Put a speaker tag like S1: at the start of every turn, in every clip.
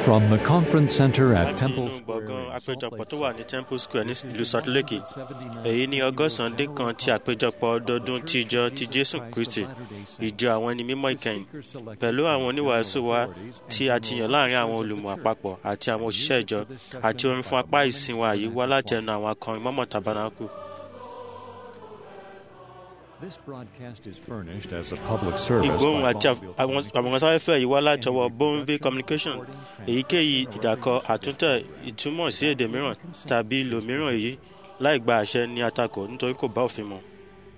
S1: From the conference center at
S2: láti
S1: Temple
S2: inú
S1: Square,
S2: gbọ̀ngàn
S1: in Salt
S2: àpéjọpọ̀
S1: Lake
S2: tó wà ní
S1: City,
S2: temple square ní ìlú salt lake
S1: 79
S2: èyí ní ọgọ́sàn-án dín kan ti àpéjọpọ̀ ọdọọdún ti ìjọ ti jésù kristi ìjọ àwọn ẹni mímọ́ ìkẹyìn pẹ̀lú àwọn oníwàásù wa tí a ti yàn láàrin àwọn olùmọ̀ àpapọ̀ àti àwọn òṣìṣẹ́ ìjọ àti orin fún apá ìsìn wa yìí wá láti ẹnu àwọn akọrin mọ́mọ́ tabernacle
S1: This broadcast is furnished as a public service
S2: ìgbóhùn
S1: by
S2: àti
S1: Bonneville
S2: àwọn àwòránsáfẹ́fẹ́ yìí wá láti ọwọ́ bonville communication èyíkéyìí ìdàkọ àtúntẹ̀ ìtumọ̀ sí èdè mìíràn tàbí ìlò mìíràn èyí láì gba àṣẹ ní àtakò nítorí kò bá òfin mu.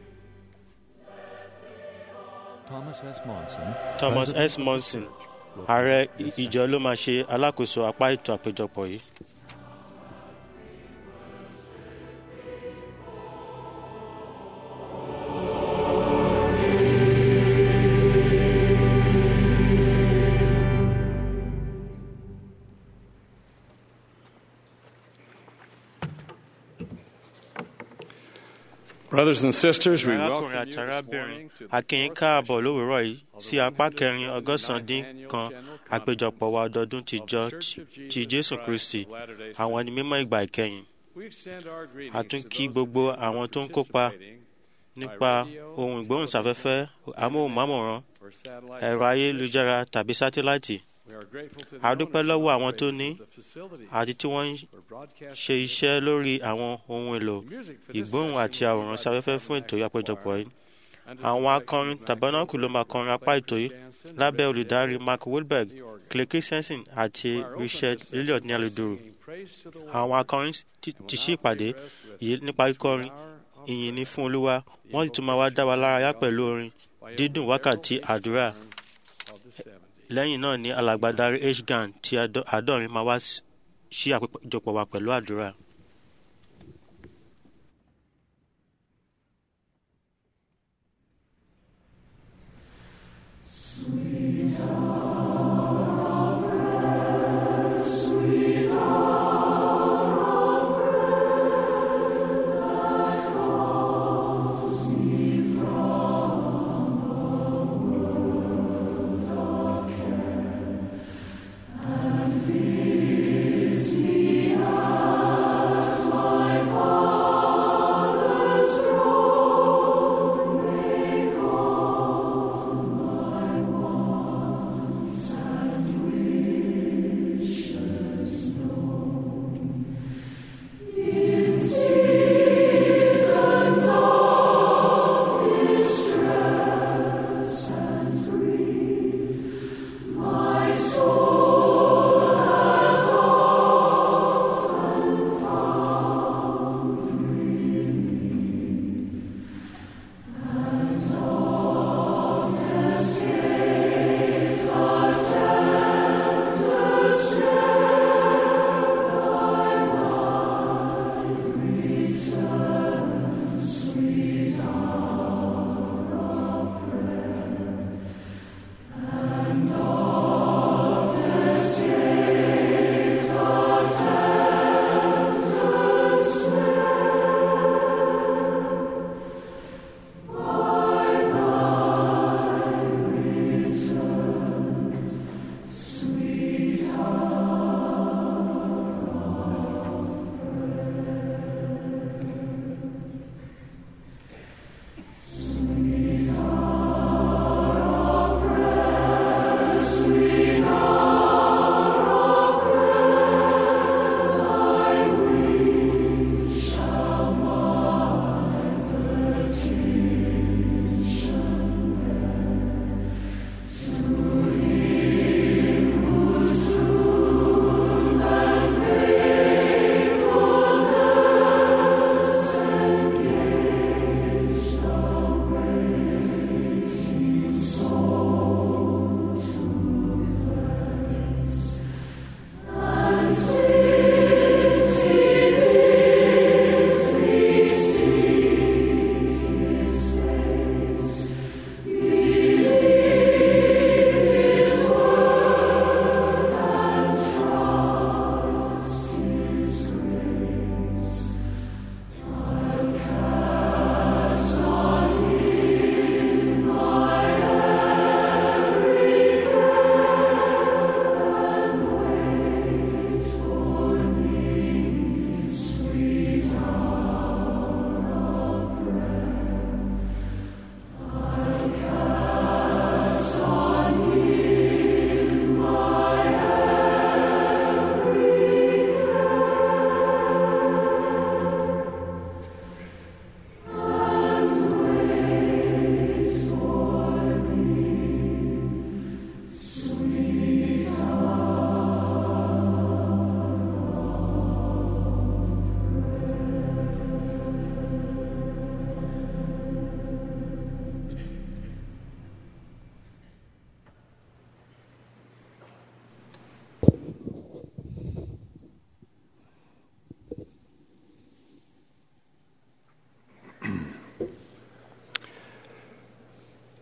S1: Thomas S. Monson,
S2: thomas
S1: President
S2: s
S1: of the
S2: monson
S1: church, will
S2: ààrẹ
S1: conduct this
S2: ìjọ ló máa ṣe alákòóso apá ètò àpéjọpọ̀ yìí.
S3: Brothers and sisters, we
S2: arákùnrin
S3: welcome
S2: àti
S3: you this
S2: arábìnrin
S3: morning to the
S2: akínyìn
S3: fourth
S2: káàbọ̀
S3: session
S2: lówùúrọ̀ yìí sí apá kẹrin
S3: of the
S2: ọgọ́sàn-án dín
S3: 99th
S2: kan
S3: Annual General
S2: àpéjọpọ̀ wa ọdọọdún ti
S3: of
S2: jọ
S3: the Church of
S2: ti
S3: Jesus
S2: jésù
S3: Christ
S2: kristi
S3: of Latter-day
S2: àwọn
S3: Saints.
S2: ẹni mímọ́ ìgbà ìkẹyìn
S3: We extend our greetings
S2: a tún
S3: to
S2: kí
S3: those
S2: gbogbo
S3: of you who are
S2: àwọn tó ń kópa
S3: participating
S2: nípa ohun ìgbóhùnsáfẹ́fẹ́ amóhùnmáwòrán
S3: or satellite
S2: ẹ̀rọ ayélujára tàbí sátíláìtì
S3: We are grateful to the
S2: a dúpẹ́
S3: owners
S2: lọ́wọ́
S3: and
S2: àwọn tó
S3: operators
S2: ní
S3: of the facilities
S2: àti tí wọ́n ń
S3: for broadcasting
S2: ṣe iṣẹ́ lórí àwọn ohun èlò
S3: the music for this
S2: ìgbóhùn
S3: session
S2: àti
S3: will be
S2: àwòrán
S3: by the
S2: sáfẹ́fẹ́ fún ètò
S3: Tabernacle
S2: àpéjọpọ̀
S3: Choir
S2: yìí
S3: under the
S2: àwọn
S3: direction
S2: akọrin
S3: of Mac
S2: tabernacle ló máa kọrin apá ètò yìí
S3: Jansen,
S2: lábẹ́
S3: Richard
S2: olùdarí
S3: Elliott,
S2: mark wilberg
S3: the organ.
S2: clay christensen àti
S3: Choir opened
S2: richard
S3: this session
S2: elliot ní
S3: by
S2: aludoro
S3: singing praise to the Lord.
S2: àwọn akọrin ti ti ṣí ìpàdé yìí nípa kíkọrin ìyìn ní fún olúwa wọ́n sì tún máa wá dá wa lárayá pẹ̀lú orin dídùn wákàtí àdúrà lẹ́yìn náà ní alàgbàdarí h gan ti àdọ́- àádọ́rin máa wá s- ṣí àpéjọpọ̀ wa pẹ̀lú àdúrà.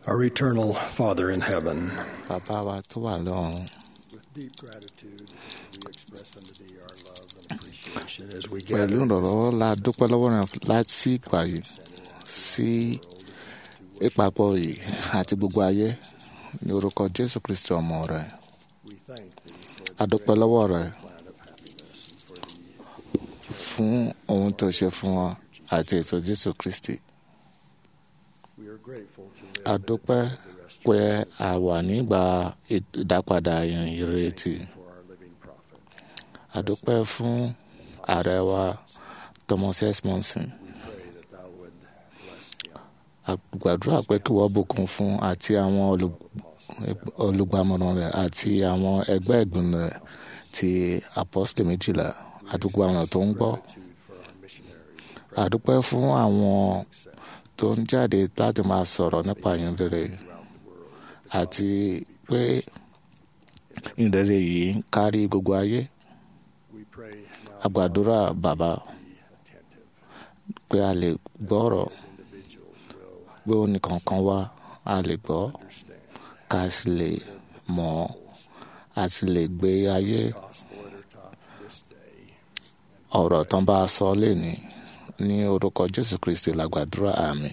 S4: Our eternal Father in heaven,
S5: bàbá wa tó wà lọ́run
S4: with deep gratitude, we express unto thee our love and appreciation as we
S5: pẹ̀lú
S4: gather
S5: ìrànlọ́wọ́ la dúpẹ́ lọ́wọ́ rẹ̀ láti ìgbà yìí sí ìpapọ̀ yìí àti gbogbo ayé ní orúkọ jésù kristi ọmọ rẹ̀
S4: We thank thee for
S5: a dúpẹ́ lọ́wọ́ rẹ̀
S4: plan of happiness and for the
S5: fún ohun tó ṣe fún wa àti ètò jésù kristi
S4: we are grateful to live
S5: a
S4: in the
S5: dúpẹ́
S4: day of the
S5: pé
S4: restoration
S5: a wà nígbà ìdápadà ìrètí
S4: for our living prophet.
S5: a dúpẹ́ fún ààrẹ wa thomas s monson
S4: We pray that thou would bless him,
S5: a gbàdúrà pé kí wọ́n bùkún fún àti àwọn olù- olùgbàmọ̀ràn rẹ̀ àti àwọn ẹgbẹ́ ìgbìmọ̀ rẹ̀ ti apọ́sítélì méjìlá àti gbogbo àwọn tó ń gbọ́
S4: gratitude for our missionaries and
S5: a dúpẹ́ fún àwọn tó ń jáde láti máa sọ̀rọ̀ nípa ìyìn rere àti pé ìyìn rere yìí ń kárí gbogbo ayé
S4: we pray now
S5: a gbàdúrà bàbá
S4: be attentive
S5: pé a lè gbọ́rọ̀
S4: as individuals will
S5: pé ó nìkankan wá a lè gbọ́
S4: understand
S5: ká sì lè mọ̀ ọ́ a sì lè gbé ayé
S4: the gospel that are taught this day.
S5: ọ̀rọ̀ tán bá a sọ lẹ́ni ní orúkọ jésù kristi la gbàdúrà àmì.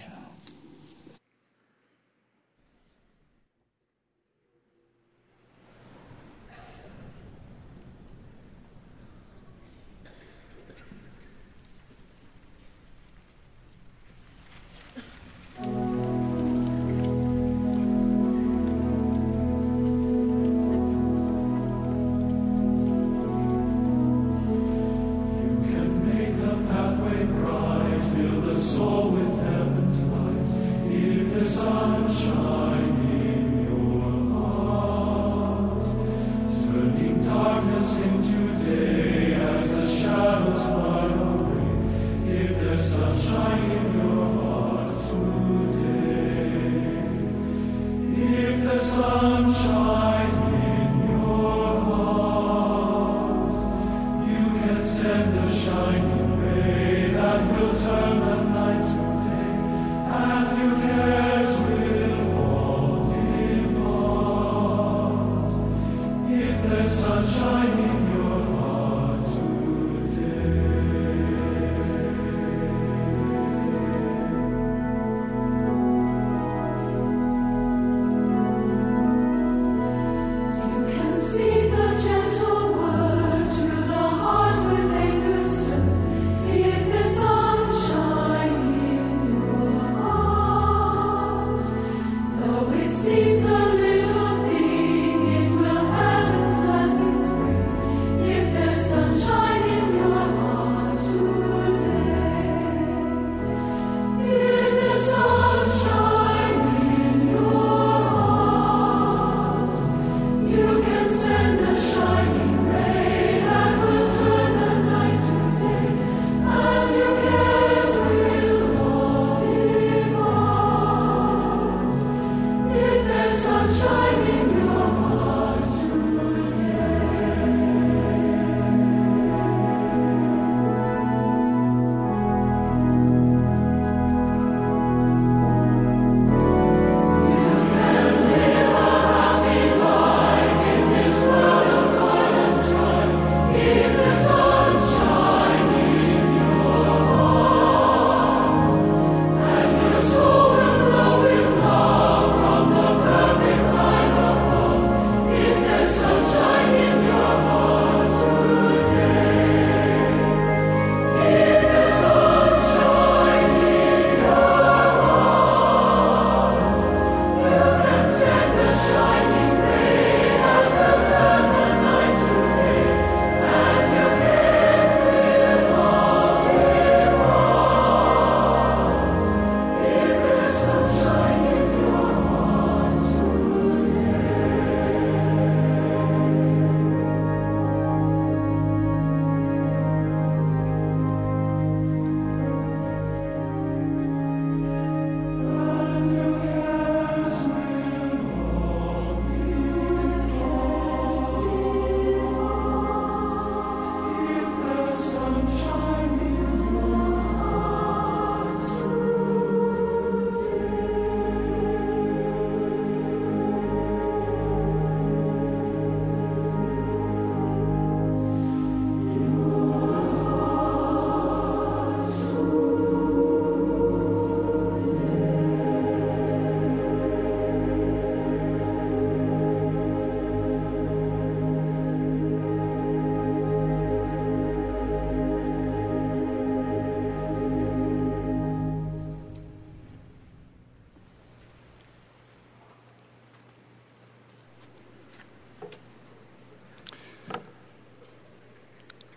S6: You can speak a gentle word to the heart with anger still. If the sunshine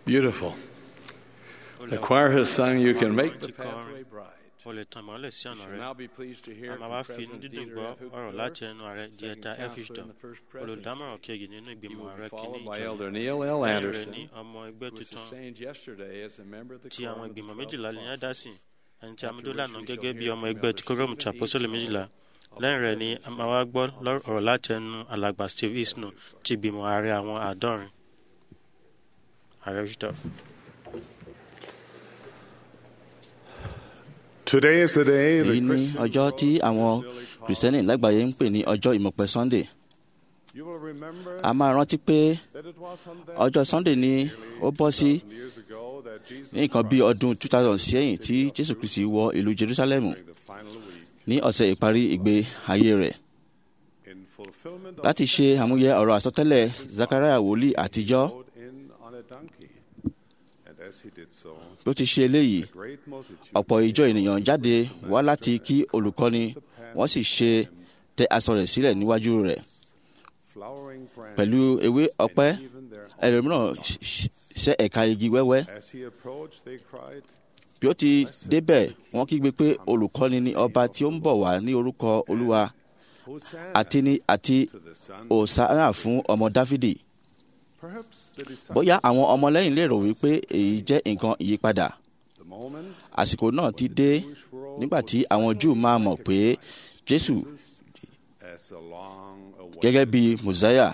S3: Beautiful.
S2: Ó
S3: The
S2: lẹ́wà.
S3: choir has sung, You Can Make the
S2: Ti kọrin.
S3: Pathway Bright.
S2: o lè tan ìmọ́lẹ̀ sí
S3: We
S2: ọ̀nà
S3: shall
S2: rẹ
S3: now be pleased to hear
S2: a máa
S3: from
S2: wá fi inú
S3: President
S2: dídùn
S3: Dieter
S2: gbọ́
S3: F.
S2: ọ̀rọ̀
S3: Hooper,
S2: láti ẹnu ààrẹ
S3: second
S2: diẹta
S3: counselor
S2: efishton
S3: in the first
S2: olùdámọ̀ràn
S3: presidency.
S2: kejì nínú
S3: He
S2: ìgbìmọ̀
S3: will be
S2: ààrẹ kìíní
S3: followed by
S2: ìjọ
S3: Elder Neil L.
S2: lẹ́yìn rẹ̀
S3: Anderson,
S2: ní ọmọ ẹgbẹ́
S3: who was
S2: tuntun
S3: sustained yesterday as a member of the
S2: ti
S3: quorum
S2: àwọn
S3: of the
S2: ìgbìmọ̀
S3: 12
S2: méjìlá ní
S3: apostles.
S2: ádásìn ẹni tí a mú dólànà gẹ́gẹ́ bí ọmọ ẹgbẹ́ ti kórómù ti àpọ́sọ́lẹ̀ méjìlá lẹ́yìn rẹ̀ ni a máa wá gbọ́ lọ́rọ̀- ọ̀rọ̀ láti ẹnu alàgbà steve isnu ti ìgbìmọ̀ ààrẹ àwọn àádọ́rin ààrẹ yusuf.
S7: Today is the day
S8: èyí
S7: the
S8: ní
S7: Christian
S8: ọjọ́ tí àwọn kìrìsìtẹ́nì lágbàáyé ń pè ní ọjọ́ ìmọ̀pẹ sunday
S7: You will remember
S8: a máa rántí pé
S7: that it was on that
S8: ọjọ́ sunday ni ó bọ́ sí
S7: 2,000 years ago that Jesus
S8: ní nǹkan bí ọdún 2000 sẹ́yìn tí jésù kristi wọ ìlú jerusalemu
S7: during the final week
S8: ní ọ̀sẹ̀ ìparí ìgbé ayé rẹ̀
S7: in fulfillment of
S8: láti ṣe àmúyẹ ọ̀rọ̀ àsọtẹ́lẹ̀ zachariah wòlíì àtijọ́
S7: rode in on a donkey. And as he did so,
S8: bí ó ti ṣe eléyìí
S7: a great multitude
S8: ọ̀pọ̀ ìjọ ènìyàn jáde wá láti kí olùkọ́ni wọ́n sì ṣe tẹ aṣọ rẹ̀ sílẹ̀ níwájú rẹ̀
S7: flowering branches
S8: pẹ̀lú ewé ọ̀pẹ
S7: and even their
S8: ẹlòmíràn ṣ- ṣ- ṣẹ́ ẹ̀ka igi wẹ́wẹ́
S7: As he approached, they cried,
S8: bí ó ti débẹ̀ wọ́n kígbe pé olùkọ́ni ni ọba tí ó ń bọ̀ wá ní orúkọ olúwa
S7: Hosanna
S8: àti ní àti
S7: to the Son.
S8: òsánà fún ọmọ dáfídì
S7: Perhaps the disciples,
S8: bóyá àwọn ọmọlẹ́yìn lè rò wípé èyí jẹ́ nǹkan ìyípadà
S7: the moment
S8: àsìkò náà ti dé nígbà tí àwọn júù máa mọ̀ pé jésù
S7: as a long awaited.
S8: gẹ́gẹ́ bí mùsáyà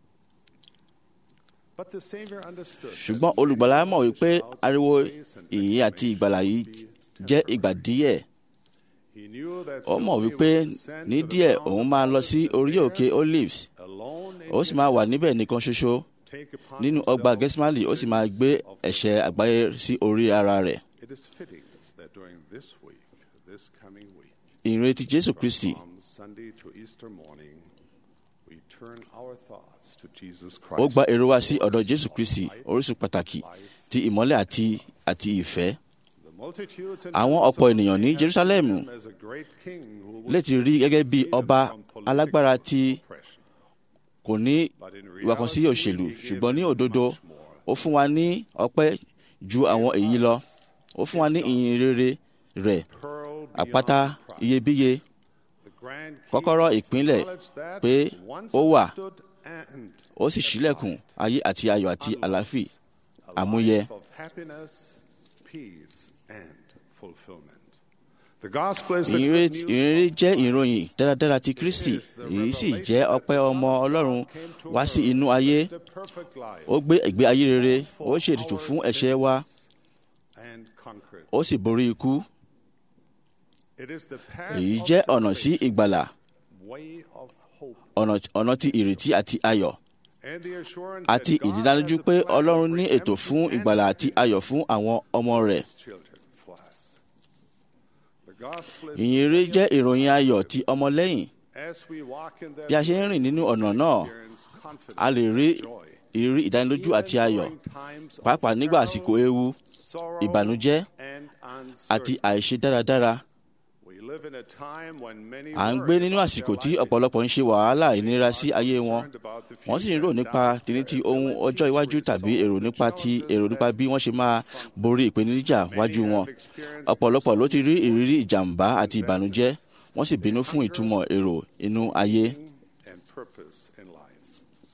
S7: But the Savior understood that
S8: ṣùgbọ́n olùgbàlà mọ̀ wípé ariwo ìyìn àti ìgbàlà yìí jẹ́ ìgbà díẹ̀
S7: he knew that
S8: ó mọ̀
S7: soon he
S8: wípé
S7: would descend
S8: ní
S7: to the
S8: díẹ̀
S7: mountain
S8: òun máa lọ
S7: of
S8: sí
S7: Olives
S8: orí
S7: and
S8: òkè olives
S7: there, alone in
S8: ó sì máa wà
S7: himself,
S8: níbẹ̀ nìkan ṣoṣo
S7: take upon
S8: nínú ọgbà
S7: himself
S8: gẹ́símálì ó sì máa
S7: sins
S8: gbé
S7: of the
S8: ẹ̀ṣẹ̀ àgbáyé sí orí ara rẹ̀
S7: It is fitting that during this week, this coming week,
S8: ìrètí jésù
S7: from
S8: kristi
S7: Palm Sunday to Easter morning, we turn our thoughts to Jesus
S8: ó
S7: Christ.
S8: gba èrò wa sí ọ̀dọ̀ jésù kristi orísun pàtàkì ti ìmọ́lẹ̀ àti àti ìfẹ́
S7: The multitudes in
S8: àwọn ọ̀pọ̀ ènìyàn ní jerusalem
S7: Jerusalem as a great king who would
S8: lè ti rí gẹ́gẹ́ bí
S7: freedom
S8: ọba
S7: from political
S8: alágbára tí
S7: oppression.
S8: kò ní
S7: But in
S8: ìwàkànsí
S7: reality,
S8: òṣèlú
S7: he gave
S8: ṣùgbọ́n ní
S7: us
S8: òdodo
S7: much more.
S8: ó fún wa ní ọpẹ́ ju àwọn èyí lọ ó fún wa ní ìyìn rere rẹ̀
S7: Pearl
S8: àpáta
S7: beyond price.
S8: iyebíye
S7: The grand king
S8: kọ́kọ́rọ́ ìpínlẹ̀
S7: acknowledged that
S8: pé
S7: once
S8: ó wà
S7: understood and
S8: ó sì ṣílẹ̀kùn ayé àti ayọ̀ àti àlàáfíà
S7: a
S8: àmúyẹ
S7: life of happiness, peace, and fulfillment. The gospel is the
S8: ìrere
S7: good news
S8: ìrere
S7: of
S8: jẹ́ ìròyìn dáradára ti kristi èyí sì jẹ́ ọpẹ́ ọmọ ọlọ́run wá sí inú ayé
S7: the perfect life
S8: ó gbé ìgbé ayé rere ó ṣe ètùtù fún ẹ̀ṣẹ̀ wa
S7: and conquered.
S8: ó sì borí ikú
S7: It is the path
S8: èyí
S7: of
S8: jẹ́ ọ̀nà sí
S7: salvation,
S8: ìgbàlà
S7: way of hope,
S8: ọ̀nà ọ̀nà ti ìrètí àti ayọ̀
S7: and the assurance
S8: àti
S7: that God
S8: ìdánilójú
S7: has a
S8: pé
S7: plan of
S8: ọlọ́run ní ètò
S7: redemption
S8: fún
S7: and
S8: ìgbàlà àti
S7: happiness
S8: ayọ̀ fún àwọn ọmọ rẹ̀
S7: for His children for us. The gospel is
S8: ìyìnrere
S7: the
S8: jẹ́ ìròyìn ayọ̀ ti ọmọlẹ́yìn
S7: As we walk in that
S8: bí a ṣe ń rìn nínú ọ̀nà náà
S7: experience confidence
S8: a lè rí
S7: and joy.
S8: ìrírí ìdánilójú àti
S7: Even
S8: ayọ̀
S7: during times of
S8: pàápàá nígbà
S7: peril,
S8: àsìkò ewu
S7: sorrow,
S8: ìbànújẹ́
S7: and
S8: àti
S7: uncertainty.
S8: àìṣe dáradára
S7: We live in a time when many
S8: à ń
S7: worry
S8: gbé nínú
S7: about
S8: àsìkò
S7: their
S8: tí
S7: life
S8: ọ̀pọ̀lọpọ̀ ń ṣe wàhálà ìnira sí
S7: are
S8: ayé wọn
S7: concerned about the
S8: wọ́n sì ń rò
S7: future and
S8: nípa
S7: doubt
S8: tìní ti
S7: their
S8: ohun
S7: ability
S8: ọjọ́ iwájú
S7: to
S8: tàbí
S7: resolve
S8: èrò
S7: the
S8: nípa ti
S7: challenges
S8: èrò nípa
S7: that
S8: bí wọ́n ṣe máa borí ìpèníjà
S7: Many
S8: wájú wọn
S7: have experienced
S8: ọ̀pọ̀lọpọ̀ ló ti rí ìrírí ìjàmbá àti ìbànújẹ́ wọ́n sì bínú fún ìtumọ̀ èrò inú ayé
S7: meaning and purpose in life.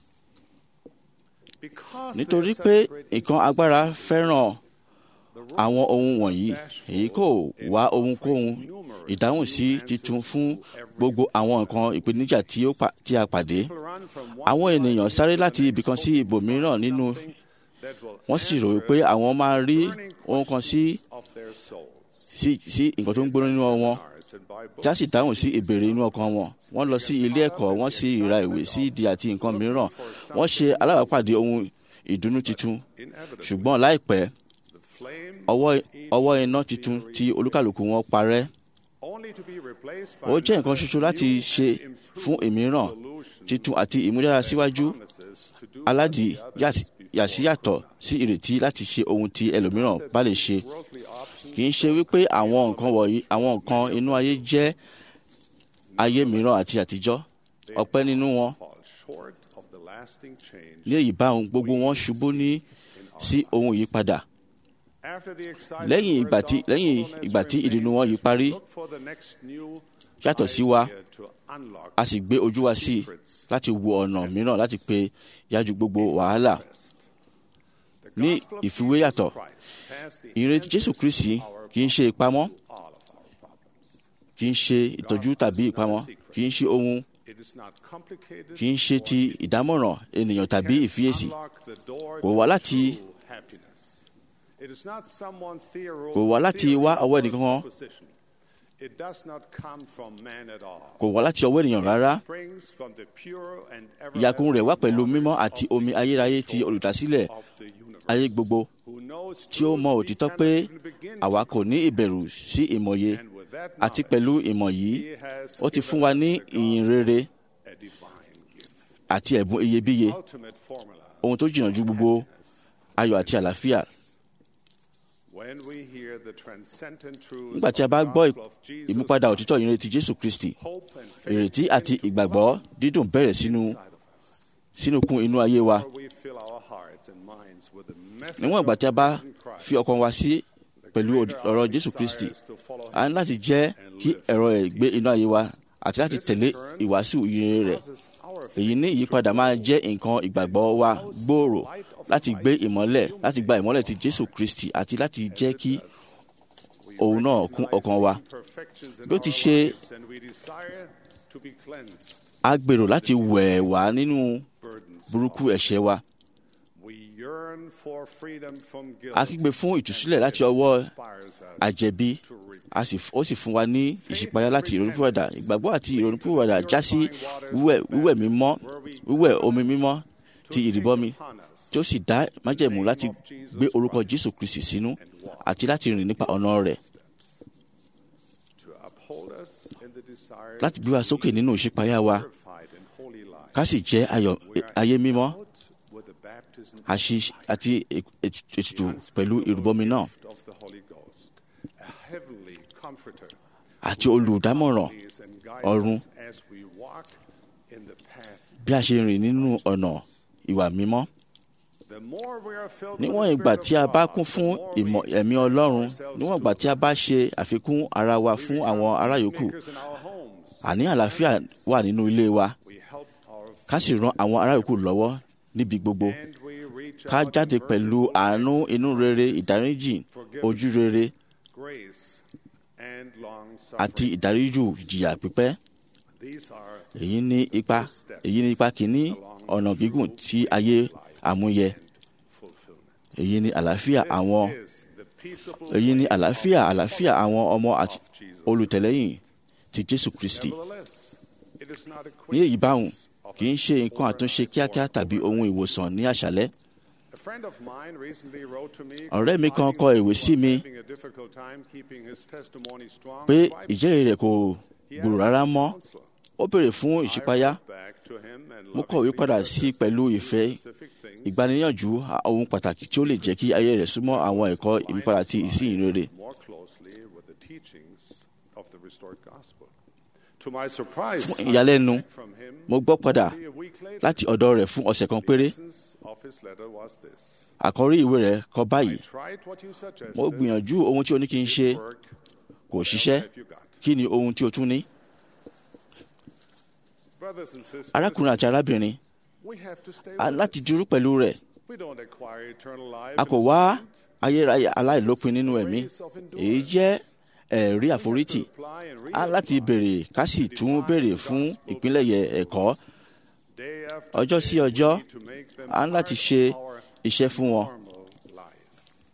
S7: Because
S8: nítorí
S7: they
S8: pé
S7: celebrate
S8: nǹkan agbára fẹ́ràn
S7: the role
S8: àwọn ohun wọ̀nyí èyí kò wá ohunkóhun ìdáhùn sí titun fún gbogbo àwọn nǹkan ìpèníjà tí ó pa- tí a pàdé
S7: people run from one
S8: àwọn
S7: life
S8: ènìyàn
S7: to
S8: sáré
S7: the
S8: láti
S7: next,
S8: ibìkan sí
S7: hoping to
S8: ibòmíràn
S7: find
S8: nínú
S7: something that will
S8: wọ́n sì rò
S7: answer
S8: pé àwọn máa rí
S7: burning
S8: ohun kan sí
S7: questions of their souls.
S8: sí sí nǹkan tó ń gbóná nínú wọn
S7: Seminars and by
S8: tí a sì
S7: books.
S8: dáhùn sí ìbéèrè inú ọkàn wọn wọ́n lọ sí ilé ẹ̀kọ́ wọ́n sì ra ìwé sí ìdí àti nǹkan mìíràn wọ́n ṣe alábàápàdé ohun ìdùnnú titun
S7: Inevitably,
S8: ṣùgbọ́n láìpẹ́
S7: the flame
S8: ọwọ́
S7: of each
S8: ọwọ́ iná
S7: will be
S8: titun
S7: reached,
S8: tí olúkàlùkù wọn parẹ́
S7: only to be replaced by
S8: ó jẹ́ nǹkan
S7: another
S8: ṣoṣo láti
S7: new
S8: ṣe
S7: and improved
S8: fún ìmíràn
S7: solution
S8: titun àti ìmúdára síwájú
S7: promises to do
S8: aládìí
S7: what the others before
S8: yàsíyàtọ̀ sí ìrètí láti ṣe ohun tí ẹlòmíràn bá lè ṣe
S7: worldly options
S8: kì í ṣe wípé àwọn nǹkan wọ̀nyí àwọn nǹkan inú ayé jẹ́ ayé mìíràn àti àtijọ́ ọ̀pẹ́ nínú wọn
S7: fall short of the lasting change
S8: ní èyí bá ohun gbogbo wọn ṣubú ní
S7: in
S8: sí ohun ìyípadà
S7: After the excitement
S8: lẹ́yìn ìgbà tí lẹ́yìn ìgbà tí ìdùnnú wọn yìí parí
S7: look for the next new
S8: yàtọ̀ sí wa
S7: idea to unlock
S8: a sì gbé ojú wa sí i láti wo ọ̀nà mìíràn láti pe yájú gbogbo wàhálà
S7: the
S8: ní
S7: gospel of
S8: ìfiwé
S7: Jesus
S8: yàtọ̀
S7: Christ has the
S8: ìrètí jésù kristi kì í ṣe ìpamọ́
S7: all of our problems.
S8: kì í ṣe ìtọ́jú tàbí ìpamọ́ kì í ṣe ohun
S7: It is not complicated
S8: kì í ṣe ti ìdámọ̀ràn ènìyàn tàbí ìfiyèsí
S7: unlock the door
S8: Kò
S7: to
S8: wá láti-
S7: true happiness. It is not someone's theory-
S8: Kò wá láti
S7: theory
S8: wá
S7: or
S8: ọwọ́ ẹnìkan.
S7: proposition. It does not come from man at all.
S8: kò wá láti ọwọ́ ènìyàn rárá
S7: Springs from the pure and
S8: ìyàkùn rẹ̀ wá pẹ̀lú
S7: everlasting
S8: mímọ́
S7: knowledge
S8: àti
S7: of
S8: omi
S7: the
S8: ayérayé ti
S7: creator
S8: olùdásílẹ̀
S7: of the universe,
S8: ayé gbogbo
S7: who knows
S8: tí ó
S7: truth
S8: mọ
S7: we
S8: òtítọ́
S7: cannot
S8: pé
S7: even begin
S8: àwa
S7: to
S8: kò ní ìbẹ̀rù sí ìmọ̀ye
S7: And with that
S8: àti
S7: knowledge,
S8: pẹ̀lú ìmọ̀ yìí
S7: He has
S8: ó ti
S7: given
S8: fún wa
S7: us
S8: ní
S7: the
S8: ìyìn
S7: gospel,
S8: rere
S7: a divine gift,
S8: àti ẹ̀bùn iyebíye
S7: ultimate formula.
S8: ohun tó jìnnà ju gbogbo ayọ̀ àti àlàáfíà
S7: When we hear the transcendent truths
S8: nígbà tí a
S7: of
S8: bá
S7: the
S8: gbọ́
S7: gospel of Jesus
S8: ìmúpadà
S7: Christ,
S8: òtítọ́ ìrètí jésù kristi
S7: hope and faith
S8: ìrètí
S7: begin
S8: àti
S7: to
S8: ìgbàgbọ́
S7: blossom
S8: dídùn bẹ̀rẹ̀ sínú
S7: inside of us.
S8: sínú kún inú ayé wa
S7: Where we fill our hearts and minds with the message
S8: níwọ̀n ìgbà
S7: of
S8: tí a bá
S7: risen Christ,
S8: fi ọkàn wa sí
S7: the
S8: pẹ̀lú
S7: greater
S8: ọ̀rọ̀
S7: our
S8: jésù
S7: desires
S8: kristi
S7: to follow
S8: a ní
S7: him
S8: láti jẹ́ kí ẹ̀rọ ẹ̀ gbé inú ayé wa àti láti tẹ̀lé ìwàásù ìyìn rẹ̀
S7: causes our
S8: èyí ní ìyípadà máa jẹ́ nǹkan ìgbàgbọ́ wa gbòòrò láti gbé ìmọ́lẹ̀ láti gba ìmọ́lẹ̀ ti jésù kristi àti láti jẹ́ kí òun náà kún ọkàn wa
S7: imperfections in
S8: bí ó ti
S7: our
S8: ṣe
S7: lives and we desire to be cleansed
S8: a gbèrò láti wẹ̀ wá nínú
S7: burdens
S8: burúkú ẹ̀ṣẹ̀ wa
S7: we yearn for freedom from guilt
S8: a kígbe fún ìtúsílẹ̀ láti ọwọ́
S7: inspires us
S8: àjẹbí
S7: to reap
S8: a sì ó sì fún wa ní ìṣípayá láti ìrònúpìwàdà ìgbàgbọ́ àti ìrònúpìwàdà já sí wíwẹ̀ wíwẹ̀ mímọ́ wíwẹ̀ omi mímọ́ ti ìrìbọmi
S7: upon us
S8: tí ó sì dá májẹ̀mú láti gbé orúkọ jésù kristi sínú àti láti rìn nípa ọ̀nà rẹ̀
S7: to uphold us in the desire
S8: láti gbé wa sókè nínú ìṣípayá wa
S7: purified and holy life
S8: ká sì jẹ́ ayọ̀ ayé mímọ́
S7: out with the baptism
S8: àṣì àti ètùtù pẹ̀lú ìrúbọmi náà
S7: of the Holy Ghost a heavenly comforter
S8: àti olùdámọ̀ràn
S7: leads and
S8: ọ̀run
S7: guides us as we walk in the path
S8: bí a ṣe rìn nínú ọ̀nà ìwà mímọ́
S7: the more we are filled with
S8: níwọ̀n
S7: the
S8: ìgbà
S7: Spirit
S8: tí a
S7: of
S8: bá
S7: God,
S8: kún
S7: the
S8: fún
S7: more we
S8: ìmọ̀ ẹ̀mí
S7: expose
S8: ọlọ́run
S7: ourselves
S8: níwọ̀n
S7: to
S8: ìgbà tí a bá ṣe àfikún ara wa fún àwọn ará yòókù
S7: peacemakers in our homes.
S8: àní àlàáfíà wà nínú ilé wa
S7: We help our
S8: ká sì ran àwọn ará yòókù lọ́wọ́ níbi gbogbo
S7: and we reach
S8: ká
S7: out in
S8: jáde pẹ̀lú
S7: merciful
S8: àánú inú rere ìdáríjì ojú rere
S7: grace and long
S8: àti
S7: suffering.
S8: ìdáríjù ìjìyà pípẹ́
S7: These are
S8: èyí ní ipa èyí ní ipa kìíní ọ̀nà gígùn tí ayé àmúyẹ
S7: fulfillment.
S8: èyí ní àlàáfíà àwọn
S7: This is the peaceable
S8: èyí ní
S7: way
S8: àlàáfíà
S7: of
S8: àlàáfíà àwọn ọmọ àti
S7: of Jesus.
S8: olùtẹ̀lẹ́yìn ti jésù kristi
S7: Nevertheless, it is not a quick
S8: ní èyí báhùn
S7: fix of
S8: kì í
S7: a
S8: ṣe nǹkan àtúnṣe
S7: overnight
S8: kíákíá
S7: or
S8: tàbí ohun ìwòsàn ní àṣálẹ́
S7: A friend of mine recently wrote to me
S8: Ọ̀rẹ́ mi kan
S7: confiding
S8: kọ
S7: that he
S8: ìwé
S7: was
S8: sí mi
S7: having a difficult time keeping his testimony strong
S8: pé
S7: and quiet.
S8: ìjẹ́rìí rẹ̀ kò
S7: He
S8: gbòòrò
S7: asked
S8: rárá
S7: for
S8: mọ́
S7: counsel.
S8: ó béèrè fún
S7: I
S8: ìṣípayá
S7: wrote back to him and
S8: mo kọ̀wé
S7: lovingly
S8: padà sí
S7: suggested
S8: pẹ̀lú
S7: two
S8: ìfẹ́
S7: specific things
S8: ìgbaniníyànjú ohun pàtàkì tí ó lè jẹ́ kí ayé rẹ̀ súnmọ́ àwọn ẹ̀kọ́ ìmúpadà ti ìsìn ìrere
S7: more closely with the teachings of the restored gospel. To my surprise,
S8: Fún
S7: I
S8: ìyàlẹ́nu,
S7: heard from him
S8: mo gbọ́ padà
S7: only a week later.
S8: láti ọ̀dọ̀ rẹ̀ fún ọ̀sẹ̀ kan
S7: The
S8: péré
S7: essence of his letter was this.
S8: àkọ́rí ìwé rẹ̀ kọ
S7: I
S8: báyìí
S7: tried what you suggested.
S8: mo gbìyànjú ohun tí o ní kí n ṣe
S7: It worked.
S8: kò
S7: What
S8: ṣiṣẹ́
S7: else have you got?
S8: kí ni ohun tí o tún ní
S7: Brothers and sisters,
S8: arákùnrin àti arábìnrin
S7: we have to stay
S8: a
S7: with
S8: láti
S7: it.
S8: dúró pẹ̀lú rẹ̀
S7: We don't acquire eternal life
S8: a
S7: in
S8: kò
S7: this
S8: wá
S7: moment.
S8: ayérayé aláìlópin nínú ẹ̀mí
S7: Grace of
S8: èyí
S7: endurance.
S8: jẹ́ ẹ̀rí
S7: We have to
S8: àforítì
S7: apply and
S8: a láti
S7: reapply
S8: béèrè ká sì tún béèrè fún ìpínlẹ̀yẹ ẹ̀kọ́
S7: day after
S8: ọjọ́ sí
S7: day.
S8: ọjọ́
S7: We need to make them
S8: a ń láti
S7: part
S8: ṣe
S7: of our
S8: iṣẹ́ fún wọn
S7: normal life.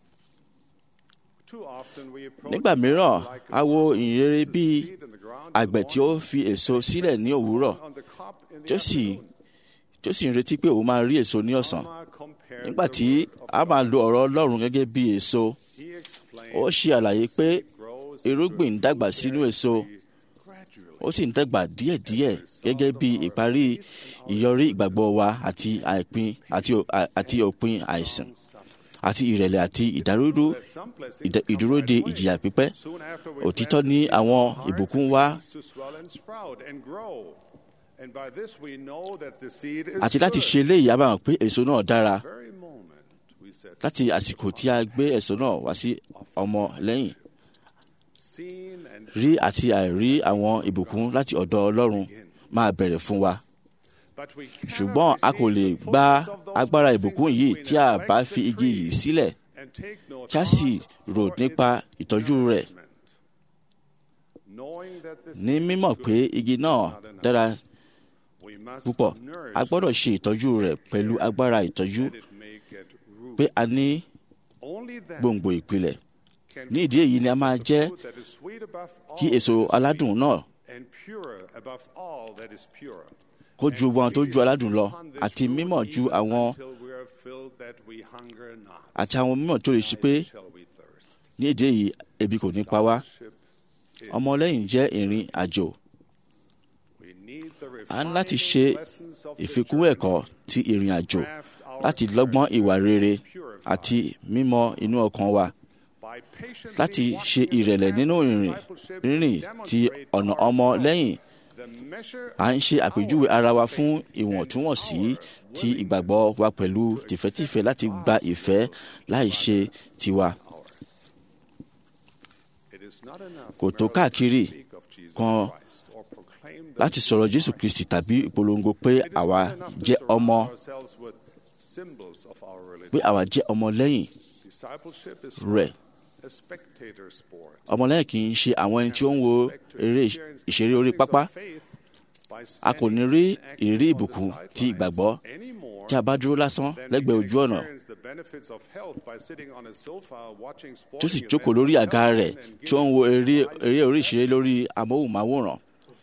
S7: Too often we approach
S8: nígbà mìíràn
S7: like
S8: a wo
S7: farmer
S8: ìyìnrere
S7: places
S8: bíi
S7: seed in the ground in the
S8: àgbẹ̀ tí ó
S7: morning,
S8: fi èso sílẹ̀ ní òwúrọ̀
S7: on the crop in the
S8: tí ó sì
S7: afternoon.
S8: tí ó sì ń retí pé òun máa rí èso ní ọ̀sán
S7: Alma compared
S8: nígbà
S7: the
S8: tí
S7: word of
S8: a máa
S7: God.
S8: lo ọ̀rọ̀ ọlọ́run gẹ́gẹ́ bí èso
S7: He explained
S8: ó ṣe àlàyé pé
S7: it grows
S8: irúgbìn ń
S7: into a
S8: dàgbà
S7: fruit
S8: sínú
S7: bearing
S8: èso
S7: tree gradually.
S8: ó sì ń dàgbà díẹ̀díẹ̀ gẹ́gẹ́ bí ìparí ìyọrí ìgbàgbọ́ wa àti àìpin àti ò- à- àti òpin àìsàn àti ìrẹ̀lẹ̀ àti ìdárúdú
S7: That some blessings
S8: ìdá-
S7: come
S8: ìdúró de
S7: right away.
S8: ìjìyà pípẹ́
S7: Soon after we
S8: òtítọ́
S7: plant
S8: ní
S7: the
S8: àwọn
S7: heart
S8: ìbùkún wá
S7: begins to swell and sprout and grow. And by this we know that the seed is
S8: àti láti
S7: good.
S8: ṣe eléyìí a máa mọ̀ pé èso náà dára
S7: Very moment we
S3: we said,
S8: láti àsìkò tí a gbé ẹ̀sọ́ náà wá sí ọmọ lẹ́yìn
S3: seen and
S8: rí àti àìrí àwọn ìbùkún láti ọ̀dọ̀ ọlọ́run máa bẹ̀rẹ̀ fún wa
S3: but we cannot
S8: ṣùgbọ́n a kò lè
S3: receive the
S8: gba
S3: fullness of those
S8: agbára
S3: blessings
S8: ìbùkún
S3: if
S8: yìí
S3: we
S8: tí a
S3: neglect
S8: bá
S3: the
S8: fi igi
S3: tree
S8: yìí sílẹ̀
S3: and take no
S8: kí a sì
S3: thought
S8: rò
S3: for
S8: nípa
S3: its
S8: ìtọ́jú rẹ̀
S3: nourishment. Knowing that this
S8: ní
S3: is
S8: mímọ̀
S3: good,
S8: pé igi náà dára
S3: we must
S8: púpọ̀
S3: nourish
S8: a gbọ́dọ̀ ṣe ìtọ́jú rẹ̀ pẹ̀lú agbára ìtọ́jú
S3: that it may get root.
S8: pé a ní
S3: Only then
S8: gbòǹgbò ìpìlẹ̀
S3: can
S8: ní
S3: we
S8: ìdí èyí ni a máa jẹ́
S3: fruit that is sweet above all
S8: kí èso
S3: that is
S8: aládùn
S3: sweet
S8: náà
S3: and pure above all that is pure.
S8: kó ju wọn tó ju aládùn lọ
S3: Upon this
S8: àti
S3: root
S8: mímọ̀ ju
S3: even
S8: àwọn
S3: until we are filled that we hunger not,
S8: àti àwọn mímọ̀ tó lè ṣe pé
S3: neither shall we thirst.
S8: ní èdè èyí ebi kò ní pa wá
S3: Ship is-
S8: ọmọlẹ́yìn jẹ́ ìrìn àjò
S3: we need the
S8: a ní láti
S3: refining
S8: ṣe
S3: lessons of the
S8: ìfikún
S3: journey
S8: ẹ̀kọ́ ti ìrìn àjò
S3: craft our
S8: láti lọ́gbọ́n ìwà rere àti mímọ̀ inú ọkàn wa
S3: by patiently
S8: láti ṣe
S3: walking in the
S8: ìrẹ̀lẹ̀
S3: path
S8: nínú
S3: of
S8: ìrìn
S3: discipleship,
S8: rírìn ti
S3: demonstrate to
S8: ọ̀nà ọmọ
S3: ourselves
S8: lẹ́yìn
S3: the measure
S8: à ń ṣe
S3: of
S8: àpèjúwe
S3: our
S8: ara wa
S3: faith
S8: fún
S3: and
S8: ìwọ̀ntúnwọ̀nsí
S3: our
S8: ti
S3: willingness
S8: ìgbàgbọ́ wa pẹ̀lú tìfẹ́tìfẹ́ láti gba ìfẹ́ láì ṣe tiwa
S3: It is not enough
S8: Kò tó
S3: merely
S8: káàkiri
S3: to speak of Jesus
S8: kan
S3: Christ or proclaim that
S8: láti
S3: he
S8: sọ̀rọ̀
S3: is
S8: Jésù
S3: Christ.
S8: Kristi tàbí ìpolongo pé
S3: It is not
S8: àwa
S3: enough to
S8: jẹ́
S3: surround
S8: ọmọ
S3: ourselves with symbols of our religion.
S8: pé àwa jẹ́ ọmọ lẹ́yìn
S3: Discipleship is
S8: rẹ̀
S3: a spectator sport.
S8: ọmọlẹ́yìn kì í ṣe àwọn ẹni tí ó ń wo eré ìṣeré orí pápá a kò ní rí ìrírí ìbùkún ti ìgbàgbọ́ tí a bá dúró lásán lẹ́gbẹ̀ẹ́ ojú ọ̀nà tó sì jókòó lórí àga rẹ̀ tí ó ń wo eré eré orí ìṣeré lórí amóhùnmáwòrán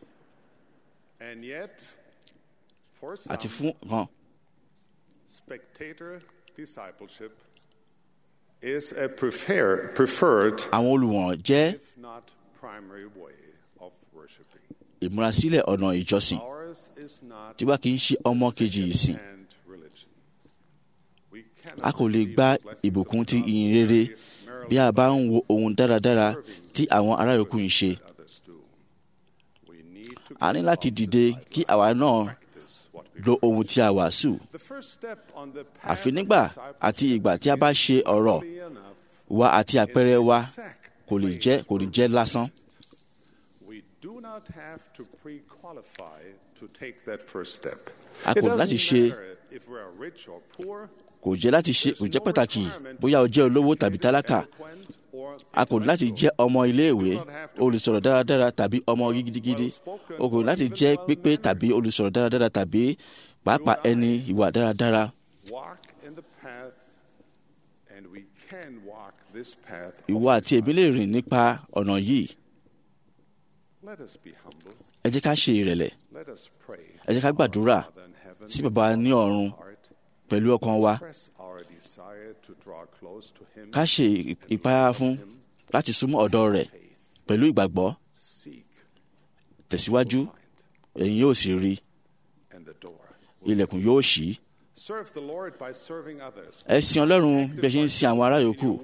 S8: àti fún hàn
S3: spectator discipleship is a prefer, preferred,
S8: àwọn olùwòran jẹ́
S3: if not primary way of worshiping.
S8: ìmúrasílẹ̀ ọ̀nà ìjọsìn
S3: Ours is not
S8: tí wá kì í ṣe ọmọ kejì ìsìn
S3: and religion. We
S8: a
S3: cannot
S8: kò lè
S3: receive
S8: gba
S3: the blessings
S8: ìbùkún
S3: of
S8: ti
S3: God
S8: ìyìn rere
S3: merely
S8: bí a bá ń
S3: by
S8: wo ohun dáradára tí àwọn ará yòókù ń ṣe
S3: others do. We need to
S8: a ní
S3: give
S8: láti
S3: up
S8: dìde
S3: the
S8: kí àwa náà
S3: practice what we
S8: lo ohun tí a wàásù
S3: The first step on the path
S8: àfi
S3: of
S8: nígbà
S3: discipleship
S8: àti ìgbà tí a bá ṣe ọ̀rọ̀
S3: is enough
S8: wa àti àpẹẹrẹ wa
S3: exact
S8: kò lè
S3: place
S8: jẹ́ kò ní
S3: for
S8: jẹ́ lásán
S3: We do not have to pre-qualify to take that first step.
S8: A
S3: It
S8: kò
S3: doesn't
S8: láti ṣe-
S3: matter if we are rich or poor,
S8: kò jẹ́ láti ṣe kò jẹ́ pàtàkì bóyá o jẹ́ olówó tàbí tálákà
S3: eloquent or
S8: a kò ní láti jẹ́ ọmọ iléèwé olùsọ̀rọ̀ dáradára tàbí ọmọ gidigidi o kò ní láti jẹ́ pípé tàbí olùsọ̀rọ̀ dáradára tàbí pàápàá ẹni ìwà dáradára
S3: walk in the path, and we can walk this path. of
S8: ìwọ àti èmi lè rìn nípa ọ̀nà yìí
S3: Let us be humble.
S8: ẹ jẹ́ ká ṣe ìrẹ̀lẹ̀
S3: Let us pray.
S8: ẹ jẹ́ ká gbàdúrà
S3: Father in heaven,
S8: sí bàbá ní ọ̀run
S3: heart,
S8: pẹ̀lú ọkàn wa
S3: express our desire to draw close to Him.
S8: ká ṣe ìpayà fún láti súnmọ́ ọ̀dọ̀ rẹ̀ pẹ̀lú ìgbàgbọ́
S3: Seek
S8: tẹ̀síwájú ẹ̀yin yóò sì rí
S3: and the door.
S8: ilẹ̀kùn yóò ṣí
S3: Serve the Lord by serving others.
S8: ẹ sin ọlọ́run bí ẹ ṣe ń sin àwọn ará yòókù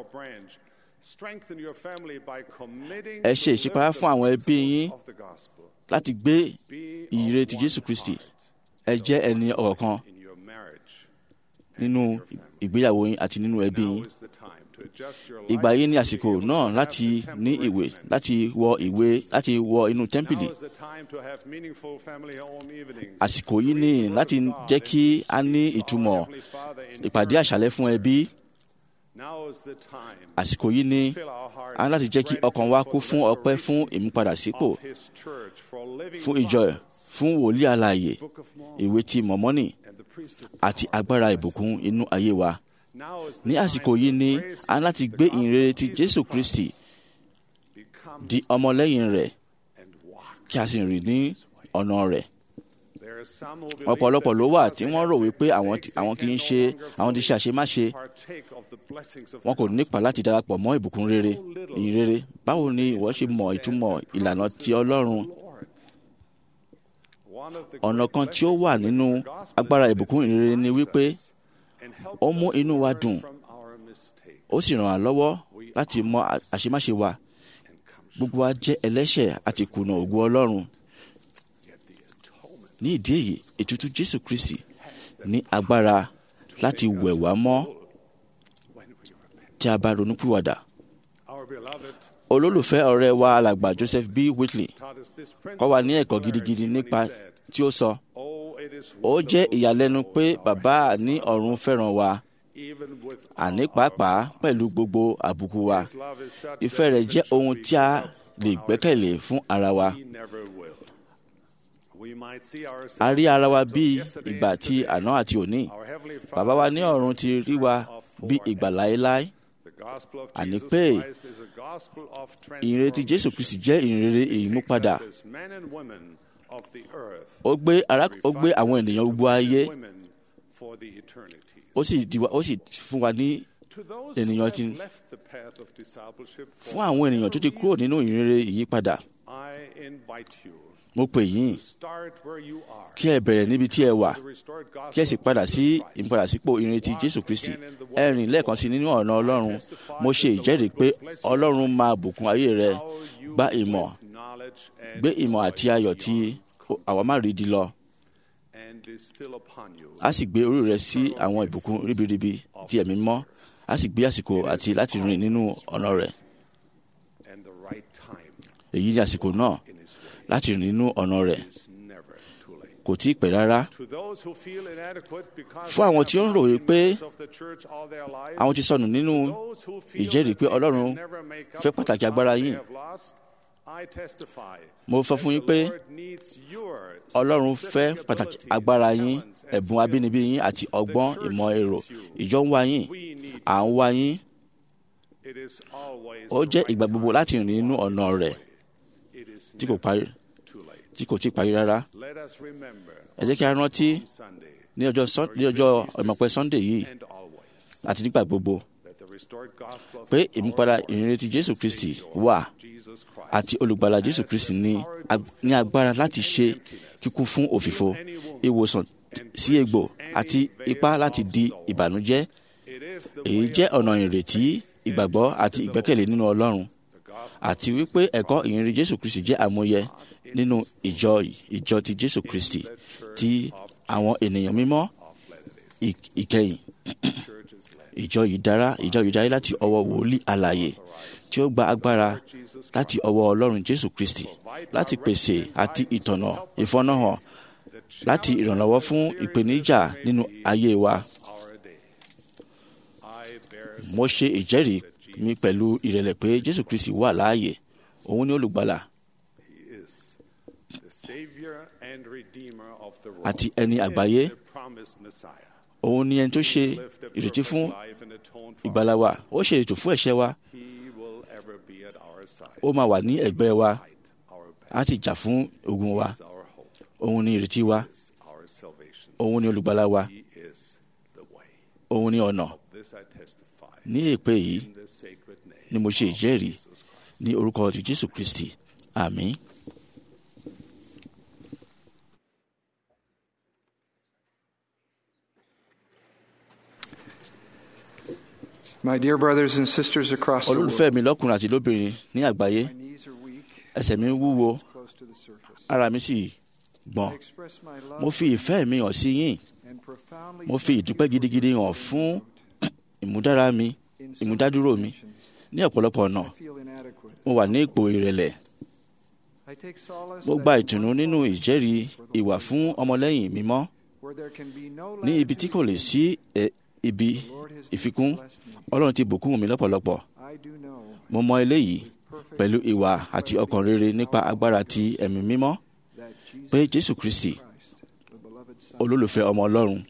S3: ẹ
S8: Ẹ ṣe ìṣípayá fún àwọn ẹbí yín láti gbé ìyìnrere ti Jésù Kristi ẹ jẹ́ ẹni ọ̀kọ̀ọ̀kan nínú ìgbéyàwó yín àti nínú ẹbí yín ìgbà yìí ní àsìkò náà láti ní ìwé láti wọ ìwé láti wọ inú tẹ́ḿpìlì àsìkò yìí ní láti jẹ́ kí a ní ìtumọ̀ ìpàdé àṣálẹ́ fún ẹbí àsìkò yìí ní a ní láti jẹ́ kí ọkàn wa kú fún ọpẹ́ fún ìmúpadàsípò fún ìjọ ẹ̀ fún wòlíì alààyè ìwé ti mọ̀mọ́nì àti agbára ìbùkún inú ayé wa ní àsìkò yìí ní a ní láti gbé ìrere ti Jésù Kristi di ọmọlẹ́yìn rẹ̀ kí a sì rìn ní ọ̀nà rẹ̀ ọ̀pọ̀lọpọ̀ ló wà tí wọ́n rò wípé àwọn ti- àwọn kì í ṣe àwọn ti ṣe àṣemáṣe wọn kò nípa láti darapọ̀ mọ́ ìbùkún rere ìyìn rere báwo ni ìwọ ṣe mọ ìtumọ̀ ìlànà ti Ọlọ́run ọ̀nà kan tí ó wà nínú agbára ìbùkún ìyìn rere ni wípé ó mú inú wa dùn ó sì ràn wá lọ́wọ́ láti mọ à- àṣemáṣe wa gbogbo wa jẹ́ ẹlẹ́ṣẹ̀ àti kùnà ògo Ọlọ́run ní ìdí èyí ètùtù Jésù Kristi ní agbára láti wẹ̀ wá mọ́ tí a bá ronúpìwàdà.
S3: Our beloved
S8: olólùfẹ́ ọ̀rẹ́ wa alàgbà Joseph B. Whitley
S3: taught us this
S8: kọ́ wa ní
S3: principle
S8: ẹ̀kọ́
S3: of
S8: gidigidi
S3: clarity
S8: nípa
S3: when he said,
S8: tí ó sọ
S3: "Oh, it is
S8: ó jẹ́
S3: wonderful
S8: ìyàlẹ́nu
S3: to know
S8: pé
S3: our
S8: bàbá ní ọ̀run fẹ́ràn wa
S3: even with
S8: àní
S3: all
S8: pàápàá
S3: our
S8: pẹ̀lú gbogbo àbùkù wa
S3: His love is such
S8: ìfẹ́
S3: that
S8: rẹ̀
S3: even
S8: jẹ́
S3: should
S8: ohun
S3: we
S8: tí a
S3: give up
S8: lè
S3: on
S8: gbẹ́kẹ̀lé
S3: ourselves,
S8: fún ara wa
S3: He never will. We might see ourselves
S8: a rí ara wa
S3: as of
S8: bí
S3: yesterday
S8: ìgbà
S3: and
S8: tí
S3: today.
S8: àná àti òní
S3: Our Heavenly
S8: bàbá wa
S3: Father
S8: ní
S3: sees
S8: ọ̀run
S3: us
S8: ti
S3: in
S8: rí wa
S3: terms of
S8: bí
S3: forever.
S8: ìgbà láéláé
S3: The gospel of
S8: Àní
S3: Jesus
S8: pé
S3: Christ is a gospel of
S8: ìrètí Jésù
S3: transformation.
S8: Kristi jẹ́ ìrere ìmúpadà
S3: Takes us as men and women of the earth,
S8: ó gbé ará ó gbé
S3: refines
S8: àwọn
S3: us
S8: ènìyàn
S3: into
S8: gbogbo
S3: men
S8: ayé
S3: and women for the eternities.
S8: ó sì di wa ó sì fún wa ní
S3: To those
S8: ènìyàn
S3: who
S8: ti-
S3: have left the path of discipleship for
S8: fún àwọn ènìyàn tó ti
S3: whatever
S8: kúrò nínú ìrere ìyípadà
S3: I invite you
S8: mo pè yín
S3: to start where you are.
S8: kí ẹ bẹ̀rẹ̀ níbi tí ẹ wà
S3: The restored gospel
S8: kí ẹ sì
S3: of
S8: padà
S3: Jesus
S8: sí
S3: Christ.
S8: ìmúpadàsípò ìrètí Jésù Kristi ẹ rìn lẹ́ẹ̀kan sí nínú ọ̀nà Ọlọ́run mo ṣe ìjẹ́rìí pé Ọlọ́run máa bùkún ayé rẹ
S3: How you
S8: gba ìmọ̀
S3: with knowledge and
S8: gbé ìmọ̀ àti ayọ̀ tí àwa má rí di lọ
S3: and is still upon you.
S8: a sì gbé orí rẹ sí àwọn ìbùkún ríbiríbi tí ẹ̀mí mọ́ a sì gbé àsìkò àti láti rìn nínú ọ̀nà rẹ̀
S3: and the right time
S8: èyí ni àsìkò náà
S3: in his way
S8: láti rìn nínú ọ̀nà rẹ̀
S3: is never too late.
S8: kò tí ì pẹ́ rárá
S3: To those who feel inadequate because
S8: Fún àwọn tí ó ń rò
S3: they have
S8: wípé
S3: members of the church all their lives,
S8: àwọn ti sọnù nínú
S3: those who feel
S8: ìjẹ́rìí
S3: that
S8: pé
S3: they
S8: Ọlọ́run
S3: can never make up
S8: fẹ́
S3: for
S8: pàtàkì
S3: the
S8: agbára
S3: ground they
S8: yín.
S3: have lost, I testify
S8: mo sọ fún yín
S3: that
S8: pé
S3: the Lord needs your
S8: Ọlọ́run
S3: specific
S8: fẹ́ pàtàkì
S3: abilities,
S8: agbára yín
S3: talents, and
S8: ẹ̀bùn abínibí
S3: skills.
S8: yín àti ọgbọ́n
S3: The church
S8: ìmọ̀ èrò
S3: needs you.
S8: ìjọ ń wá yín
S3: We need
S8: à ń wá yín
S3: It is always
S8: ó
S3: the
S8: jẹ́
S3: right
S8: ìgbà gbogbo
S3: time
S8: láti rìn nínú ọ̀nà rẹ̀
S3: It is
S8: tí kò
S3: never
S8: parí
S3: too late.
S8: tí kò tí ì parí rárá
S3: Let us remember
S8: ẹ jẹ́ kí a rántí
S3: on Sunday
S8: ní ọjọ́ Sun- ní ọjọ́ ìmọ̀pẹ́ Sunday yìí
S3: and always
S8: àti nígbà gbogbo
S3: that the restored gospel of
S8: pé
S3: our
S8: ìmúpadà
S3: Lord
S8: ìrìnrètí Jésù
S3: and
S8: Kristi
S3: Savior,
S8: wà
S3: Jesus Christ,
S8: àti olùgbàlà Jésù Kristi ní ag- ní agbára láti ṣe kíkún fún òfìfo ìwòsàn sí egbò àti ipá láti di ìbànújẹ́
S3: It is the
S8: èyí
S3: way
S8: jẹ́
S3: of
S8: ọ̀nà ìrètí ìgbàgbọ́ àti ìgbẹ́kẹ̀lé nínú Ọlọ́run
S3: the gospel
S8: àti wípé ẹ̀kọ́ ìyìnrere Jésù Kristi jẹ́ àmúyẹ nínú ìjọ ìjọ ti Jésù Kristi ti àwọn ènìyàn mímọ́
S3: of Latter-day
S8: ì- ìkẹyìn
S3: churches led.
S8: ìjọ yìí dára ìjọ yìí dára láti ọwọ́ wòlíì alààyè tí ó gba agbára láti ọwọ́ Ọlọ́run Jésù Kristi láti pèsè àti ìtọ̀nà ìfọ́nàhàn láti ìrànlọ́wọ́ fún ìpèníjà nínú ayé wa
S3: Our day. I bear
S8: mo ṣe ìjẹ́rìí mi pẹ̀lú ìrẹ̀lẹ̀ pé Jésù Kristi wà láàyè òun ni olùgbàlà
S3: he is the Savior and Redeemer of the world.
S8: àti ẹni
S3: He is
S8: àgbáyé
S3: the promised Messiah.
S8: òun ni ẹni tó ṣe
S3: Lived a
S8: ìrètí
S3: perfect
S8: fún
S3: life and atoned for
S8: ìgbàlà
S3: our
S8: wa ó ṣe ètò fún ẹ̀ṣẹ̀ wa
S3: He will ever be at our side.
S8: ó máa wà ní ẹ̀gbẹ́ wa
S3: Fight our
S8: á
S3: battle.
S8: sì jà fún ogun wa
S3: He is our hope.
S8: òun ni ìrètí wa
S3: He is our salvation.
S8: òun ni olùgbàlà wa
S3: He is the way.
S8: òun ni ọ̀nà
S3: This I testify
S8: ní èpè yìí
S3: in the sacred name
S8: ni mo ṣe
S3: of
S8: ìjẹ́rìí
S3: Jesus Christ.
S8: ní orúkọ ti Jésù Kristi àmín.
S9: My dear brothers and sisters across the
S8: olólùfẹ́
S9: world,
S8: mi lọ́kùnrin àti lóbìnrin ní àgbáyé
S9: my knees are weak,
S8: ẹsẹ̀ mi ń wúwo
S9: close to the surface.
S8: ara mi sì gbọ̀n
S9: I express my love
S8: mo fi ìfẹ́ mi hàn sí yín
S9: and profoundly
S8: mo fi
S9: thank you
S8: ìdúpẹ́
S9: for
S8: gidigidi
S9: your
S8: hàn fún
S9: support.
S8: ìmúdára mi
S9: In some
S8: ìmúdádúró mi
S9: dimensions,
S8: ní ọ̀pọ̀lọpọ̀ ọ̀nà
S9: I feel inadequate.
S8: mo wà ní ipò ìrẹ̀lẹ̀
S9: I take solace
S8: mo
S9: that
S8: gba
S9: in
S8: ìtùnú
S9: one
S8: nínú
S9: moment
S8: ìjẹ́rìí
S9: for the
S8: ìwà
S9: Lord,
S8: fún ọmọlẹ́yìn mímọ́
S9: where there can be no
S8: ní ibi tí kò lè sí ẹ, ibi
S9: The Lord has
S8: ìfikún
S9: blessed me.
S8: Ọlọ́run ti bùkún mi lọ́pọ̀lọpọ̀
S9: I do know
S8: mo mọ eléyìí
S9: perfect
S8: pẹ̀lú ìwà àti ọkàn rere nípa agbára ti ẹ̀mí mímọ́
S9: that Jesus
S8: pé Jésù Kristi
S9: Christ, the beloved Son,
S8: olólùfẹ́ ọmọ Ọlọ́run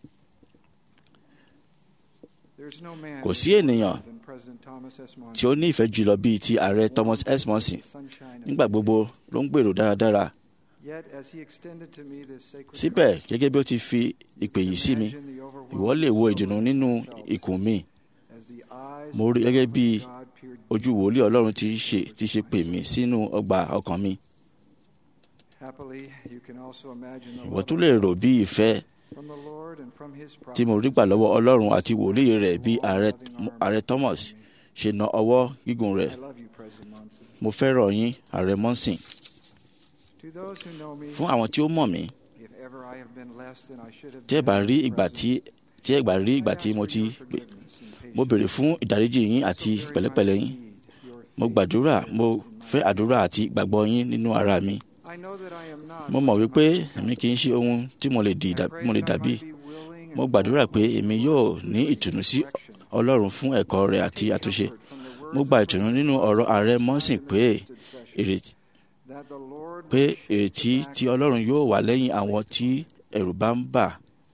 S9: there is no man
S8: kò sí ènìyàn
S9: than President Thomas S. Monson,
S8: tí ó ní ìfẹ́ jùlọ bíi ti ààrẹ Thomas S. Monson
S9: sunshine of
S8: nígbà gbogbo ló ń gbèrò dáradára
S9: Yet, as he extended to me this sacred
S8: síbẹ̀ gẹ́gẹ́ bí ó ti fi ìpè yìí sí mi
S9: imagine the overwhelming
S8: ìwọ lè wo ìdùnnú
S9: sorrow
S8: nínú
S9: I felt
S8: ikùn mi
S9: as the eyes
S8: mo rí gẹ́gẹ́ bí
S9: of God peered
S8: ojú wòlíì Ọlọ́run ti ṣe ti ṣe pè mí sínú ọgbà ọkàn mi
S9: Happily, you can also imagine the
S8: ìwọ
S9: love
S8: tún lè rò bí ìfẹ́
S9: from the Lord and from his
S8: tí mo rí gbà lọ́wọ́ Ọlọ́run àti wòlíì rẹ̀ bí ààrẹ ààrẹ Thomas ṣe na ọwọ́ gígùn rẹ̀
S9: I love you, President Monson.
S8: mo fẹ́ràn yín ààrẹ Monson
S9: To those who know me,
S8: fún àwọn tí ó mọ̀ mí
S9: if ever I have been less than I should have
S8: tí ẹ bá
S9: been,
S8: rí ìgbà tí
S9: President,
S8: tí ẹ gbà rí ìgbà tí mo ti pè mo béèrè fún ìdáríjì yín àti pẹ̀lẹ́pẹ̀lẹ́ yín mo gbàdúrà mo fẹ́ àdúrà àti ìgbàgbọ́ yín nínú ara mi mo mọ̀ wípé èmi kì í ṣe ohun tí mo lè di mo lè dàbí mo gbàdúrà pé èmi yóò ní ìtùnú sí ọlọ́run fún ẹ̀kọ́ rẹ̀ àti àtúnṣe mo gba ìtùnú nínú ọ̀rọ̀ ààrẹ mọ́sìn pé ìrètí pé ìrètí tí ọlọ́run yóò wà lẹ́yìn àwọn tí ẹ̀rù bá ń bà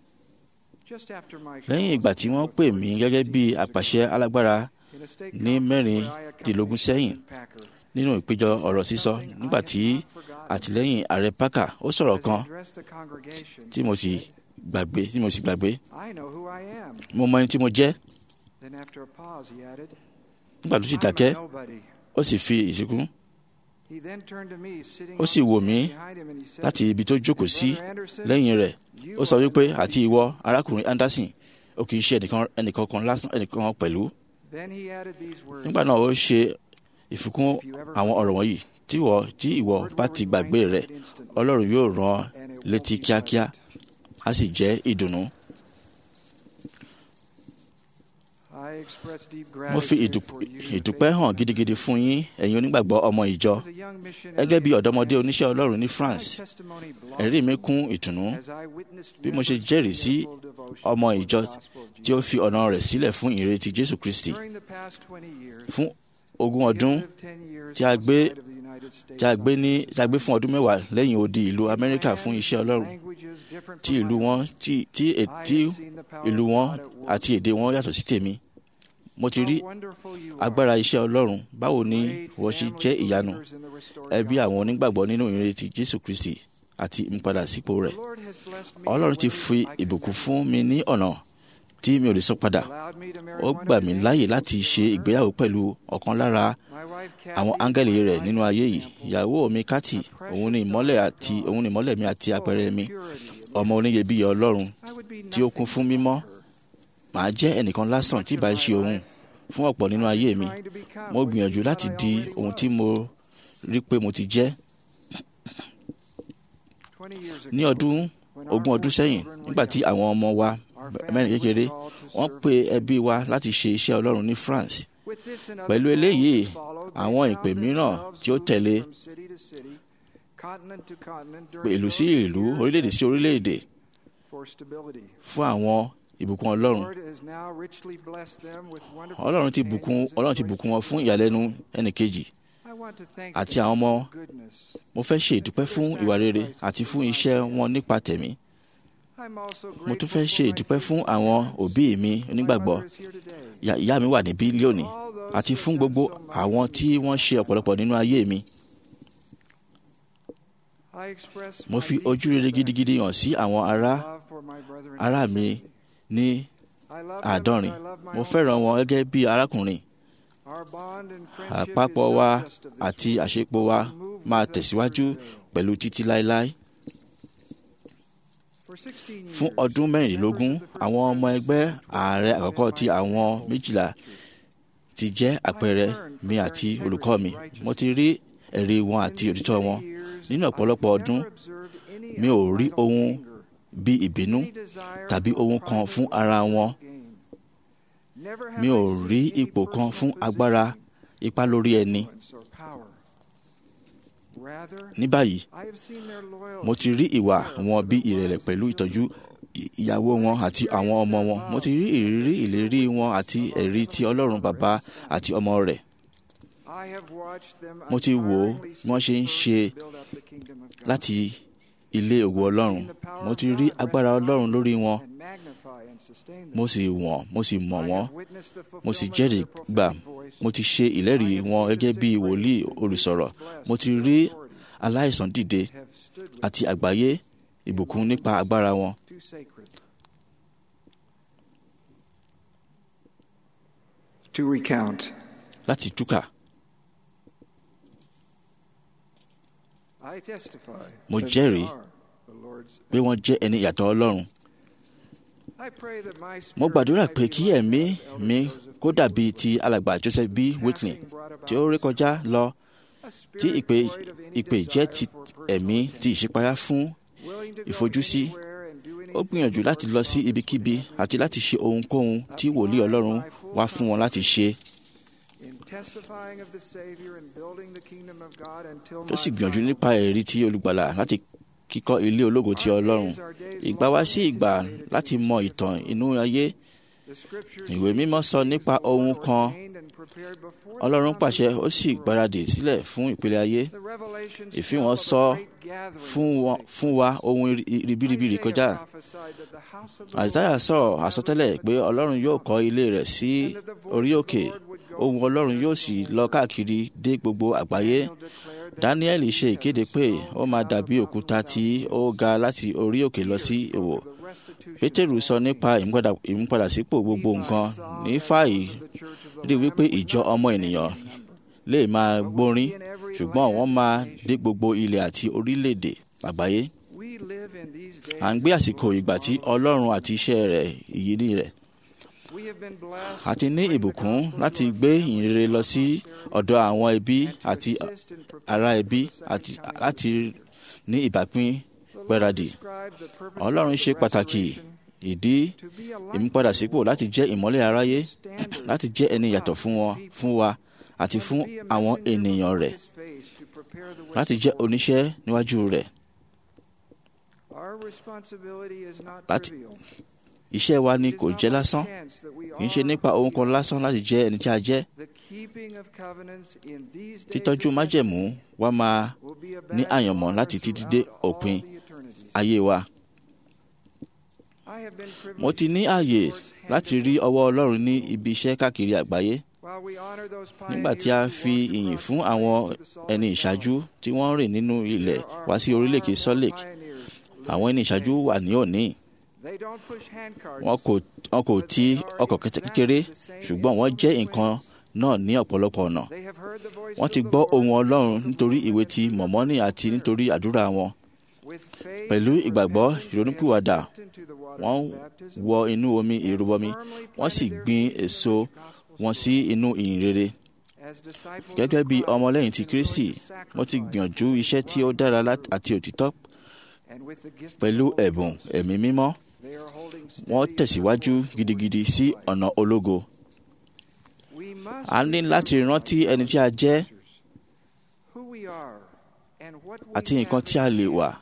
S8: lẹ́yìn ìgbà tí wọ́n pè mí gẹ́gẹ́ bí àpàṣẹ alágbára ní mẹ́rìndínlógún sẹ́yìn nínú ìpéjọ ọ̀rọ̀ sísọ nígbà tí àtìlẹ́yìn ààrẹ Parker ó sọ̀rọ̀ kan tí mo sì gbàgbé tí mo sì gbàgbé mo mọ ẹni tí mo jẹ́ nígbà tó sì dákẹ́ ó sì fi ìsìnkú ó sì wò mí láti ibi tó jókòó sí lẹ́yìn rẹ̀ ó sọ wípé àti ìwọ arákùnrin Anderson ó kì í ṣe ẹnìkan kan lásán ẹnìkan pẹ̀lú nígbà náà ó ṣe ìfikún àwọn ọ̀rọ̀ wọ̀nyí tí ìwọ tí ìwọ bá ti gbàgbé rẹ̀ Ọlọ́run yóò rán létí kíákíá á sì jẹ́ ìdùnnú. mo fi ìdúpẹ́ hàn gidigidi fún yín ẹ̀yin onígbàgbọ́ ọmọ ìjọ gẹ́gẹ́ bí ọ̀dọ́mọdé oníṣẹ́ Ọlọ́run ní France ẹ̀rí mi kún ìtùnú bí mo ṣe jẹ́rìí sí ọmọ ìjọ tí ó fi ọ̀nà rẹ̀ sílẹ̀ fún ìrètí Jésù Kristi fún ogún ọdún tí a gbé tí a gbé ní tí a gbé fún ọdún mẹ́wàá lẹ́yìn odi ìlú Amẹ́ríkà fún iṣẹ́ Ọlọ́run tí ìlú wọn tí tí ìlú wọn àti èdè wọn yàtọ̀ sí tèmi mo ti rí agbára iṣẹ́ Ọlọ́run báwo ni wọ́n ṣe jẹ́ ìyanu ẹbí àwọn onígbàgbọ́ nínú ìrètí Jésù Kristi àti ìmúpadà sípò rẹ̀ Ọlọ́run ti fi ìbùkún fún mi ní ọ̀nà tí mi ò lè sọ padà ó gbà mí láàyè láti ṣe ìgbéyàwó pẹ̀lú ọ̀kan lára àwọn áńgẹ́lì rẹ̀ nínú ayé yìí ìyàwó mi Kati òun ni ìmọ́lẹ̀ àti òun ni ìmọ́lẹ̀ mi àti àpẹẹrẹ mi ọmọ oníyebíye Ọlọ́run tí ó kún fún mímọ́ màá jẹ́ ẹnìkan lásán tí bá ń ṣe òun fún ọ̀pọ̀ nínú ayé mi mo gbìyànjú láti di ohun tí mo rí pé mo ti jẹ́ ní ọdún ogún ọdún sẹ́yìn nígbà tí àwọn ọmọ wa mẹ́rin kékeré wọ́n pe ẹbí wa láti ṣe iṣẹ́ Ọlọ́run ní France pẹ̀lú eléyìí àwọn ìpè mìíràn tí ó tẹ̀lé ìlú sí ìlú orílẹ̀-èdè sí orílẹ̀-èdè fún àwọn ìbùkún Ọlọ́run Ọlọ́run ti bùkún Ọlọ́run ti bùkún wọn fún ìyàlẹ́nu ẹnìkejì àti àwọn ọmọ mo fẹ́ ṣe ìdúpẹ́ fún ìwà rere àti fún iṣẹ́ wọn nípa tẹ̀mí mo tún fẹ́ ṣe ìdúpẹ́ fún àwọn òbí mi onígbàgbọ́ ìyá mi wà ní bílíọ̀nù àti fún gbogbo àwọn tí wọ́n ṣe ọ̀pọ̀lọpọ̀ nínú ayé mi. mo fi ojú rere gidigidi hàn sí àwọn ará ará mi ní àádọ́rin mo fẹ́ràn wọn gẹ́gẹ́ bí arákùnrin àpapọ̀ wa àti àṣepọ̀ wa máa tẹ̀síwájú pẹ̀lú títí láéláé fún ọdún mẹ́rìnlélógún àwọn ọmọ ẹgbẹ́ ààrẹ àkọ́kọ́ ti àwọn méjìlá ti jẹ́ àpẹẹrẹ mi àti olùkọ́ mi mo ti rí ẹ̀rí wọn àti òtítọ́ wọn nínú ọ̀pọ̀lọpọ̀ ọdún mi ò rí ohun bí ìbínú tàbí ohun kan fún ara wọn mi ò rí ipò kan fún agbára ipá lórí ẹni ní báyìí mo ti rí ìwà wọn bí ìrẹ̀lẹ̀ pẹ̀lú ìtọ́jú ìyàwó wọn àti àwọn ọmọ wọn mo ti rí ìrírí ìlérí wọn àti ẹ̀rí ti Ọlọ́run bàbá àti ọmọ rẹ̀ mo ti wò ó bí wọ́n ṣe ń ṣe láti ilé ògo Ọlọ́run mo ti rí agbára Ọlọ́run lórí wọn mo sì wọ̀n mo sì mọ̀ wọ́n mo sì jẹ́rìí gbà mo ti ṣe ìlẹ́rìí wọn gẹ́gẹ́ bí wòlíì olùsọ̀rọ̀ mo ti rí aláìsàn dìde àti àgbáyé ìbùkún nípa agbára wọn.
S9: To recount.
S8: láti túkà
S9: I testify
S8: mo
S9: that
S8: jẹ́rìí
S9: they are the Lord's
S8: pé wọ́n jẹ́ ẹni ìyàtọ̀ Ọlọ́run
S9: I pray that my
S8: mo
S9: spirit
S8: gbàdúrà
S9: might
S8: pé
S9: be
S8: kí
S9: like
S8: ẹ̀mí
S9: that of
S8: mi
S9: Elder Joseph
S8: kó dàbí ti alàgbà Joseph B. Whitney tí ó rékọjá lọ
S9: a
S8: tí
S9: spirit
S8: ìpè
S9: void of any
S8: ìpè jẹ́ ti
S9: desire for
S8: ẹ̀mí
S9: personal
S8: ti ìṣípayá fún
S9: willing to go
S8: ìfojúsí
S9: anywhere and do
S8: ó gbìyànjú láti lọ sí ibikíbi àti láti ṣe ohunkóhun tí wòlíì ọlọ́run wá fún wọn láti ṣe
S9: in testifying of the Savior and building the kingdom of God until
S8: tó sì
S9: my
S8: gbìyànjú
S9: time.
S8: nípa ẹ̀rí tí olùgbàlà láti kíkọ́ ilé ológo ti ọlọ́run ìgbà wá sí ìgbà láti mọ ìtàn inú ayé
S9: The scriptures
S8: ìwé mímọ́ sọ nípa ohun kan
S9: ordained and prepared before
S8: ọlọ́run
S9: the
S8: pàṣẹ ó
S9: foundation
S8: sì
S9: of the world.
S8: gbáradì sílẹ̀ fún ìpele ayé
S9: The revelations
S8: ìfihàn
S9: tell of a
S8: sọ
S9: great gathering
S8: fún
S9: of
S8: wọn-
S9: saints.
S8: fún wa ohun ribiribiri
S9: Isaiah
S8: kọjá
S9: prophesied that the house of the
S8: àìsáyà
S9: Lord
S8: sọ̀rọ̀
S9: would be
S8: àsọtẹ́lẹ̀
S9: established
S8: pé
S9: in the
S8: ọlọ́run yóò kọ́ ilé rẹ̀ sí
S9: and that the voice
S8: orí
S9: of the
S8: òkè
S9: Lord would go
S8: ohun
S9: from
S8: ọlọ́run
S9: there
S8: yóò
S9: to
S8: sì
S9: the
S8: lọ
S9: whole
S8: káàkiri dé gbogbo àgbáyé
S9: Daniel declared that
S8: daniel
S9: he
S8: ṣe
S9: as a
S8: ìkéde pé
S9: stone
S8: ó máa
S9: out of
S8: dàbí
S9: the
S8: òkúta
S9: mountain
S8: tí
S9: hills.
S8: ó ga láti orí òkè lọ sí
S9: Peter
S8: ìwò
S9: spoke of the restitution
S8: pétérù
S9: of
S8: sọ
S9: all
S8: nípa
S9: things.
S8: ìmúpadà- ìmúpadàsípò gbogbo
S9: Nephi
S8: nǹkan
S9: saw
S8: ní
S9: that
S8: fàyè
S9: those of the church of the
S8: rí
S9: Lamb
S8: wípé
S9: would
S8: ìjọ
S9: not
S8: ọmọ
S9: be
S8: ènìyàn
S9: many in number,
S8: lè máa
S9: but would
S8: gbórin
S9: be in every
S8: ṣùgbọ́n
S9: land
S8: wọ́n máa
S9: and nation.
S8: dé gbogbo ilẹ̀ àti orílẹ̀-èdè àgbáyé
S9: We live in these days
S8: à ń gbé
S9: of
S8: àsìkò
S9: Lord's
S8: ìgbà tí
S9: marvelous
S8: ọlọ́run àti iṣẹ́ rẹ̀ ìyìnrí rẹ̀
S9: We have been blessed
S8: a ti ní
S9: to bring the
S8: ìbùkún
S9: gospel
S8: láti
S9: to our
S8: gbé
S9: families
S8: ìyìnrere lọ
S9: and
S8: sí
S9: posterity,
S8: ọ̀dọ̀ àwọn ẹbí
S9: and to
S8: àti
S9: assist in preparing
S8: ará
S9: for
S8: ẹbí
S9: the second
S8: àti
S9: coming of
S8: láti
S9: the Savior.
S8: ní ìbápín
S9: The Lord
S8: gbáradì
S9: described the purpose
S8: ọlọ́run
S9: of
S8: ṣe
S9: the
S8: pàtàkì
S9: restoration
S8: ìdí
S9: to be a light
S8: ìmúpadàsípò láti jẹ́ ìmọ́lẹ̀ aráyé
S9: standard
S8: láti jẹ́ ẹni yàtọ̀ fún wọn fún wa àti
S9: and
S8: fún
S9: to be a
S8: àwọn
S9: messenger
S8: ènìyàn
S9: before
S8: rẹ̀
S9: His face to prepare the way
S8: láti
S9: of
S8: jẹ́
S9: the Lord.
S8: oníṣẹ́ níwájú rẹ̀
S9: Our responsibility is not
S8: láti-
S9: trivial.
S8: iṣẹ́ wa ni
S9: It is
S8: kò
S9: not
S8: jẹ́
S9: by
S8: lásán
S9: chance that we
S8: kì í ṣe
S9: are
S8: nípa
S9: who
S8: ohun
S9: we
S8: kan
S9: are.
S8: lásán láti jẹ́ ẹni tí a jẹ́
S9: The keeping of covenants in these days
S8: títọ́jú
S9: of
S8: májẹ̀mú
S9: testing
S8: wa máa
S9: will be a
S8: ní
S9: badge of
S8: àyànmọ́
S9: honor
S8: láti títí
S9: throughout
S8: dé
S9: all
S8: òpin
S9: the eternities.
S8: ayé wa
S9: I have been
S8: mo ti ní
S9: privileged to
S8: ààyè
S9: see the Lord's hand
S8: láti
S9: at
S8: rí
S9: work.
S8: ọwọ́ ọlọ́run ní ibi iṣẹ́ káàkiri àgbáyé
S9: While we honor those
S8: nígbà tí a
S9: pioneers who
S8: fi
S9: walked
S8: ìyìn
S9: across
S8: fún
S9: the
S8: àwọn
S9: plains to the solid
S8: ẹni
S9: ground,
S8: ìṣáájú tí wọ́n rìn nínú ilẹ̀
S9: there are
S8: wá sí
S9: far
S8: orílẹ̀-èdè
S9: more
S8: Salt Lake
S9: pioneers
S8: àwọn ẹni ìṣáájú
S9: living
S8: wà ní òní
S9: They don't push handcarts,
S8: wọn kò wọn kò ti ọkọ̀ kẹtẹ kékeré ṣùgbọ́n wọ́n jẹ́ nǹkan náà ní ọ̀pọ̀lọpọ̀ ọ̀nà
S9: They have heard the voice
S8: wọ́n
S9: of
S8: ti
S9: the
S8: gbọ́
S9: Lord
S8: ohùn ọlọ́run
S9: because of
S8: nítorí
S9: the
S8: ìwé ti
S9: witness of
S8: mọ̀mọ́nì
S9: their
S8: àti
S9: prayer.
S8: nítorí àdúrà wọn
S9: With faith
S8: pẹ̀lú
S9: and
S8: ìgbàgbọ́
S9: repentance, they have
S8: ìrònúpìwàdà
S9: stepped into the waters
S8: wọ́n
S9: of baptism
S8: wọ inú omi
S9: and
S8: ìrúbọmi
S9: firmly
S8: wọ́n sì
S9: planted their
S8: gbin
S9: feet in the
S8: èso
S9: gospel
S8: wọn sí inú ìyìn rere
S9: As disciples
S8: gẹ́gẹ́
S9: of
S8: bí
S9: Christ,
S8: ọmọlẹ́yìn ti
S9: they've been
S8: Kristi
S9: willing to
S8: wọ́n ti
S9: sacrifice
S8: gbìyànjú
S9: for
S8: iṣẹ́ tí ó
S9: life.
S8: dára lát- àti òtítọ́
S9: And with the gift of
S8: pẹ̀lú
S9: the Holy
S8: ẹ̀bùn
S9: Ghost,
S8: ẹ̀mí mímọ́
S9: they are holding
S8: wọ́n
S9: steady
S8: tẹ̀síwájú
S9: their course
S8: gidigidi
S9: towards
S8: sí
S9: life.
S8: ọ̀nà ológo
S9: We must
S8: a ní láti
S9: remember
S8: rántí
S9: our
S8: ẹni tí a jẹ́
S9: ancestors, who we are, and what we
S8: àti nǹkan
S9: have
S8: tí a
S9: in
S8: lè
S9: hands.
S8: wà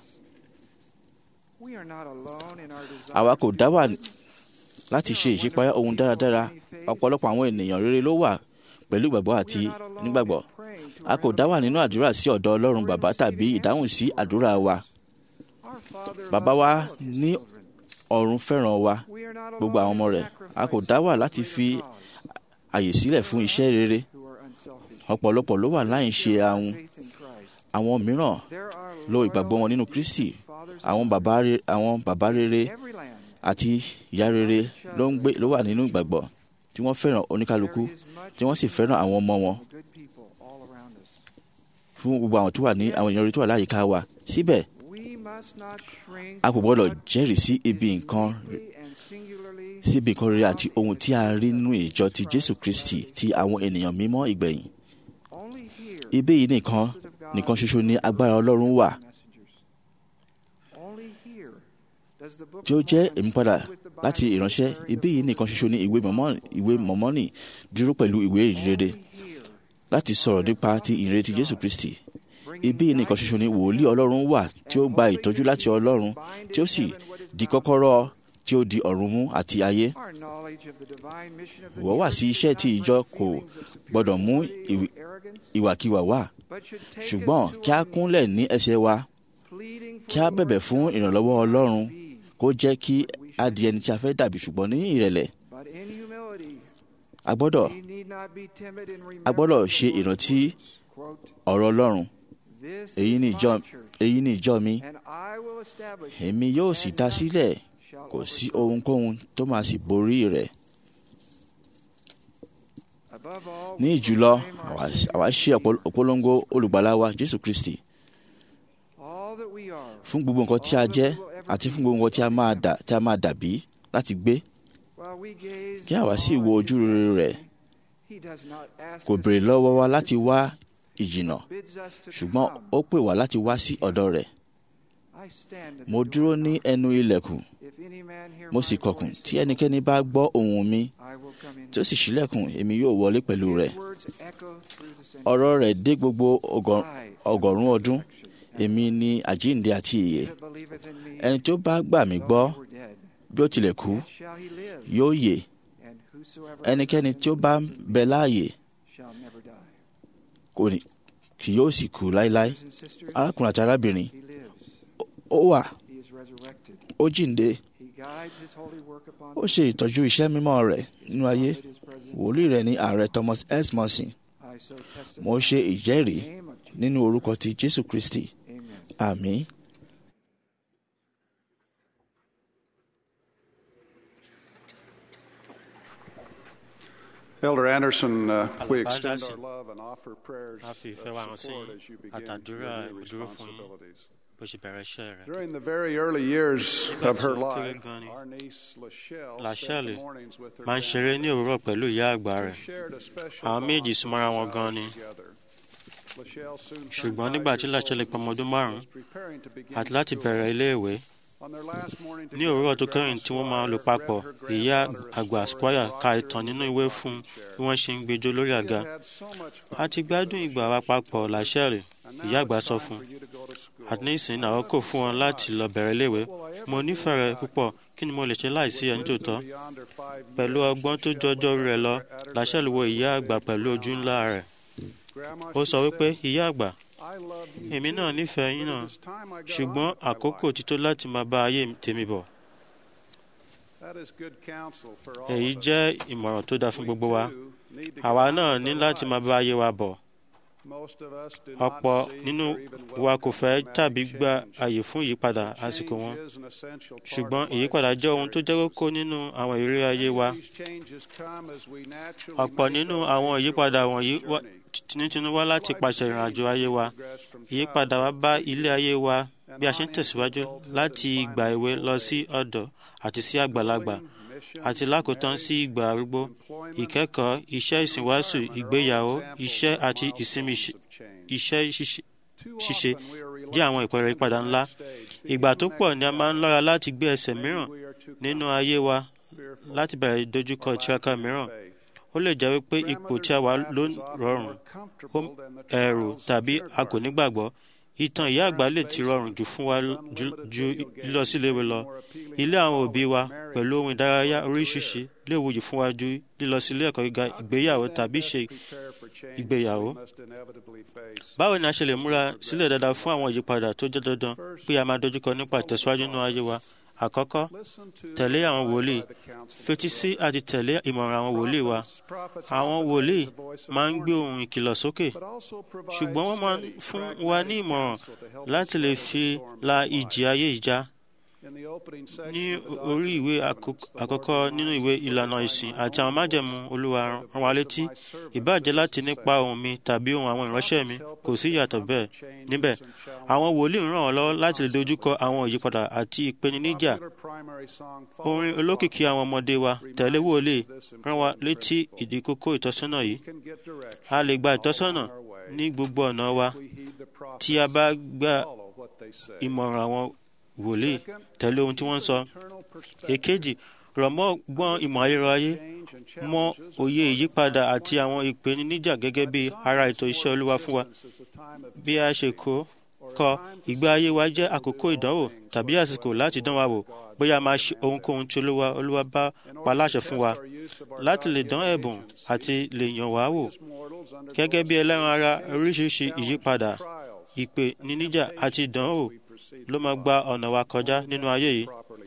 S9: We are not alone in our desire
S8: àwa kò
S9: to
S8: dá
S9: do
S8: wà
S9: good.
S8: láti ṣe ìṣípayá ohun dáradára ọ̀pọ̀lọpọ̀ àwọn ènìyàn rere ló wà pẹ̀lú ìgbàgbọ́ àti
S9: We are not alone
S8: nígbàgbọ́
S9: in praying to
S8: a kò
S9: our
S8: dá wà
S9: Heavenly
S8: nínú
S9: Father.
S8: àdúrà sí ọ̀dọ̀ ọlọ́run bàbá tàbí ìdáhùn sí àdúrà wa
S9: Our Father
S8: bàbá
S9: loves
S8: wa
S9: all of his
S8: ní
S9: children.
S8: ọ̀run fẹ́ràn wa
S9: We are not
S8: gbogbo
S9: alone
S8: àwọn
S9: in
S8: ọmọ rẹ̀ a kò
S9: sacrificing
S8: dá wà
S9: for the
S8: láti
S9: greater
S8: fi
S9: cause.
S8: àyè sílẹ̀ fún iṣẹ́ rere
S9: Who are unselfish.
S8: ọ̀pọ̀lọpọ̀ ló wà láì ṣe
S9: Share our
S8: ahun
S9: faith in Christ.
S8: àwọn mìíràn
S9: There are
S8: lo ìgbàgbọ́ wọn nínú
S9: loyal
S8: Kristi
S9: and fathers
S8: àwọn
S9: and
S8: bàbá re- àwọn bàbá rere
S9: in every land.
S8: àti ìyá rere ló ń gbé ló wà nínú ìgbàgbọ́ tí wọ́n fẹ́ràn oníkálukú
S9: There is much
S8: tí wọ́n sì fẹ́ràn àwọn ọmọ wọn
S9: for good people all around us.
S8: fún gbogbo àwọn tó wà ní àwọn èèyàn rere tó wà láyìíká wa síbẹ̀
S9: We must not shrink
S8: a kò
S9: from
S8: gbọ́dọ̀
S9: what
S8: jẹ́rìí sí ibi
S9: is
S8: nǹkan
S9: uniquely and singularly
S8: sí ibi nǹkan rere àti ohun tí a rí nínú ìjọ ti Jésù Kristi ti àwọn ènìyàn mímọ́ ìgbẹ̀yìn
S9: only here
S8: ibí yìí nìkan nìkan ṣoṣo ni agbára Ọlọ́run wà
S9: messengers. Only here does the book
S8: tí ó
S9: of
S8: jẹ́
S9: Mormon
S8: ìmúpadà
S9: stand with the Bible
S8: láti ìránṣẹ́
S9: declaring the
S8: ibí yìí nìkan ṣoṣo ni ìwé Mọ́mọ́nì ìwé Mọ́mọ́nì dúró pẹ̀lú ìwé ìrere
S9: Only here
S8: láti sọ̀rọ̀ nípa ti ìrere ti Jésù Kristi
S9: bringing
S8: ibí yìí nìkan ṣoṣo ni wòlíì Ọlọ́run wà tí ó gba ìtọ́jú láti Ọlọ́run tí ó sì di kọ́kọ́rọ́ tí ó di ọ̀run mú àti ayé
S9: our knowledge of the divine mission of the
S8: Ìwọ wà
S9: church
S8: sí
S9: should
S8: iṣẹ́
S9: not
S8: tí
S9: bring
S8: ìjọ kò
S9: feelings of
S8: gbọdọ̀ mú
S9: superiority or
S8: ìwì-
S9: arrogance,
S8: ìwàkiwà wà
S9: but should take us
S8: ṣùgbọ́n
S9: to
S8: kí a
S9: our knees,
S8: kúnlẹ̀ ní ẹsẹ̀ wa
S9: pleading for
S8: kí a
S9: the
S8: bẹ̀bẹ̀
S9: Lord's
S8: fún
S9: help
S8: ìrànlọ́wọ́
S9: that we
S8: Ọlọ́run
S9: might be.
S8: kó jẹ́ kí a di ẹni tí a fẹ́ dàbí ṣùgbọ́n ní ìrẹ̀lẹ̀
S9: But in humility,
S8: a gbọ́dọ̀
S9: we need not be timid in
S8: a gbọ́dọ̀
S9: remembering
S8: ṣe
S9: the Lord's
S8: ìrántí
S9: words. Quote,
S8: ọ̀rọ̀ Ọlọ́run
S9: This
S8: èyí
S9: is
S8: ni
S9: my
S8: ìjọ
S9: church,
S8: èyí ni ìjọ mi
S9: and I will establish it,
S8: èmi yóò sì
S9: and
S8: dá
S9: nothing
S8: sílẹ̀
S9: shall
S8: kò sí
S9: overthrow it.
S8: ohunkóhun tó máa sì borí rẹ̀
S9: Above all,
S8: ní
S9: we
S8: ìjùlọ
S9: proclaim our
S8: àwa
S9: Savior
S8: àwa ṣe
S9: Jesus.
S8: ọ̀pọ̀- òpólongo olùgbàlà wa Jésù Kristi
S9: All that we are,
S8: fún gbogbo nǹkan tí a jẹ́ àti fún gbogbo nǹkan tí a máa dà tí a máa dàbí láti gbé
S9: while we gaze
S8: kí àwa sì
S9: on
S8: wo
S9: his
S8: ojú rere rẹ̀
S9: majesty, he does not ask
S8: kò
S9: us
S8: béèrè
S9: to
S8: lọ́wọ́ wa
S9: go,
S8: láti wá ìjìnà
S9: bids us to
S8: ṣùgbọ́n
S9: come.
S8: ó pè wá láti wá sí ọ̀dọ̀ rẹ̀
S9: I stand at
S8: mo
S9: the
S8: dúró
S9: door
S8: ní ẹnu ilẹ̀kùn
S9: If any man hear
S8: mo
S9: my
S8: sì kọkùn
S9: voice,
S8: tí ẹnikẹ́ni bá gbọ́ ohùn mi
S9: I will come in.
S8: tí ó sì ṣílẹ̀kùn èmi yóò wọlé pẹ̀lú rẹ̀
S9: His words echo through the centuries.
S8: ọ̀rọ̀ rẹ̀ dé gbogbo ọgọ-
S9: I am
S8: ọgọ́rùn-ún
S9: the
S8: ọdún
S9: resurrection and
S8: èmi ni àjíǹde àti ìyè
S9: He that believeth in me,
S8: ẹni tó bá gbà mí
S9: though
S8: gbọ́
S9: he were dead,
S8: bí ó tilẹ̀ kú
S9: yet shall he live.
S8: yóò yè
S9: And whosoever
S8: ẹnikẹ́ni
S9: liveth
S8: tí ó
S9: and
S8: bá
S9: believeth in
S8: bẹ
S9: me
S8: láàyè
S9: shall never die.
S8: kò ní kì yóò sì kú láéláé
S9: Brothers and sisters,
S8: arákùnrin àti arábìnrin
S9: he lives.
S8: ó wà
S9: He is resurrected.
S8: ó jíǹde
S9: He guides his holy work upon
S8: ó ṣe ìtọ́jú iṣẹ́ mímọ́ rẹ̀ nínú ayé
S9: Prophet is present.
S8: wòlíì rẹ̀ ní ààrẹ Thomas S. Monson
S9: I so testify
S8: mo ṣe ìjẹ́rìí
S9: in the name of Jesus.
S8: nínú orúkọ ti Jésù Kristi
S9: Amen.
S8: àmín.
S3: Elder Anderson, uh, we
S2: Alàgbà
S3: extend
S2: Anderson.
S3: our love and offer prayers
S2: A fi ìfẹ́
S3: of
S2: wa hàn sí
S3: support as you begin
S2: àtàdúrà
S3: your new
S2: ìdúró fún yín.
S3: responsibilities.
S2: bó ṣe bẹ̀rẹ̀ iṣẹ́ rẹ̀.
S3: During the very early years
S2: Nígbà
S3: of
S2: tí
S3: her
S2: ó kéré
S3: life,
S2: gan ni,
S3: our niece Lachelle spent
S2: Lachelle
S3: the mornings with her
S2: máa ń ṣeré ní òwúrọ̀ pẹ̀lú ìyá àgbà
S3: They
S2: rẹ̀.
S3: shared a special
S2: Àwọn
S3: bond
S2: méjì
S3: for
S2: súnmọ́ra wọn
S3: those
S2: gan
S3: hours
S2: ni.
S3: together. Lachelle soon turned
S2: ṣùgbọ́n
S3: five
S2: nígbà tí
S3: years
S2: Lachelle
S3: old
S2: pé ọmọ
S3: and
S2: ọdún
S3: was
S2: márùn-ún
S3: preparing to begin
S2: àti láti
S3: school.
S2: bẹ̀rẹ̀ iléèwé
S3: On their last morning
S2: ní òwúrọ̀ tó
S3: together,
S2: kẹ́yìn tí wọ́n máa lò
S3: Grandma
S2: papọ̀
S3: Squire read her
S2: ìyá
S3: granddaughter a
S2: àgbà
S3: story
S2: Squire
S3: of
S2: ka
S3: Roger
S2: ìtàn
S3: and
S2: nínú
S3: the
S2: ìwé
S3: rocking
S2: fún
S3: chair.
S2: bí wọ́n ṣe ń gbẹjọ́ lórí
S3: We
S2: àga.
S3: had had so much fun
S2: a ti
S3: together,
S2: gbádùn ìgbà wa
S3: Lachelle
S2: papọ̀
S3: told me.
S2: Lachelle
S3: And
S2: ìyá
S3: now
S2: àgbà
S3: it's
S2: sọ
S3: time
S2: fún
S3: for you to go to school.
S2: àti ní ìsìn náà kò fún wọn láti lọ bẹ̀rẹ̀ iléèwé mo nífẹ̀ẹ́ rẹ púpọ̀ kí ni mo lè ṣe láìsí ẹni tó tọ́ pẹ̀lú ọgbọ́n tó jọjọ́ orí rẹ̀ lọ Lachelle wo ìyá àgbà pẹ̀lú ojú ńlá rẹ̀ ó sọ wípé ìyá àgbà èmi náà nífẹ̀ẹ́ yín náà ṣùgbọ́n àkókò ti tó láti máa bá ayé tèmi bọ̀ èyí jẹ́ ìmọ̀ràn tó dáa fún gbogbo wa àwa náà ní láti máa bá ayé wa bọ̀ ọ̀pọ̀ nínú wa kò fẹ́ tàbí gba àyè fún ìyípadà àsìkò wọn ṣùgbọ́n ìyípadà jẹ́ ohun tó jẹ́ kókó nínú àwọn ìrírí ayé wa ọ̀pọ̀ nínú àwọn ìyípadà wọ̀nyí wá- tinútinú wá láti pàṣẹ ìrìnàjò ayé wa ìyípadà wa bá ilé ayé wa bí a ṣe ń tẹ̀síwájú láti ìgbà èwe lọ sí ọ̀dọ́ àti sí àgbàlagbà àti lákòótán sí ìgbà arúgbó ìkẹ́kọ̀ọ́ iṣẹ́ ìsìnwáṣù ìgbéyàwó iṣẹ́ àti ìsinmi ṣi- iṣẹ́ ṣíṣe- ṣíṣe jẹ́ àwọn ìpẹẹrẹ ìpadà ńlá ìgbà tó pọ̀ ni a máa ń lọ́ra láti gbé ẹsẹ̀ mìíràn nínú ayé wa láti bẹ̀rẹ̀ ìdojúkọ ìtiraka mìíràn ó lè jẹ́ wípé ipò tí a wà ló rọrùn ó ẹ̀rù tàbí a kò nígbàgbọ́ ìtàn ìyá àgbà lè ti rọrùn jù fún wa ju ju lílọ sí iléèwé lọ ilé àwọn òbí wa pẹ̀lú ohun ìdárayá oríṣiríṣi lè wuyì fún wa ju lílọ sí ilé ẹ̀kọ́ gíga ìgbéyàwó tàbí ṣe ìgbéyàwó báwo ni a ṣe lè múra sílẹ̀ dáadáa fún àwọn ìyípadà tó jẹ́ dandan pé a máa dojúkọ nípa ìtẹ̀síwájú nínú ayé wa àkọ́kọ́ tẹ̀lé àwọn wòlíì fetí sí àti tẹ̀lé ìmọ̀ràn àwọn wòlíì wa àwọn wòlíì máa ń gbé ohùn ìkìlọ̀ sókè ṣùgbọ́n wọ́n máa ń fún wa ní ìmọ̀ràn láti lè fi la ìjì ayé ìjà ní orí ìwé àkọ́k- àkọ́kọ́ nínú ìwé ìlànà ìsìn àti àwọn májẹ̀mú olúwa rán wa létí ìbáàjẹ́ láti nípa ohùn mi tàbí ohùn àwọn ìránṣẹ́ mi kò sí ìyàtọ̀ bẹ́ẹ̀ níbẹ̀ àwọn wòlíì ń ràn wọ́n lọ́wọ́ láti lè dojúkọ àwọn ìyípadà àti ìpèníjà orin olókìkí àwọn ọmọdé wa tẹ̀lé wòlíì rán wa létí ìdí kókó ìtọ́sọ́nà yìí a lè gba ìtọ́sọ́nà ní gbogbo ọ̀nà wa tí a bá gba ìmọ̀ràn àwọn wòlíì tẹ̀lé ohun tí wọ́n ń sọ. èkejì rọ̀ mọ́ gbọ́n ìmọ̀ ayérayé mọ òye ìyípadà àti àwọn ìpèníjà gẹ́gẹ́ bí ara ètò iṣẹ́ olúwa fún wa bí a ṣe kó kọ ìgbé ayé wa jẹ́ àkókò ìdánwò tàbí àsìkò láti dán wa wò bóyá a máa ṣe ohunkóhun tí olúwa olúwa bá pa láṣẹ fún wa láti lè dán ẹ̀bùn àti lè yàn wá wò gẹ́gẹ́ bí ẹlẹ́ran ara oríṣiríṣi ìyípadà ìpè níníjà àti ìdánwò ló máa gba ọ̀nà wa kọjá nínú ayé yìí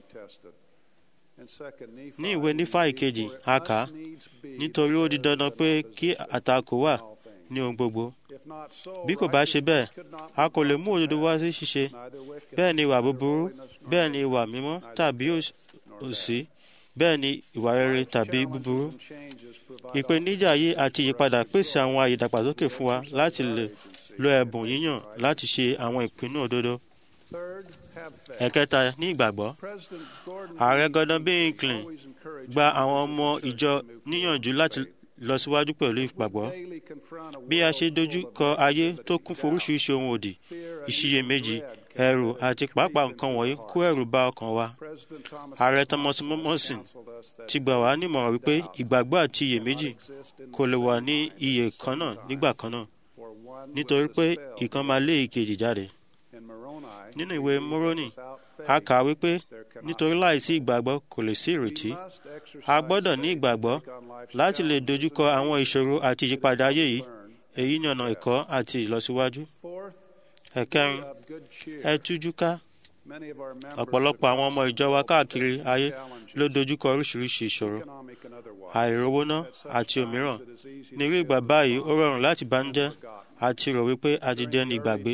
S2: ní ìwé nífà ìkejì a kà á nítorí ó di dandan pé kí àtakò wà ní ohun gbogbo bí kò bá ṣe bẹ́ẹ̀ a kò lè mú òdodo wá sí ṣíṣe bẹ́ẹ̀ ni ìwà búburú bẹ́ẹ̀ ni ìwà mímọ́ tàbí òsì bẹ́ẹ̀ ni ìwà rere tàbí búburú ìpèníjà yìí àti ìyípadà pèsè àwọn àyè ìdàgbàsókè fún wa láti lè lo ẹ̀bùn yíyàn láti ṣe àwọn ìpinnu òdodo ẹ̀kẹta ní ìgbàgbọ́ ààrẹ Gordon B. Hinckley gba àwọn ọmọ ìjọ níyànjú láti lọ síwájú pẹ̀lú ìgbàgbọ́ bí a ṣe dojú kọ ayé tó kún fún oríṣiríṣi ohun òdì ìṣiyèméjì ẹ̀rù àti pàápàá nǹkan wọ̀nyí kó ẹ̀rù bá ọkàn wa ààrẹ thomas morrison ti gbà wá nímọ̀ràn wípé ìgbàgbọ́ àti iyèméjì kò lè wà ní iye kan náà nígbà kan náà nítorí pé ìkan máa lé ìkejì jáde nínú ìwé moroni a kà wípé nítorí láìsí ìgbàgbọ́ kò lè sí ìrètí a gbọ́dọ̀ ní ìgbàgbọ́ láti lè dojúkọ àwọn ìṣòro àti ìyípadà ayé yìí èyí ni ọ̀nà ẹ̀kọ́ àti ìlọsíwájú ẹ̀kẹrin ẹ tújú ká ọ̀pọ̀lọpọ̀ àwọn ọmọ ìjọ wa káàkiri ayé ló dojúkọ oríṣiríṣi ìṣòro àìrówóná àti òmíràn ní irú ìgbà báyìí ó rọrùn láti bánújẹ́ àti rò wípé a ti dẹni ìgbàgbé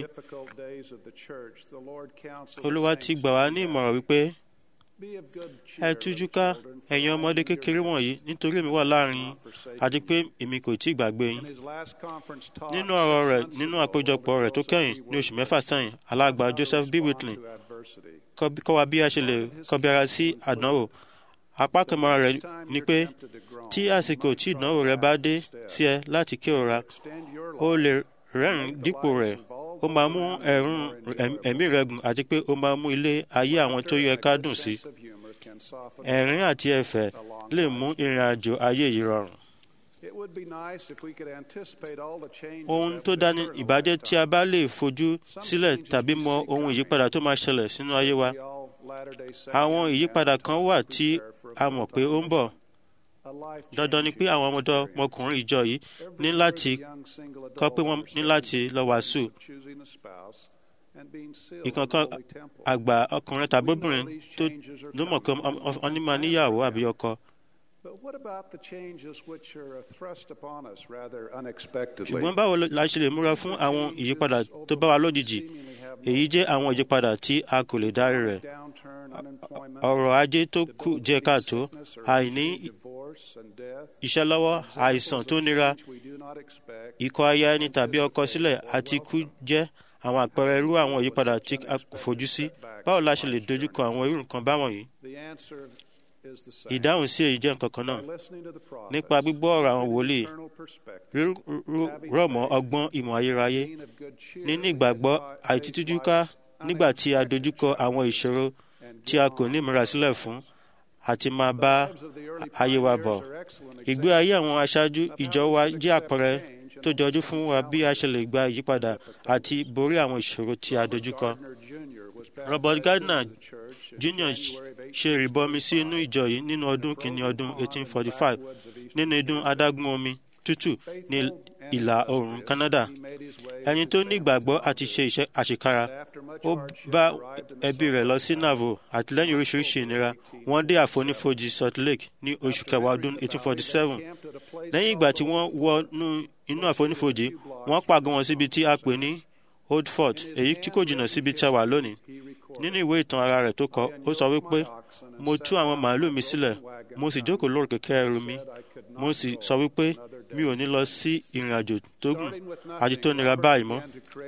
S2: olúwa ti gbà wá ní ìmọ̀ràn wípé ẹ tújú ká ẹ̀yin ọmọdé kékeré wọ̀nyí nítorí èmi wà láàrin yín àti pé èmi kò tí ì gbàgbé yín nínú ọ̀rọ̀ rẹ̀ nínú àpéjọpọ̀ rẹ̀ tó kẹ́yìn ní oṣù mẹ́fà sẹ́yìn alàgbà joseph b whitley kọ́ wa bí a ṣe lè kọbi ara sí àdánwò apá kẹmọ́ra rẹ̀ ni pé tí àsìkò tí ìdánwò rẹ bá dé sí ẹ láti kérora ó lè rẹ́rìn dípò rẹ̀ ó máa mú ẹ̀rùn ẹ̀mí rẹ gùn àti pé ó máa mú ilé ayé àwọn tó yẹ ká dùn sí ẹ̀rín àti ẹ̀fẹ̀ lè mú ìrìn àjò ayé yìí rọrùn ohun tó dání ìbàjẹ́ tí a bá lè fojú sílẹ̀ tàbí mọ ohun ìyípadà tó máa ṣẹlẹ̀ sínú ayé wa àwọn ìyípadà kan wà tí a mọ̀ pé ó ń bọ̀ dandan ni pé àwọn ọmọdé ọmọkùnrin ìjọ yìí ní láti kọ́ pé wọ́n ní láti lọ wàásù ìkankan àgbà ọkùnrin tàbí obìnrin tó ló mọ̀ pé wọ́n ní máa níyàwó àbí ọkọ. ṣùgbọ́n báwo la ṣe lè múra fún àwọn ìyípadà tó bá wa lójijì èyí jẹ́ àwọn ìyípadà tí a kò lè dárí rẹ̀ ọrọ̀ ajé tó kù jẹ́ káàtó àìní iṣẹ́ lọ́wọ́ àìsàn tó nira ikọ̀ aya ẹni tàbí ọkọ sílẹ̀ àti ikú jẹ́ àwọn àpẹẹrẹ irú àwọn ìyípadà tí a kò fojú sí báwo la ṣe lè dojúkọ àwọn irú nǹkan báwọn yìí ìdáhùn sí èyí jẹ́ nǹkan kan náà nípa gbígbọ́ ọ̀rọ̀ àwọn wòlíì rọ̀ mọ́ ọgbọ́n ìmọ̀ ayérayé níní ìgbàgbọ́ àìtítújúká nígbà tí a dojúkọ àwọn ìṣòro tí a kò ní ìmúra sílẹ̀ fún àti máa bá ayé wa bọ̀. ìgbé ayé àwọn aṣáájú ìjọ wa jẹ́ àpẹẹrẹ tó jọjú fún wa bí a ṣe lè gba ìyípadà àti borí àwọn ìṣòro tí a dojúkọ. Robert Gardner Jr. ṣe ìrìbọmi sí inú ìjọ yìí nínú ọdún kìíní ọdún 1845 nínú idún adágún omi tútù ní ìlà oòrùn Canada. ẹni tó ní ìgbàgbọ́ àti ṣe iṣẹ́ àṣekára ó bá ẹbí rẹ̀ lọ sí Navo àtìlẹ́yìn oríṣiríṣi ìnira wọ́n dé àfonífojì Salt Lake ní oṣù kẹwàá ọdún 1847 lẹ́yìn ìgbà tí wọ́n wọ inú àfonífojì wọ́n pàgọ́ wọn síbi tí a pè ní Old Fort èyí tí kò jìnnà síbi tí a wà lónìí nínú ìwé ìtàn ara rẹ̀ tó kọ ó sọ wípé mo tú àwọn màálù mi sílẹ̀ mo sì jókòó lórí kẹ̀kẹ́ ẹrù mi mo sì sọ wípé mi ò ní lọ sí ìrìn àjò tó gùn àti tó nira báyìí mọ́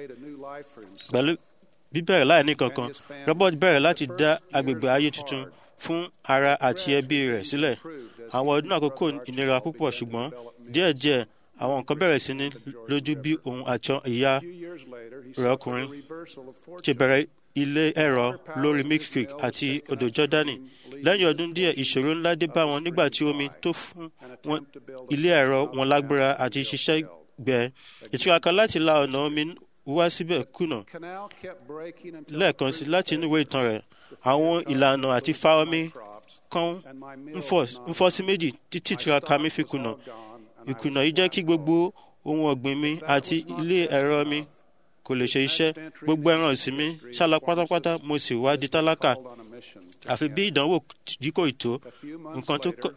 S2: pẹ̀lú bíbẹ̀rẹ̀ láì ní kankan Robert bẹ̀rẹ̀ láti dá agbègbè ayé tuntun fún ara àti ẹbí rẹ̀ sílẹ̀ àwọn ọdún àkókò ìnira púpọ̀ ṣùgbọ́n díẹ̀díẹ̀ àwọn nǹkan bẹ̀rẹ̀ sí ní lójú bí òun àti ìyá rẹ̀ ọkùnrin ṣe bẹ̀rẹ̀ ilé ẹ̀rọ lórí Mix Creek àti odò Jọ́dánì lẹ́yìn ọdún díẹ̀ ìṣòro ńlá dé bá wọn nígbà tí omi tó fún wọn ilé ẹ̀rọ wọn lágbára àti ṣiṣẹ́ gbẹ ìtiraka láti la ọ̀nà omi wá síbẹ̀ kùnà lẹ́ẹ̀kan sí láti inú ìwé ìtàn rẹ̀ àwọn ìlànà àti fa omi kan ń fọ́ sí méjì títí ìtiraka mi fi kùnà ìkùnà yìí jẹ́ kí gbogbo ohun ọ̀gbìn mi àti ilé ẹ̀rọ mi kò lè ṣe iṣẹ́ gbogbo ẹran ọ̀sìn mi ṣálọ pátápátá mo sì wá di tálákà àfi bí ìdánwò yìí kò tó nǹkan tó kọ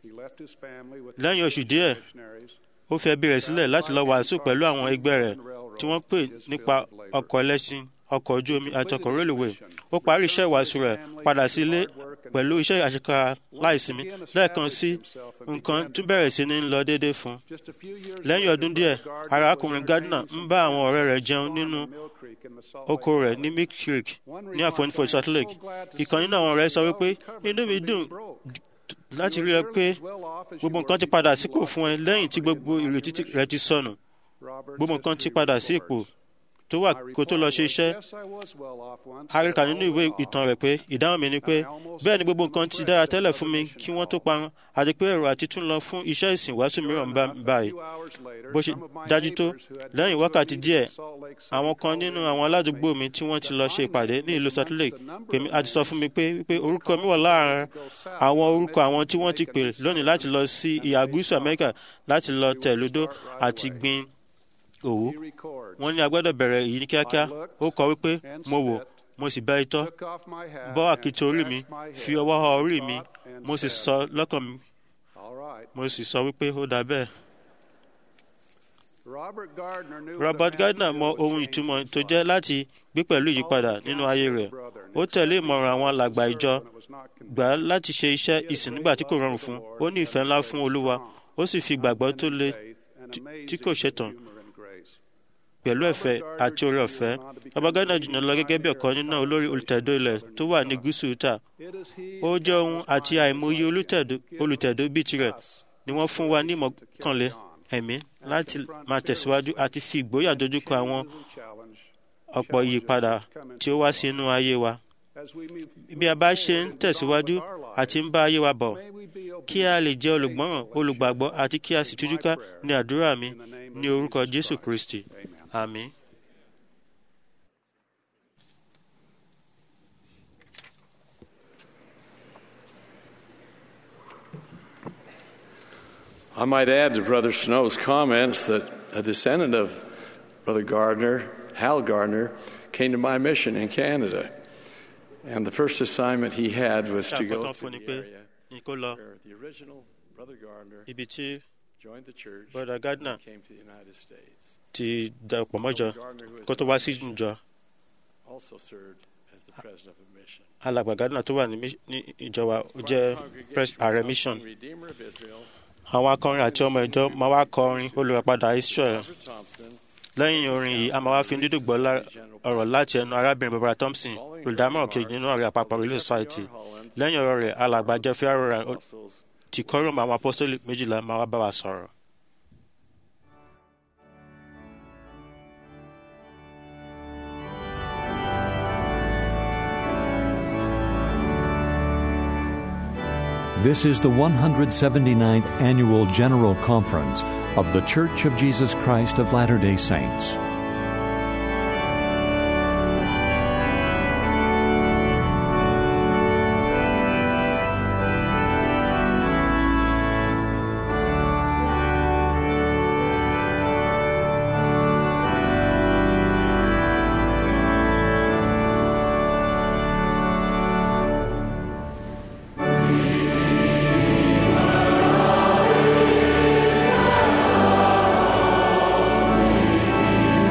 S2: lẹ́yìn oṣù díẹ̀ ó fi ẹbí rẹ̀ sílẹ̀ láti lọ wàásù pẹ̀lú àwọn ẹgbẹ́ rẹ̀ tí wọ́n pè nípa ọkọ̀ ẹlẹ́ṣin ọkọ̀ ojú omi àti ọkọ̀ rélùwé ó parí iṣẹ́ ìwàásù rẹ̀ padà sí ilé pẹ̀lú iṣẹ́ àṣekára láìsinmi lẹ́ẹ̀kan sí nǹkan tún bẹ̀rẹ̀ sí ní lọ déédéé fún un. lẹ́yìn ọdún díẹ̀ arákùnrin Gardner ń bá àwọn ọ̀rẹ́ rẹ̀ jẹun nínú oko rẹ̀ ní Milk Creek ní àfonífojì Salt Lake. ìkan nínú àwọn ọ̀rẹ́ sọ wípé inú mi dùn láti rí ẹ pé gbogbo nǹkan ti padà sípò fún ẹ lẹ́yìn tí gbogbo ìrètí rẹ ti sọnù gbogbo nǹkan ti padà sí ipò tó wà kó tó lọ ṣe iṣẹ́ àríkà nínú ìwé ìtàn rẹ̀ pé ìdáhùn mi ni pé bẹ́ẹ̀ ni gbogbo nǹkan ti dára tẹ́lẹ̀ fún mi kí wọ́n tó parun àti pé èrò àti tún lọ fún iṣẹ́ ìsìn wàásù mìíràn ń bá báyìí bó ṣe dájú tó lẹ́yìn wákàtí díẹ̀ àwọn kan nínú àwọn aládùúgbò mi tí wọ́n ti lọ ṣe ìpàdé ní ìlú Salt Lake pè mí àti sọ fún mi pé pé orúkọ mi wà láàárín àwọn orúkọ àwọn tí wọ́n ti pè lónìí láti lọ sí ìhà gúúsù Amẹ́ríkà láti lọ tẹ̀lódó àti gbin òwú wọ́n ní a gbọ́dọ̀ bẹ̀rẹ̀ èyí ní kíákíá ó kọ wípé mo wò mo sì bẹ́ itọ́ bọ́ àkìtì orí mi fi ọwọ́ họ orí mi mo sì sọ lọ́kàn mi mo sì sọ wípé ó dà bẹ́ẹ̀. Robert Gardner mọ ohun ìtumọ̀ tó jẹ́ láti gbé pẹ̀lú ìyípadà nínú ayé rẹ̀ ó tẹ̀lé ìmọ̀ràn àwọn alàgbà ìjọ gbà á láti ṣe iṣẹ́ ìsìn nígbà tí kò rọrùn fún ó ní ìfẹ́ ńlá fún Olúwa ó sì fi ìgbàgbọ́ tó le tí kò ṣetán pẹ̀lú ẹ̀fẹ́ àti oore ọ̀fẹ́ Robert Gardner jùlọ lọ gẹ́gẹ́ bí ọ̀kan nínú olórí olùtẹ̀dó ilẹ̀ tó wà ní gúúsù Utah ó jẹ́ ohun àti àìmọye olùtẹ̀dó bíi tirẹ̀ ni wọ́n fún wa ní ìmọ̀kànlé ẹ̀mí láti máa tẹ̀síwájú àti fi ìgboyà dojúkọ àwọn ọ̀pọ̀ ìyípadà tí ó wá sí inú ayé wa. bí a bá ṣe ń tẹ̀síwájú àti ń bá ayé wa bọ̀ kí a lè jẹ́ olùgbọ́ràn olùgbàgbọ́ àti kí a sì tújúká ní àdúrà mi ní orúkọ Jésù Kristi àmín.
S10: I might add to Brother Snow's comments that a descendant of Brother Gardner, Hal Gardner, came to my mission in Canada. And the first assignment he had was to go to the area where the original Brother Gardner joined the church
S2: Brother Gardner
S10: and came to the United States.
S2: ti darapọ̀ mọ́jọ kó tó wá sí ìjọ
S10: Also served as the president of the mission.
S2: alàgbà Gardner tó wà ní ìjọ wa jẹ́ ààrẹ mission
S10: Redeemer of Israel,
S2: àwọn akọrin àti ọmọ ìjọ máa wá kọrin olùràpadà Israel lẹ́yìn orin yìí a máa wá fi dídùn gbọ́ ọ̀rọ̀ láti ẹnu arábìnrin Barbara Thompson olùdámọ̀ràn kejì nínú ọ̀rẹ́ àpapọ̀ Relief Society lẹ́yìn ọ̀rọ̀ rẹ̀ alàgbà Jeffrey Arora ti kọ́rọ̀mù àwọn apọ́sítélì méjìlá máa wá bá wa sọ̀rọ̀.
S1: This is the 179th Annual General Conference of The Church of Jesus Christ of Latter day Saints.
S6: Amen.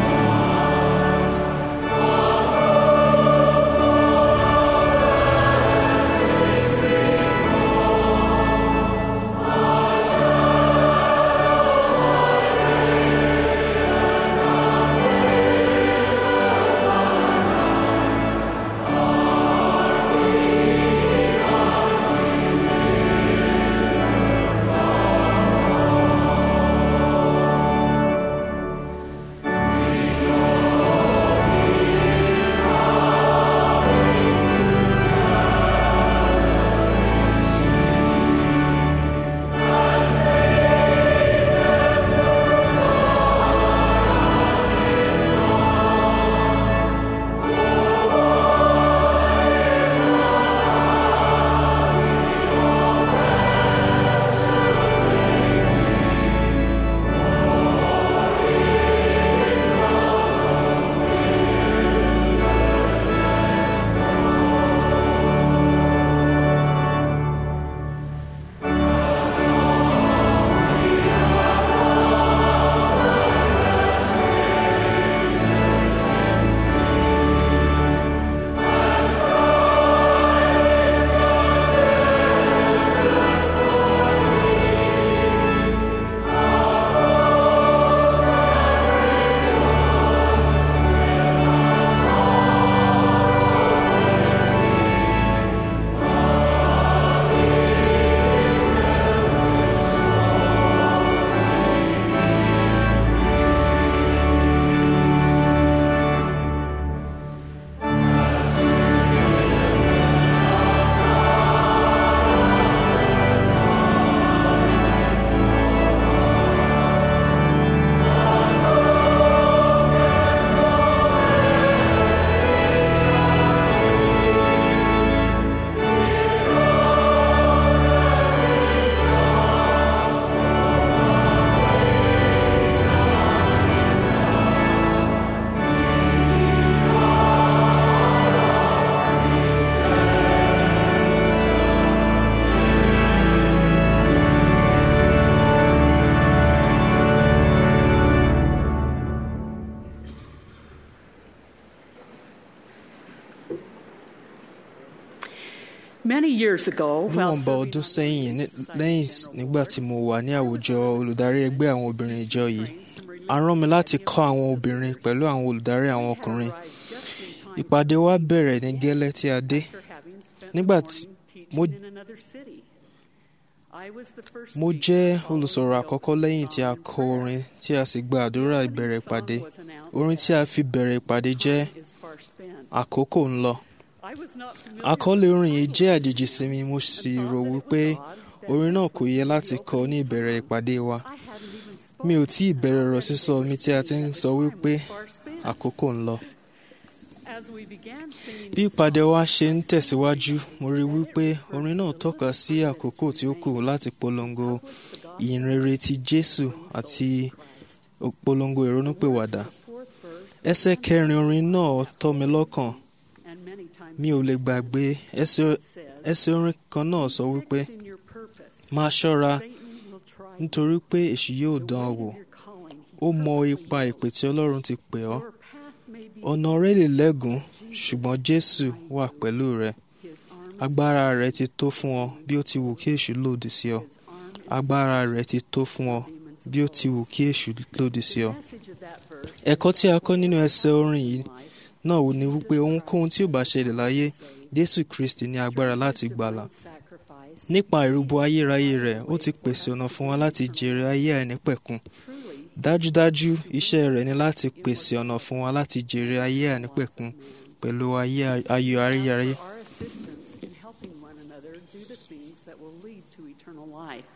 S11: years ago, while
S12: níwọ̀nba ọdún sẹ́yìn ní- lẹ́yìn nígbà tí mo wà ní àwùjọ olùdarí ẹgbẹ́ àwọn obìnrin ìjọ yìí a rán mi láti kọ́ àwọn obìnrin pẹ̀lú àwọn olùdarí àwọn ọkùnrin ìpàdé wa bẹ̀rẹ̀ ní gẹ́lẹ́ tí a dé nígbà tí mo
S11: in another city, I was the first
S12: mo jẹ́ olùsọ̀rọ̀ àkọ́kọ́ lẹ́yìn tí a kọ orin tí a sì gba àdúrà ìbẹ̀rẹ̀ ìpàdé orin tí a fi bẹ̀rẹ̀ ìpàdé jẹ́
S11: is far spent.
S12: àkókò ń lọ
S11: I was not familiar
S12: àkọlé orin yìí jẹ́ àjèjì sí mi mo sì rò wípé orin náà kò yẹ láti kọ ní ìbẹ̀rẹ̀ ìpàdé wa mi ò tí ì bẹ̀rẹ̀ ọ̀rọ̀ sísọ mi tí a ti ń sọ wípé àkókò ń lọ
S11: as we began singing
S12: bí ìpàdé wa ṣe ń tẹ̀síwájú mo rí wípé orin náà tọ́ka sí àkókò tí ó kù láti polongo ìyìnrere ti Jésù àti polongo ìrònúpìwàdà ẹsẹ̀ kẹrin orin náà tọ́ mi lọ́kàn
S11: and many times
S12: mi ò lè gbàgbé ẹsẹ̀ ẹsẹ̀ orin kan náà sọ wípé
S11: in your purpose,
S12: máa ṣọ́ra
S11: Satan will try
S12: nítorí pé èṣù yóò dán ọ wò ó mọ ipa ìpè tí Ọlọ́run ti pè ọ́ ọ̀nà rẹ lè lẹ́gùn ṣùgbọ́n Jésù wà pẹ̀lú rẹ agbára rẹ ti tó fún ọ bí ó ti wù kí èṣù lòdì sí ọ agbára rẹ ti tó fún ọ bí ó ti wù kí èṣù lòdì sí ọ ẹ̀kọ́ tí a kọ́ nínú ẹsẹ̀ orin yìí náà wò ní wípé ohunkóhun tí ò bá ṣẹlẹ̀ láyé Jésù Kristi ní agbára láti gbàlà nípa ìrúbọ ayérayé rẹ̀ ó ti pèsè ọ̀nà fún wa láti jèrè ayé àìnípẹ̀kun dájúdájú iṣẹ́ rẹ̀ ni láti pèsè ọ̀nà fún wa láti jèrè ayé àìnípẹ̀kun pẹ̀lú ayé ayọ̀ ayérayé.
S11: our assistance in helping one another do the things that will lead to eternal life.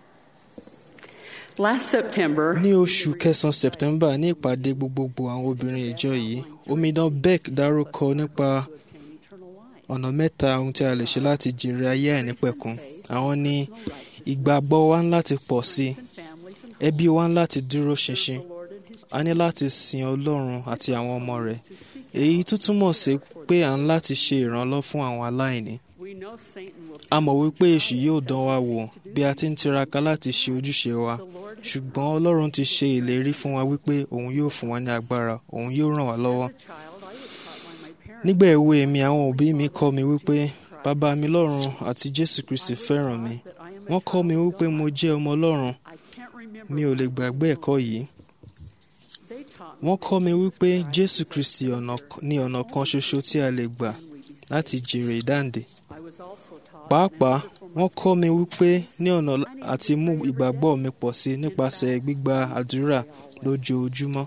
S11: Last September,
S12: ní oṣù kẹsàn-án September ní ìpàdé gbogbogbò àwọn obìnrin ìjọ yìí omidan Beck dárúkọ nípa ọ̀nà mẹ́ta ohun tí a lè ṣe láti jèrè ayé àìnípẹ̀kun àwọn ní ìgbàgbọ́ wa ń láti pọ̀ sí i ẹbí wa ń láti dúró ṣinṣin a ní láti sin Ọlọ́run àti àwọn ọmọ rẹ̀ èyí tún túmọ̀ sí pé à ń láti ṣe ìrànlọ́ fún àwọn aláìní
S11: we know Satan will
S12: a mọ̀ wípé èṣù yóò dán wa wò bí a ti ń tiraka láti ṣe ojúṣe wa ṣùgbọ́n Ọlọ́run ti ṣe ìlérí fún wa wípé òun yóò fún wa ní agbára òun yóò ràn wá lọ́wọ́ nígbà èwe mi àwọn òbí mi kọ́ mi wípé bàbá mi lọ́run àti Jésù Kristi fẹ́ràn mi wọ́n kọ́ mi wípé mo jẹ́ ọmọ Ọlọ́run mi ò lè gbàgbé ẹ̀kọ́ yìí wọ́n kọ́ mi wípé Jésù Kristi ní ọ̀nà kan ṣoṣo tí a lè gbà láti jèrè ìdáǹdè pàápàá wọ́n kọ́ mi wípé ní ọ̀nà àti mú ìgbàgbọ́ mi pọ̀ sí nípasẹ̀ gbígba àdúrà lójoojúmọ́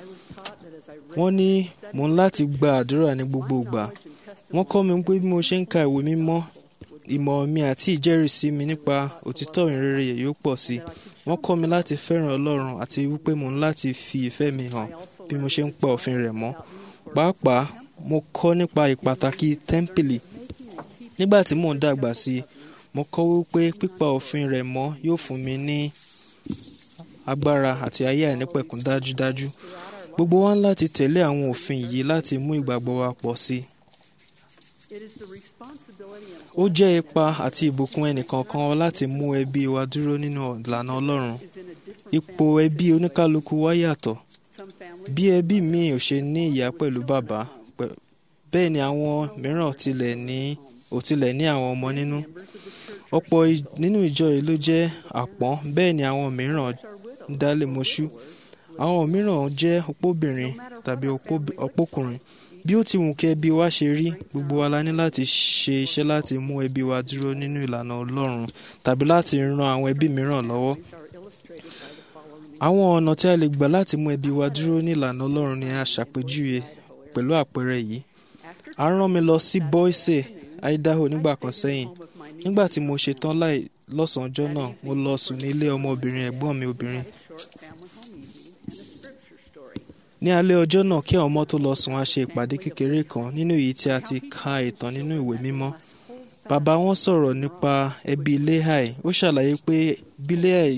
S12: wọ́n ní mò ń láti gba àdúrà ní gbogbo ìgbà wọ́n kọ́ mi pé bí mo ṣe ń ka ìwé mímọ́ ìmọ̀ mi àti ìjẹ́rìísí mi nípa òtítọ́ ìrere yóò pọ̀ sí wọ́n kọ́ mi láti fẹ́ràn Ọlọ́run àti wípé mò ń láti fi ìfẹ́ mi hàn bí mo ṣe ń pa òfin rẹ̀ mọ́ pàápàá mo kọ́ nípa ìpàtàkì tẹ́ḿpìlì nígbà tí mò ń dàgbà sí i mo kọ́ wípé pípa òfin rẹ̀ mọ́ yóò fún mi ní agbára àti ayé àìnípẹ̀kun dájúdájú gbogbo wa ń láti tẹ̀lé àwọn òfin yìí láti mú ìgbàgbọ́ wa pọ̀ sí i ó jẹ́ ipa àti ìbùkún ẹnìkọ̀ọ̀kan wa láti mú ẹbí wa dúró nínú ìlànà Ọlọ́run ipò ẹbí oníkálukú wa yàtọ̀ bí ẹbí mi ò ṣe ní ìyá pẹ̀lú bàbá bẹ́ẹ̀ ni àwọn mìíràn tilẹ̀ ní ò tilẹ̀ ní àwọn ọmọ nínú ọ̀pọ̀ nínú ìjọ yìí ló jẹ́ àpọ́n bẹ́ẹ̀ ni àwọn mìíràn ń dálé mọ́ṣú àwọn mìíràn jẹ́ opóbìnrin tàbí opókùnrin bí ó ti wù kí ẹbí wa ṣe rí gbogbo wa la ní láti ṣe iṣẹ́ láti mú ẹbí wa dúró nínú ìlànà Ọlọ́run tàbí láti ran àwọn ẹbí mìíràn lọ́wọ́ àwọn ọ̀nà tí a lè gbà láti mú ẹbí wa dúró ní ìlànà Ọlọ́run ni a ṣàpèjúwe pẹ̀lú àpẹẹrẹ yìí a rán mi lọ sí Boise Idaho nígbà kan sẹ́yìn nígbà tí mo ṣe tán láì lọ́sàn-án ọjọ́ náà mo lọ sùn ní ilé ọmọbìnrin ẹ̀gbọ́n mi obìnrin ní alẹ́ ọjọ́ náà kí àwọn ọmọ tó lọ sùn a ṣe ìpàdé kékeré kan nínú èyí tí a ti ka ìtàn nínú ìwé mímọ́ bàbá wọn sọ̀rọ̀ nípa ẹbí Lehi ó ṣàlàyé pé bí Lehi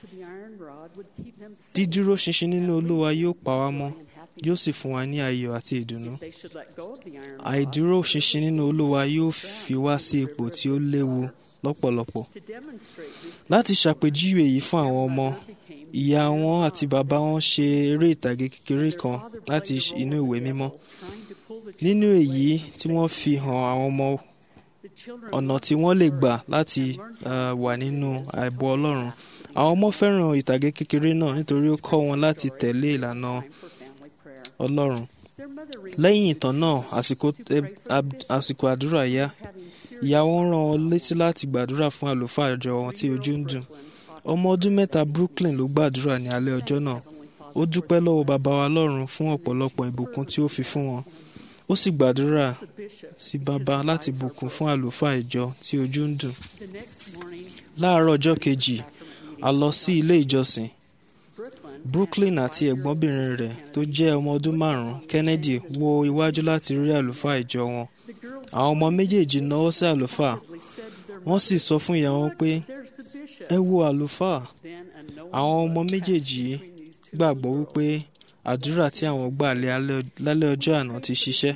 S12: dídúró ṣinṣin nínú Olúwa yóò pa wá mọ́ yóò sì fún wa ní ayọ̀ àti ìdùnnú àìdúró ṣinṣin nínú Olúwa yóò fi wá sí ipò tí ó léwu lọ́pọ̀lọpọ̀ láti ṣàpèjúwe yìí fún àwọn ọmọ ìyá wọn àti bàbá wọn ṣe eré ìtàgé kékeré kan láti inú ìwé mímọ́ nínú èyí tí wọ́n fi hàn àwọn ọmọ ọ̀nà tí wọ́n lè gbà láti uh, wà nínú àìbọ̀ ọlọ́run àwọn ọmọ fẹ́ràn ìtàgé kékeré náà nítorí ó kọ́ wọn láti tẹ̀lé ìlànà ọlọ́run lẹ́yìn ìtàn náà àsìkò ẹ- ab- àsìkò àdúrà yá ìyá wọn rán wọn létí láti gbàdúrà fún àlùfáà àjọ wọn tí ojú ń dùn ọmọ ọdún mẹ́ta Brooklyn ló gbàdúrà ní alẹ́ ọjọ́ náà ó dúpẹ́ lọ́wọ́ bàbá wa lọ́run fún ọ̀pọ̀lọpọ̀ ìbùkún tí ó fi fún wọn ó sì gbàdúrà sí bàbá láti bùkún fún àlùfáà ìjọ tí ojú ń dùn láàárọ̀ ọjọ́ kejì a lọ sí ilé ìjọsìn Brooklyn àti ẹ̀gbọ́nbìnrin rẹ̀ tó jẹ́ ọmọ ọdún márùn-ún Kennedy wo iwájú láti rí àlùfáà ìjọ wọn àwọn ọmọ méjèèjì náwó sí àlùfáà wọ́n sì sọ fún ìyá wọn pé ẹ wo àlùfáà àwọn ọmọ méjèèjì yìí gbàgbọ́ wípé àdúrà tí àwọn gbà lé alẹ́- lálẹ́ ọjọ́ àná ti ṣiṣẹ́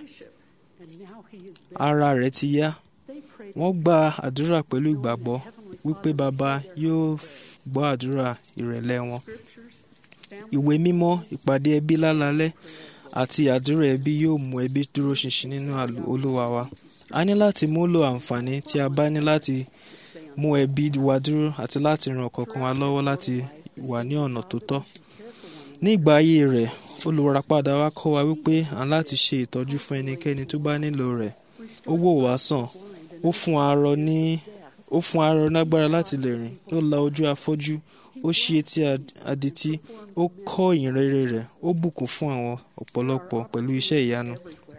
S12: ara rẹ̀ ti yá wọ́n gba àdúrà pẹ̀lú ìgbàgbọ́ wípé bàbá yóò gbọ́ àdúrà ìrẹ̀lẹ̀ wọn ìwé mímọ́ ìpàdé ẹbí lálálẹ́ àti àdúrà ẹbí yóò mú ẹbí dúró ṣinṣin nínú àlù- olúwa wa a ní láti múlò àǹfààní tí a bá ní láti mú ẹbí wa dúró àti láti ran ọ̀kọ̀ọ̀kan wa lọ́wọ́ láti wà ní ọ̀nà tó tọ́ ní ìgbà ayé rẹ̀ olùràpadà wa kọ́ wa wípé à ń láti ṣe ìtọ́jú fún ẹnikẹ́ni tó bá nílò rẹ̀ ó wò wá sàn ó fún arọ ní ó fún arọ lágbára láti lè rìn ó la ojú afọ́jú ó ṣí etí ad- adití ó kọ́ ìyìn rere rẹ̀ ó bùkún fún àwọn ọ̀pọ̀lọpọ̀ pẹ̀lú iṣẹ́ ìyanu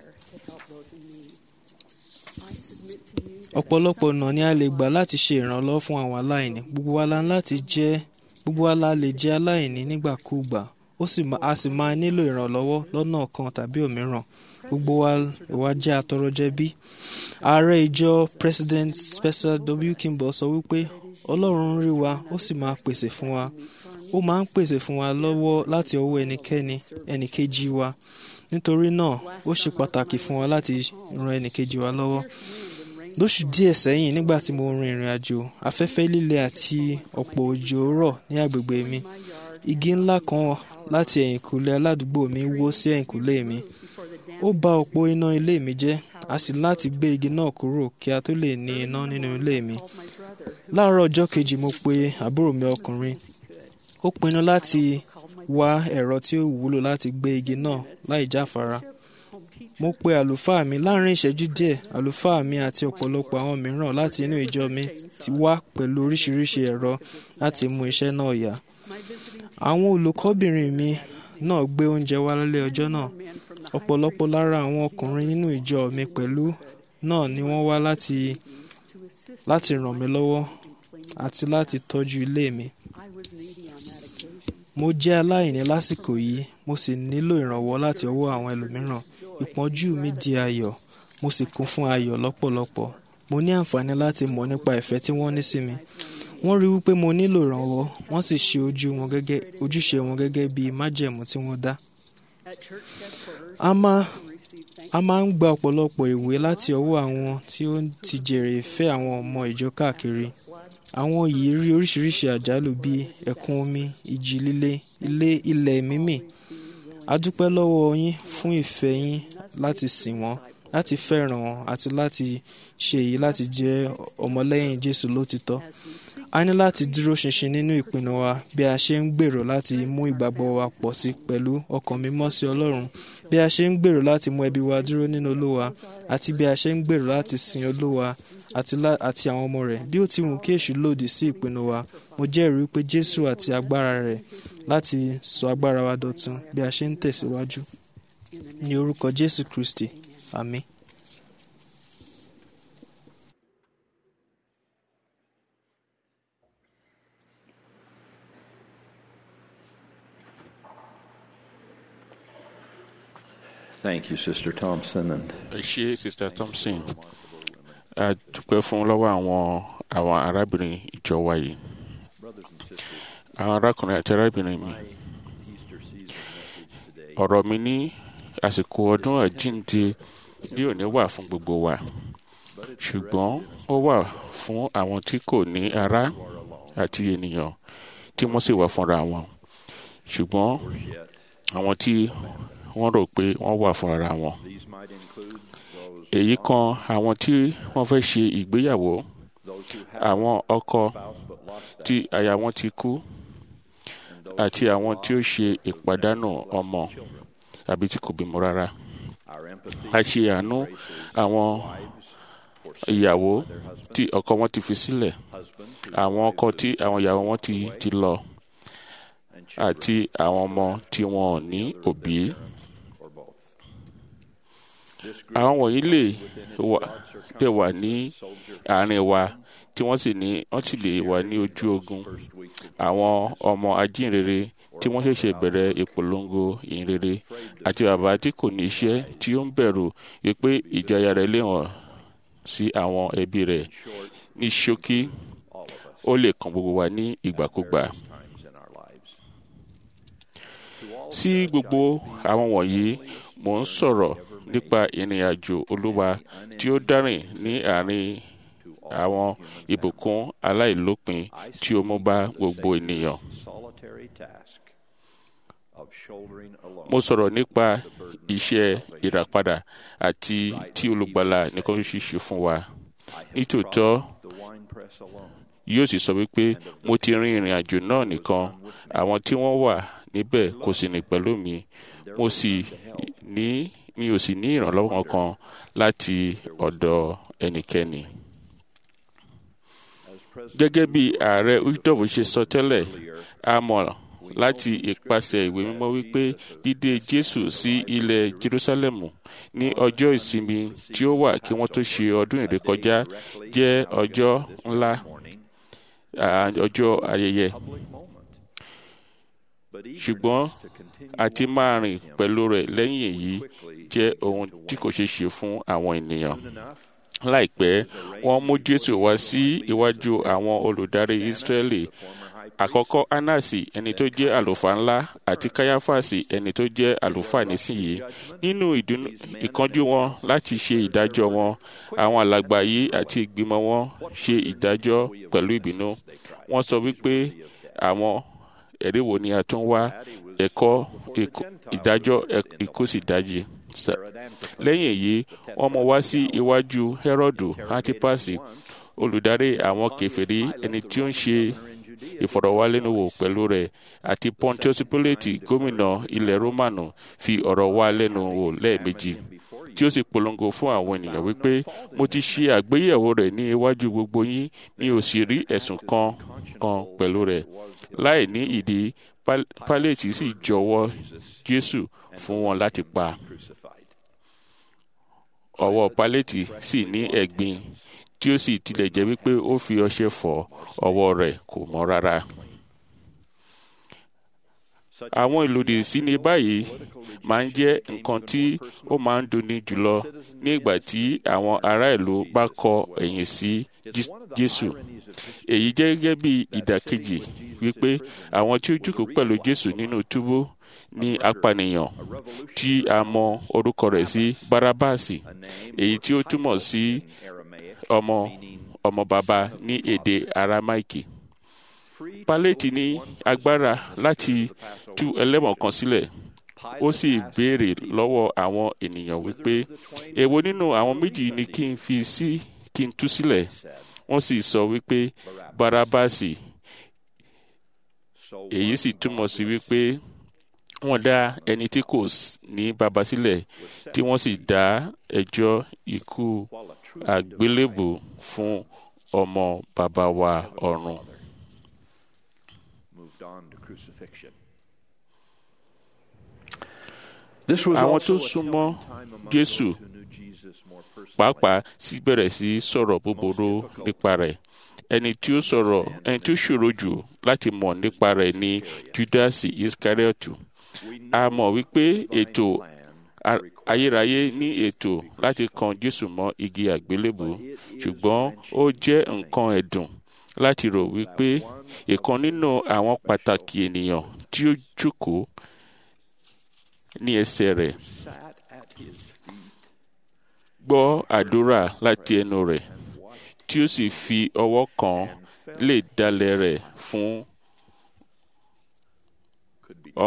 S12: ọ̀pọ̀lọpọ̀ ọ̀nà ni a lè gbà láti ṣe ìrànlọ́wọ́ fún àwọn aláìní gbogbo wa la ń láti jẹ́ gbogbo wa la lè jẹ́ aláìní nígbàkúùgbà ó sì ma- a sì máa nílò ìrànlọ́wọ́ lọ́nà kan tàbí òmíràn gbogbo wa wa jẹ́ atọrọjẹbí ààrẹ ìjọ president Spencer W. Kimball sọ wípé ọlọ́run ń rí wa ó sì máa pèsè fún wa ó máa ń pèsè fún wa lọ́wọ́ láti ọwọ́ ẹnikẹ́ni ẹnìkejì wa nítorí náà ó ṣe pàtàkì fún wa láti ran ẹnìkejì wa lọ́wọ́ lóṣù díẹ̀ sẹ́yìn nígbà tí mo rin ìrìn àjò afẹ́fẹ́ líle àti ọ̀pọ̀ òjò rọ̀ ní agbègbè mi igi ńlá kan láti ẹ̀yìnkùlé aládùúgbò mi wó sí ẹ̀yìnkùlé mi ó bà òpó iná ilé mi jẹ́ a sì láti gbé igi náà kúrò kí a tó lè ní iná nínú ilé mi láàárọ̀ ọjọ́ kejì mo pe àbúrò mi ọkùnrin ó pinnu láti wá ẹ̀rọ tí ó wúlò láti gbé igi náà láì jáfara mo pe àlùfáà mi láàrin ìṣẹ́jú díẹ̀ àlùfáà mi àti ọ̀pọ̀lọpọ̀ àwọn mìíràn láti inú ìjọ mi ti wá pẹ̀lú oríṣiríṣi ẹ̀rọ láti mú iṣẹ́ náà yá àwọn olùkọ́bìnrin mi náà gbé oúnjẹ wá lálẹ́ ọjọ́ náà ọ̀pọ̀lọpọ̀ lára àwọn ọkùnrin nínú ìjọ mi pẹ̀lú náà ni wọ́n wá láti láti ràn mí lọ́wọ́ àti láti tọ́jú ilé mi mo jẹ́ aláìní lásìkò yìí mo sì nílò ìrànwọ́ láti ọwọ́ àwọn ẹlòmíràn ìpọ́njú mi di ayọ̀ mo sì kún fún ayọ̀ lọ́pọ̀lọpọ̀ mo ní àǹfààní láti mọ̀ nípa ìfẹ́ tí wọ́n ní sí mi wọ́n rí wípé mo nílò ìrànwọ́ wọ́n sì ṣe ojú wọn gẹ́gẹ́ ojúṣe wọn gẹ́gẹ́ bí májẹ̀mú tí wọ́n dá a máa a máa ń gba ọ̀pọ̀lọpọ̀ ìwé láti ọwọ́ àwọn tí ó ti jèrè ìfẹ́ àwọn ọmọ ìjọ káàkiri àwọn yìí rí oríṣiríṣi àjálù bíi ẹ̀kún omi ìjì líle ilé ilẹ̀ mímì a dúpẹ́ lọ́wọ́ yín fún ìfẹ́ yín láti sìn wọ́n láti fẹ́ràn wọn àti láti ṣe èyí láti jẹ́ ọmọlẹ́yìn Jésù lótìtọ́ a ní láti dúró ṣinṣin nínú ìpinnu wa bí a ṣe ń gbèrò láti mú ìgbàgbọ́ wa pọ̀ sí pẹ̀lú ọkàn mímọ́ sí Ọlọ́run bí a ṣe ń gbèrò láti mú ẹbí wa dúró nínú Olúwa àti bí a ṣe ń gbèrò láti sin Olúwa àti lá- àti àwọn ọmọ rẹ̀ bí ó ti wù kí èṣù lòdì sí ìpinnu wa mo jẹ́rìí pé Jésù àti agbára rẹ̀ láti sọ agbára wa dọ̀tun bí a ṣe ń tẹ̀síwájú ní orúkọ Jésù Kristi àmín.
S13: Thank you, Sister Thompson. And
S14: ẹ ṣé sister thompson a dúpẹ́ fún lọ́wọ́ àwọn àwọn arábìnrin ìjọ wa yìí àwọn arákùnrin àti arábìnrin mi ọ̀rọ̀ mi ní àsìkò ọdún àjíǹde bí òní wà fún gbogbo wa ṣùgbọ́n ó wà fún àwọn tí kò ní ará àti ènìyàn tí wọ́n sì wà fúnra wọn ṣùgbọ́n àwọn tí wọ́n rò pé wọ́n wà fúnra wọn èyí kan àwọn tí wọ́n fẹ́ ṣe ìgbéyàwó àwọn ọkọ tí aya wọn ti kú àti àwọn tí ó ṣe ìpàdánù ọmọ tàbí tí kò bímọ rárá a ṣe àánú àwọn ìyàwó tí ọkọ wọn ti fi sílẹ̀ àwọn ọkọ tí àwọn ìyàwó wọn ti ti lọ àti àwọn ọmọ tí wọn ò ní òbí àwọn wọ̀nyí lè wà lè wà ní àárín wa tí wọ́n sì ní wọ́n sì lè wà ní ojú ogun àwọn ọmọ ajínrere tí wọ́n ṣẹ̀ṣẹ̀ bẹ̀rẹ̀ ìpolongo ìhìnrere àti bàbá tí kò ní iṣẹ́ tí ó ń bẹ̀rù wípé ìjayà rẹ̀ lè hàn sí àwọn ẹbí rẹ̀ ní ṣókí ó lè kàn gbogbo wa ní ìgbàkúgbà. sí gbogbo àwọn wọ̀nyí mò ń sọ̀rọ̀ nípa ìrìn àjò olúwa tí ó dárìn ní àárín àwọn ìbùkún aláìlópin tí ó mú bá gbogbo ènìyàn. mo sọ̀rọ̀ nípa iṣẹ́ ìràpadà àti tí olùgbàlà nìkan ṣíṣe fún wa. nítòótọ́ yóò sì sọ wípé mo ti rin ìrìn àjò náà nìkan àwọn tí wọ́n wà níbẹ̀ kò sì ní pẹ̀lú mi mo sì ní mi ò sì ní ìrànlọ́wọ́ kankan láti ọ̀dọ̀ ẹnikẹ́ni. gẹ́gẹ́ bí ààrẹ udof ṣe sọ tẹ́lẹ̀ a mọ̀ láti ìpasẹ̀ ìwé mímọ́ wípé dídé jésù sí ilẹ̀ jerusalemu ní ọjọ́ ìsinmi tí ó wà kí wọ́n tó ṣe ọdún ìrékọjá jẹ́ ọjọ́ ńlá ọjọ́ ayẹyẹ ṣùgbọ́n àti máa rìn pẹ̀lú rẹ̀ lẹ́yìn èyí jẹ́ ohun tí kò ṣeé ṣe fún àwọn ènìyàn. láìpẹ́ wọ́n mú jésù wá sí iwájú àwọn olùdarí ìsírẹ́lì àkọ́kọ́ anasi ẹni tó jẹ́ àlùfáà ńlá àti káyáfàsì ẹni tó jẹ́ àlùfáà nísìnyí nínú ìkánjú wọn láti ṣe ìdájọ́ wọn àwọn alàgbà yìí àti ìgbìmọ̀ wọn ṣe ìdájọ́ pẹ̀lú ìbínú wọ́n sọ wípé àwọn ẹ̀rí wo ni a tún wá ẹ̀kọ́ ìdájọ́ ikú sì dájí. lẹ́yìn èyí wọ́n mú wá sí iwájú Hẹ́rọ́dù Antipasi olùdarí àwọn kèfèrí ẹni tí ó ń ṣe ìfọ̀rọ̀wálẹ́nuwò pẹ̀lú rẹ̀ àti Pontius Pilate gómìnà ilẹ̀ Rómánù fi ọ̀rọ̀ wá lẹ́nu wò lẹ́ẹ̀mejì tí ó sì polongo fún àwọn ènìyàn wípé mo ti ṣe àgbéyẹ̀wò rẹ̀ ní iwájú gbogbo yín mi ò sì rí ẹ̀sùn kan kan pẹ̀lú rẹ̀ láì ní ìdí Pálẹ̀tì sì jọ̀wọ́ Jésù fún wọn láti pa ọwọ́ Pálẹ̀tì sì ní ẹ̀gbin tí ó sì tilẹ̀ jẹ́ wípé ó fi ọṣẹ fọ̀ ọwọ́ rẹ̀ kò mọ́ rárá. àwọn ìlòdì sí ní báyìí máa ń jẹ́ nǹkan tí ó máa ń dunni jùlọ ní ìgbà tí àwọn ará ìlú bá kọ ẹ̀yìn sí Jésù. èyí jẹ́ gẹ́gẹ́ bí ìdàkejì wípé àwọn tí ó jókòó pẹ̀lú Jésù nínú túbú ní apànìyàn tí a mọ orúkọ rẹ̀ sí Bárábáàsì èyí tí ó túmọ̀ sí ọmọ ọmọ bàbá ní èdè Arámáìkì. Pálẹ́tì ní agbára láti tú ẹlẹ́wọ̀n kan sílẹ̀ ó sì béèrè lọ́wọ́ àwọn ènìyàn wípé èwo nínú àwọn méjì ni kí n fi sí kí n tú sílẹ̀ wọ́n sì sọ wípé Bárábáàsì èyí sì túmọ̀ sí wípé wọ́n dá ẹni tí kò ní baba sílẹ̀ tí wọ́n sì dá ẹjọ́ ikú àgbélébù fún ọmọ bàbá wa ọ̀run. àwọn tó súnmọ́ Jésù pàápàá sì bẹ̀rẹ̀ sí sọ̀rọ̀ búburú nípa rẹ̀ ẹni tí ó sọ̀rọ̀ ẹni tí ó ṣòro jù láti mọ̀ nípa rẹ̀ ni Júdásì Iskariotu a mọ̀ wípé ètò ayérayé ní ètò láti kan Jésù mọ́ igi àgbélébù ṣùgbọ́n ó jẹ́ nǹkan ẹ̀dùn láti rò wípé ìkan nínú àwọn pàtàkì ènìyàn tí ó jókòó ní ẹsẹ̀ rẹ̀ gbọ́ àdúrà láti ẹnu rẹ̀ tí ó sì fi ọwọ́ kan lè dalẹ̀ rẹ̀ fún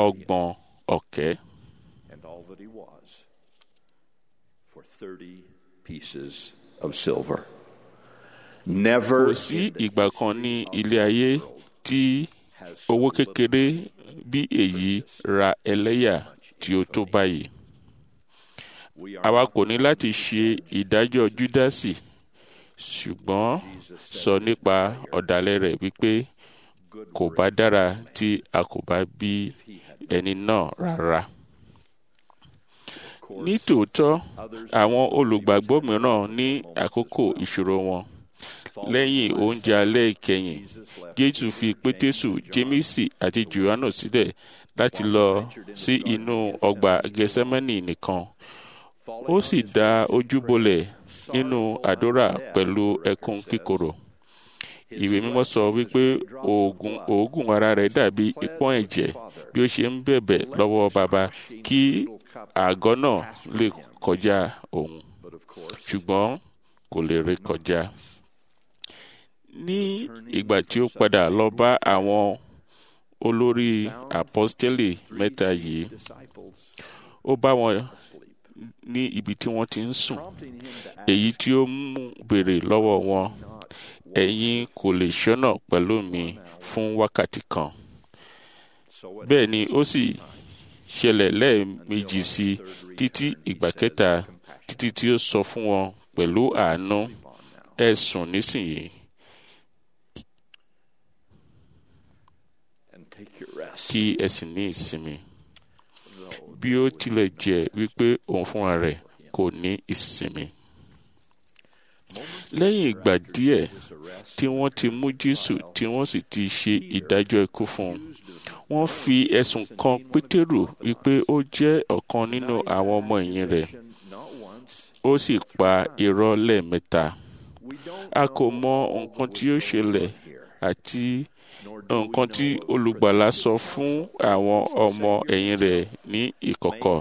S14: ọgbọ̀n ọ̀kẹ́.
S13: and all that he was for 30 pieces of silver. Never
S14: kò sí ìgbà kan ní ilé ayé tí owó kékeré bí èyí ra ẹlẹ́yà tí ó tó báyìí. àwa kò ní láti ṣe ìdájọ́ júdásì ṣùgbọ́n sọ nípa ọ̀dàlẹ̀ rẹ̀ wípé kò bá dára tí a kò bá bí ẹni náà rárá. ní tòótọ́ àwọn olùgbàgbọ́ mìíràn ní àkókò ìṣòro wọn lẹ́yìn oúnjẹ alẹ́ ìkẹyìn jésù fi pétésù jémísì àti johannu sílẹ̀ láti lọ sí inú ọgbà gẹsẹ́mẹ́nì nìkan ó sì dá ojú bolẹ̀ nínú àdúrà pẹ̀lú ẹkún kíkorò ìwé mímọ́ sọ wípé oògùn oògùn ara rẹ̀ dàbí ìpọ́n ẹ̀jẹ̀ bí ó ṣe ń bẹ̀bẹ̀ lọ́wọ́ baba kí àgọ́ náà lè kọjá òun ṣùgbọ́n kò lè ré kọjá ní ìgbà tí ó padà lọ bá àwọn olórí apọ́stélì mẹ́ta yìí ó bá wọn ní ibi tí wọ́n ti ń sùn èyí tí ó mú béèrè lọ́wọ́ wọn ẹ̀yin kò lè ṣọ́nà pẹ̀lú mi fún wákàtí kan bẹ́ẹ̀ ni ó sì ṣẹlẹ̀ lẹ́ẹ̀mejì sí títí ìgbà kẹta títí tí ó sọ fún wọn pẹ̀lú àánú ẹ sùn nísìnyìí kí ẹ sì ní ìsinmi bí ó tilẹ̀ jẹ́ wípé òun fúnra rẹ̀ kò ní ìsinmi. lẹ́yìn ìgbà díẹ̀ tí wọ́n ti mú jésù tí wọ́n sì ti ṣe ìdájọ́ ikú fún un wọ́n fi ẹ̀sùn kan pétérù wípé ó jẹ́ ọ̀kan nínú àwọn ọmọ ẹ̀yìn rẹ̀ ó sì pa irọ́ lẹ́ẹ̀mẹ́ta a kò mọ nǹkan tí ó ṣẹlẹ̀ àti nǹkan tí olùgbàlà sọ fún àwọn ọmọ ẹ̀yìn rẹ̀ ní ìkọ̀kọ̀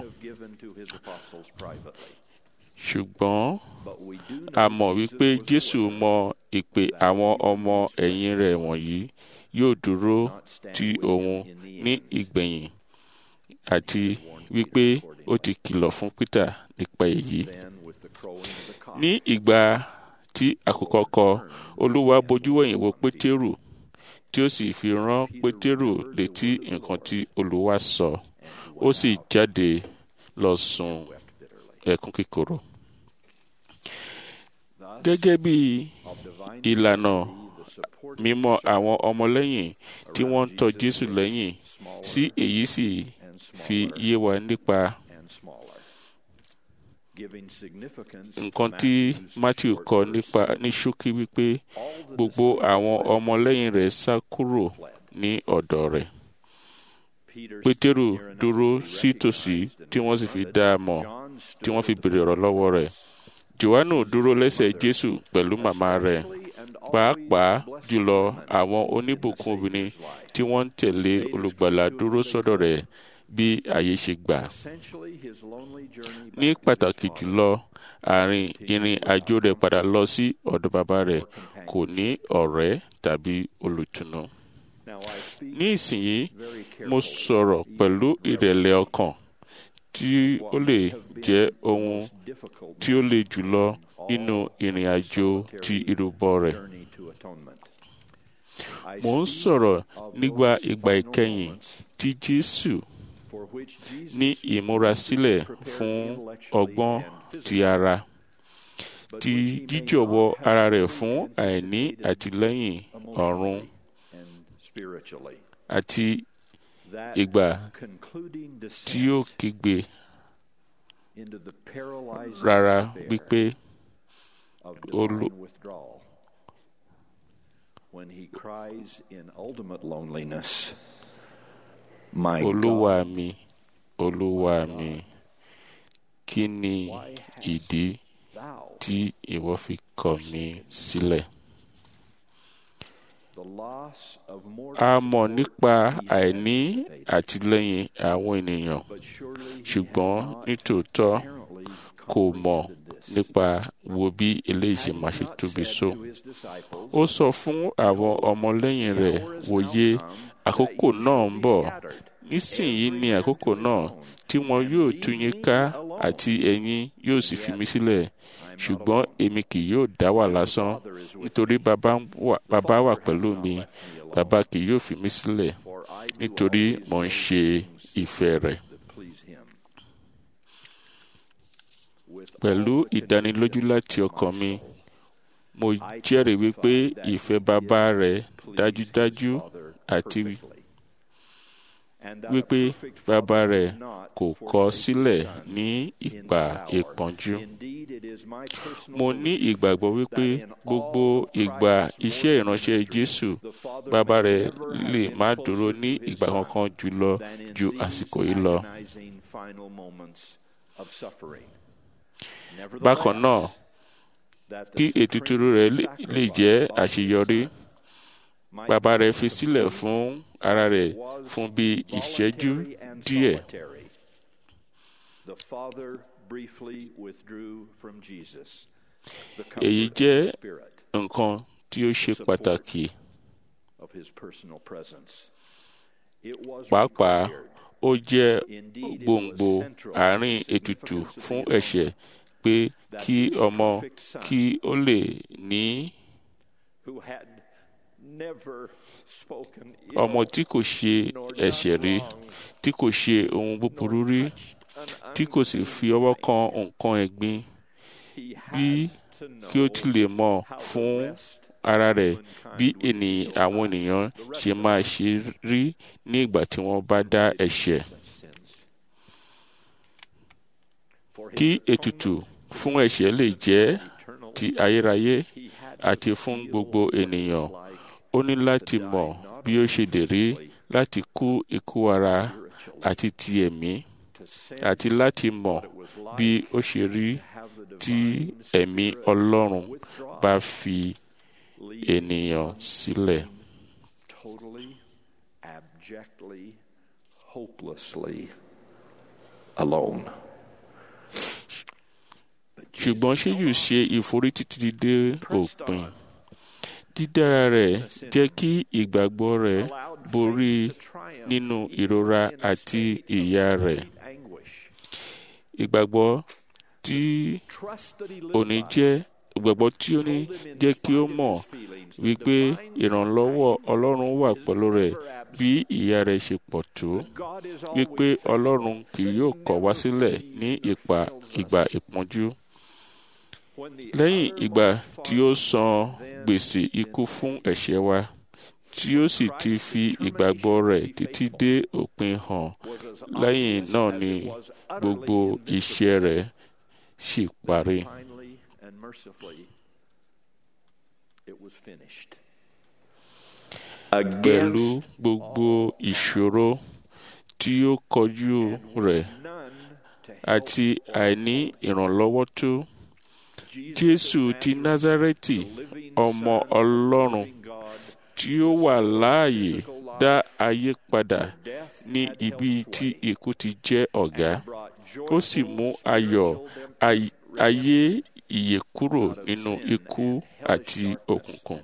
S14: ṣùgbọ́n a mọ̀ wípé jésù mọ ìpè àwọn ọmọ ẹ̀yìn rẹ̀ wọ̀nyí yóò dúró ti òun ní ìgbẹ̀yìn àti wípé ó ti kìlọ̀ fún peter nípa èyí ní ìgbà tí àkókò kọ olúwa bojú wẹ̀yìn wo pétérù tí ó sì fi rán pétérù létí nǹkan tí olúwa sọ ó sì jáde lọ sùn ẹkún kíkorò. gẹ́gẹ́ bí ìlànà mímọ́ àwọn ọmọlẹ́yìn tí wọ́n ń tọ́ jésù lẹ́yìn sí èyí sì fi yé wa nípa nǹkan tí matthew kọ nípa ní ṣókí wípé gbogbo àwọn ọmọlẹ́yìn rẹ̀ sá kúrò ní ọ̀dọ̀ rẹ̀ pétérù dúró sí tòsí tí wọ́n sì fi dá a mọ̀ tí wọ́n fi béèrè ọ̀rọ̀ lọ́wọ́ rẹ̀ johannu dúró lẹ́sẹ̀ jésù pẹ̀lú màmá rẹ̀ pàápàá jùlọ àwọn oníbùkún obìnrin tí wọ́n ń tẹ̀lé olùgbàlà dúró sọ́dọ̀ rẹ̀ bí àyè ṣe gbà. ní pàtàkì jùlọ àárín ìrìn àjò rẹ̀ padà lọ sí ọ̀dọ̀ bàbá rẹ̀ kò ní ọ̀rẹ́ tàbí olùtùnú. ní ìsinyìí mo sọ̀rọ̀ pẹ̀lú ìrẹ̀lẹ̀ ọkàn tí ó lè jẹ́ ohun tí ó le jùlọ nínú ìrìn àjò ti ìrúbọ rẹ̀. mo ń sọ̀rọ̀ nígbà ìgbà ìkẹyìn tí jésù ní ìmúrasílẹ̀ fún ọgbọ́n ti ara ti jíjọ̀wọ́ ara rẹ̀ fún àìní àtìlẹ́yìn ọ̀run àti ìgbà tí ó kígbe rárá wípé olú.
S15: When he cries in ultimate loneliness, My
S14: olúwa
S15: God,
S14: mi olúwa mi kí ni ìdí tí ìwọ fi kọ̀ mí sílẹ̀.
S15: the loss of more
S14: a mọ̀ nípa àìní àtìlẹ́yìn àwọn ènìyàn ṣùgbọ́n nítòótọ́ kò mọ̀ nípa wo bí eléyìí ṣe máa ṣe tóbi so. ó sọ fún àwọn ọmọlẹ́yìn rẹ̀ wòye àkókò náà ń bọ̀ nísìnyí ni àkókò náà tí wọn yóò tú yín ká àti ẹ̀yin yóò sì fi mí sílẹ̀ ṣùgbọ́n èmi kì yóò dá wà lásán nítorí bàbá wà pẹ̀lú mi bàbá kì yóò fi mí sílẹ̀ nítorí mò ń ṣe ìfẹ́ rẹ̀. pẹ̀lú ìdánilójú láti ọkàn mi mo jẹ́rìí wípé ìfẹ́ bàbá rẹ̀ dájúdájú àti wípé bàbá rẹ̀ kò kọ̀ sílẹ̀ ní ìgbà ìpọ́njú. mo ní ìgbàgbọ́ wípé gbogbo ìgbà iṣẹ́ ìránṣẹ́ Jésù bàbá rẹ̀ lè má dúró ní ìgbà kankan jùlọ ju àsìkò yìí lọ. bákan náà kí ètùtù rẹ̀ lè jẹ́ àṣeyọrí bàbá rẹ̀ fi sílẹ̀ fún ara rẹ̀ fún bí ìṣẹ́jú díẹ̀. èyí jẹ́ nǹkan tí ó ṣe pàtàkì. pàápàá ó jẹ́ gbòǹgbò àárín ètùtù fún ẹ̀ṣẹ̀ pé kí ọmọ kí ó lè ní ọmọ tí kò ṣe ẹ̀ṣẹ̀ rí tí kò ṣe ohun búburú rí tí kò sì fi ọwọ́ kan nǹkan ẹ̀gbin bí kí ó ti lè mọ̀ fún ara rẹ̀ bí ènìyàn àwọn ènìyàn ṣe máa ṣe rí ní ìgbà tí wọ́n bá dá ẹ̀ṣẹ̀. kí ètùtù fún ẹ̀ṣẹ̀ lè jẹ́ ti ayérayé àti fún gbogbo ènìyàn ó ní láti mọ̀ bí ó ṣe lè rí láti kú ikú ara àti ti ẹ̀mí àti láti mọ̀ bí ó ṣe rí tí ẹ̀mí Ọlọ́run bá fi ènìyàn sílẹ̀.
S15: Totally, abjectly, hopelessly alone.
S14: ṣùgbọ́n ṣé yóò ṣe ìforí títí dé òpin dídára rẹ̀ jẹ́ kí ìgbàgbọ́ rẹ̀ borí nínú ìrora àti ìyà rẹ̀ ìgbàgbọ́ tí òní jẹ́ ìgbàgbọ́ tí ó ní jẹ́ kí ó mọ̀ wípé ìrànlọ́wọ́ Ọlọ́run wà pẹ̀lú rẹ̀ bí ìyà rẹ̀ ṣe pọ̀ tó wípé Ọlọ́run kì yóò kọ̀ wá sílẹ̀ ní ìgbà ìpọ́njú lẹ́yìn ìgbà tí ó san gbèsè ikú fún ẹ̀ṣẹ̀ wa tí ó sì ti fi ìgbàgbọ́ rẹ̀ títí dé òpin hàn lẹ́yìn náà ni gbogbo iṣẹ́ rẹ̀ sì parí. pẹ̀lú gbogbo ìṣòro tí ó kojú rẹ̀ àti àìní ìrànlọ́wọ́ tó jésù ti názárẹ́tì ọmọ ọlọ́run tí ó wà láàyè dá ayé padà ní ibi tí ikú ti jẹ́ ọ̀gá ó sì mú ayọ̀ ayé ìyè kúrò nínú ikú àti òkùnkùn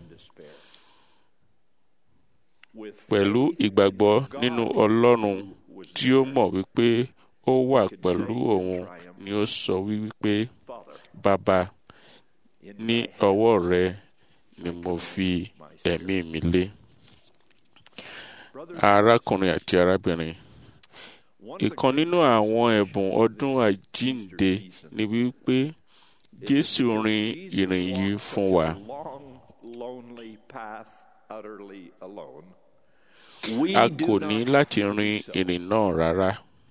S14: pẹ̀lú ìgbàgbọ́ nínú ọlọ́run tí ó mọ̀ wípé ó wà pẹ̀lú òun ni ó sọ wípé bàbá ní ọwọ́ rẹ ni mo fi ẹ̀mí mi lé. arákùnrin àti arábìnrin ìkan nínú àwọn ẹ̀bùn ọdún àjíǹde ni wípé jésù rin ìrìn yìí fún wa. a kò ní láti rin ìrìn náà rárá.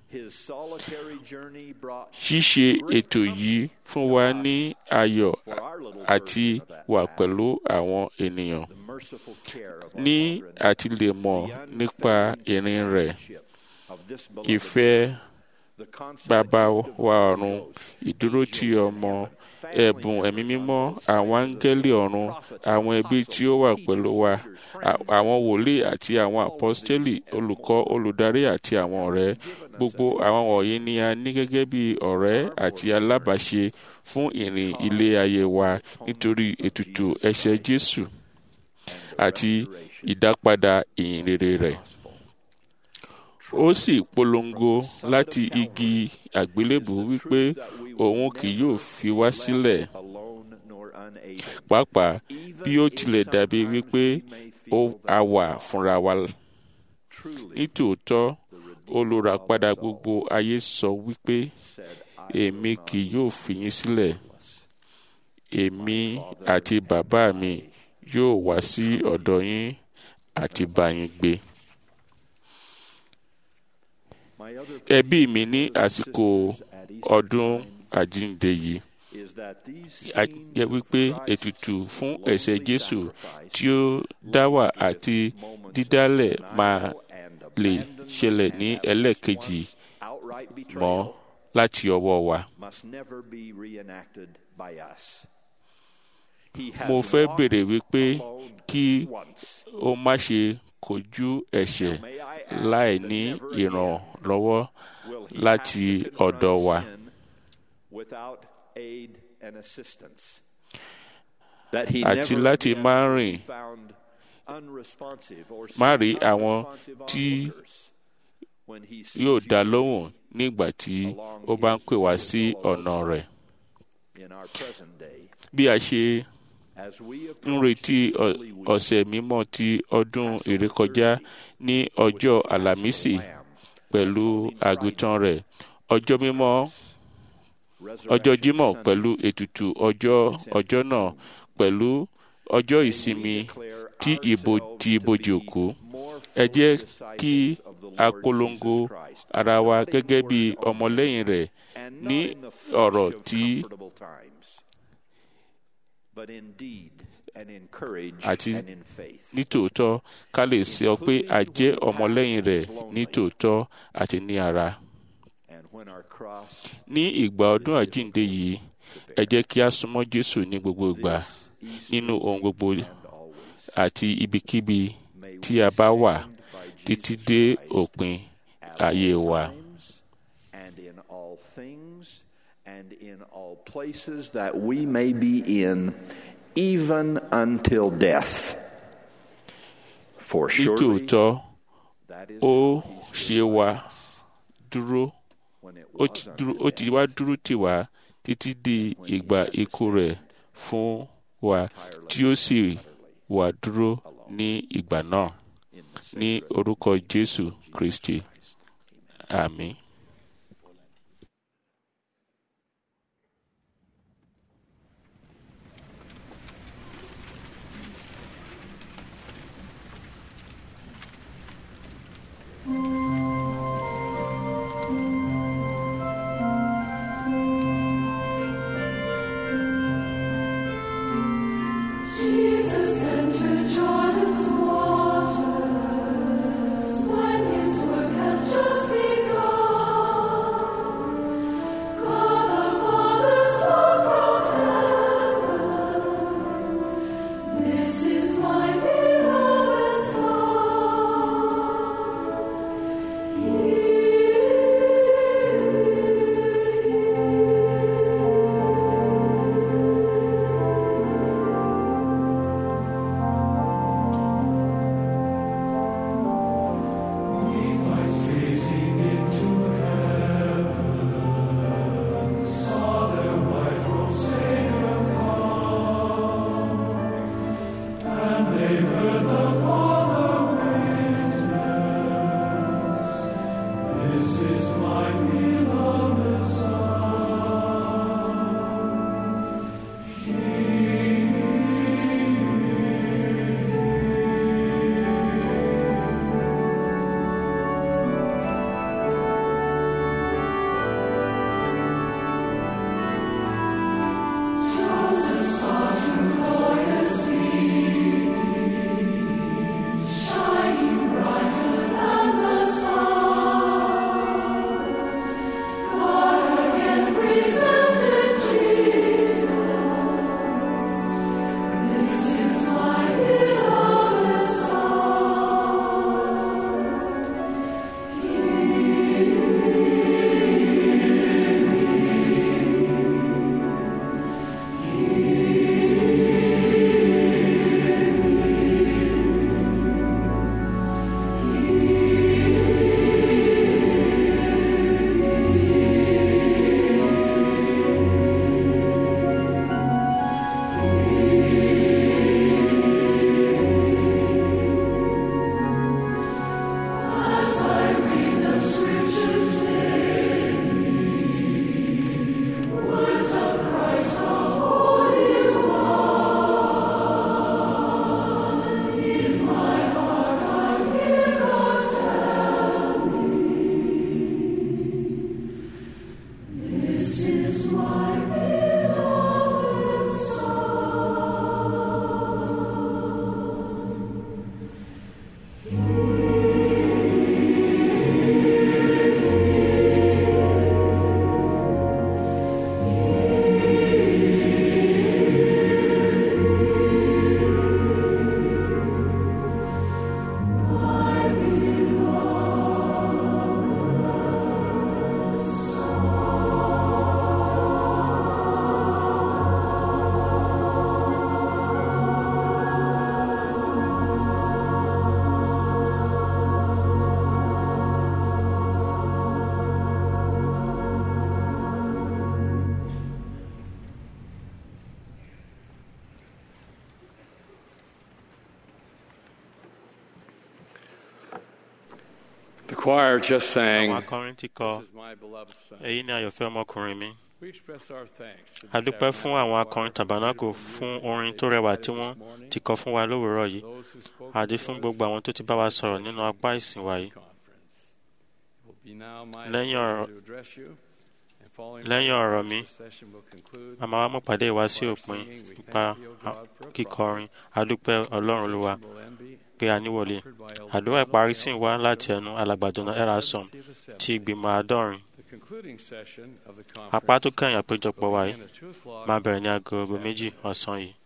S14: Ṣíṣe ètò yìí fún wa ní ayọ̀ àti wà pẹ̀lú àwọn ènìyàn ní àti lè mọ̀ nípa ìrìn rẹ̀ ìfẹ́ bàbá wa ọ̀run ìdúró ti ọmọ ẹ̀bùn ẹ̀mí mímọ́ àwọn áńgẹ́lì ọ̀run àwọn ẹbí tí ó wà pẹ̀lú wa àwọn wòlíì àti àwọn àpọ́stélì olùkọ́ olùdarí àti àwọn ọ̀rẹ́ gbogbo àwọn wọ̀nyí ni a ní gẹ́gẹ́ bí ọ̀rẹ́ àti alábàáṣe fún ìrìn ilé ayé wa nítorí ètùtù ẹ̀ṣẹ̀ Jésù àti ìdápadà ìyìn rere rẹ̀ ó sì polongo láti igi àgbélébùú wípé òun kì yóò fi wá sílẹ̀ pàápàá bí ó tilẹ̀ dàbí wípé ó a wà fúnra wa nítòótọ́ olùràpadà gbogbo ayé sọ wípé èmi kì yóò fi yín sílẹ̀ èmi àti bàbá mi yóò wá sí ọ̀dọ̀ yín àti bá yín gbé. ẹbí mi ní àsìkò ọdún àjíǹde yìí jẹ́ wípé ètùtù fún ẹ̀ṣẹ̀ jésù tí ó dáwà àti dídálẹ̀ máa lè ṣẹlẹ̀ ní ẹlẹ́ẹ̀kejì mọ́ láti ọwọ́ wa. mo fẹ́ bèrè wípé kí o má ṣe kojú ẹ̀ṣẹ̀ láì ní ìrànlọ́wọ́ láti ọ̀dọ̀ wa. àti láti má rìn má rí àwọn tí yóò dá lóhùn nígbà tí ó bá ń pè wá sí ọ̀nà rẹ̀. bí a ṣe ń retí ọ̀sẹ̀ mímọ́ ti ọdún ìrékọjá ní ọjọ́ àlàmísì pẹ̀lú àgùntàn rẹ̀ ọjọ́ mímọ́ ọjọ́ jímọ̀ pẹ̀lú ètùtù ọjọ́ ọjọ́ náà pẹ̀lú ọjọ́ ìsinmi tí ìbò ti ibojì òkú ẹ jẹ́ kí a polongo ara wa gẹ́gẹ́ bí ọmọlẹ́yìn rẹ̀ ní ọ̀rọ̀ tí àti nítòótọ́ ká lè sọ pé a jẹ́ ọmọlẹ́yìn rẹ̀ nítòótọ́ àti ní ara. ní ìgbà ọdún àjíǹde yìí ẹ jẹ́ kí a súnmọ́ Jésù ní gbogbo ìgbà nínú ohun gbogbo àti ibikíbi tí a bá wà títí dé òpin ayé wa.
S15: And in all places that we may be in, even until death. For surely
S14: nítòótọ́ ó ṣe wá dúró ó ti dúró ó ti wá dúró tì wá títí di ìgbà ikú rẹ̀ fún wa tí ó sì wà dúró ní ìgbà náà ní orúkọ Jésù Kristi àmín.
S6: Jesus entered Jordan's waters when his work had just begun.
S10: choir just sang,
S2: àwọn akọrin ti kọ
S10: This is my beloved son.
S2: èyí ni àyọ̀fẹ́ ọmọkùnrin mi.
S10: We express our thanks to the
S2: a dúpẹ́ fún àwọn akọrin tàbánákò fún orin tó rẹwà tí wọ́n ti kọ fún wa lówùúrọ̀ yìí àti fún gbogbo àwọn tó ti bá wa sọ̀rọ̀ nínú apá ìsìn wa yìí.
S10: will be now my
S2: lẹ́yìn ọ̀rọ̀
S10: pleasure to address you. And following
S2: lẹ́yìn
S10: my
S2: ọ̀rọ̀
S10: remarks,
S2: mi
S10: the session will conclude
S2: a máa wá mú pàdé wa sí
S10: by
S2: òpin
S10: singing, "We
S2: nípa
S10: thank thee, O God, for a
S2: kíkọrin adúpẹ́ ọlọ́run olúwa
S10: envy
S2: pé a níwọlé àdúrà ìparí sì ń wá láti ẹnu alàgbàdùnà erasom ti ìgbìmọ̀ àádọ́rin
S10: The concluding session of the
S2: apá tó
S10: conference
S2: kẹ́yìn àpéjọpọ̀ wa yìí
S10: begin at two o'clock
S2: máa bẹ̀rẹ̀ ní aago méjì ọ̀sán yìí.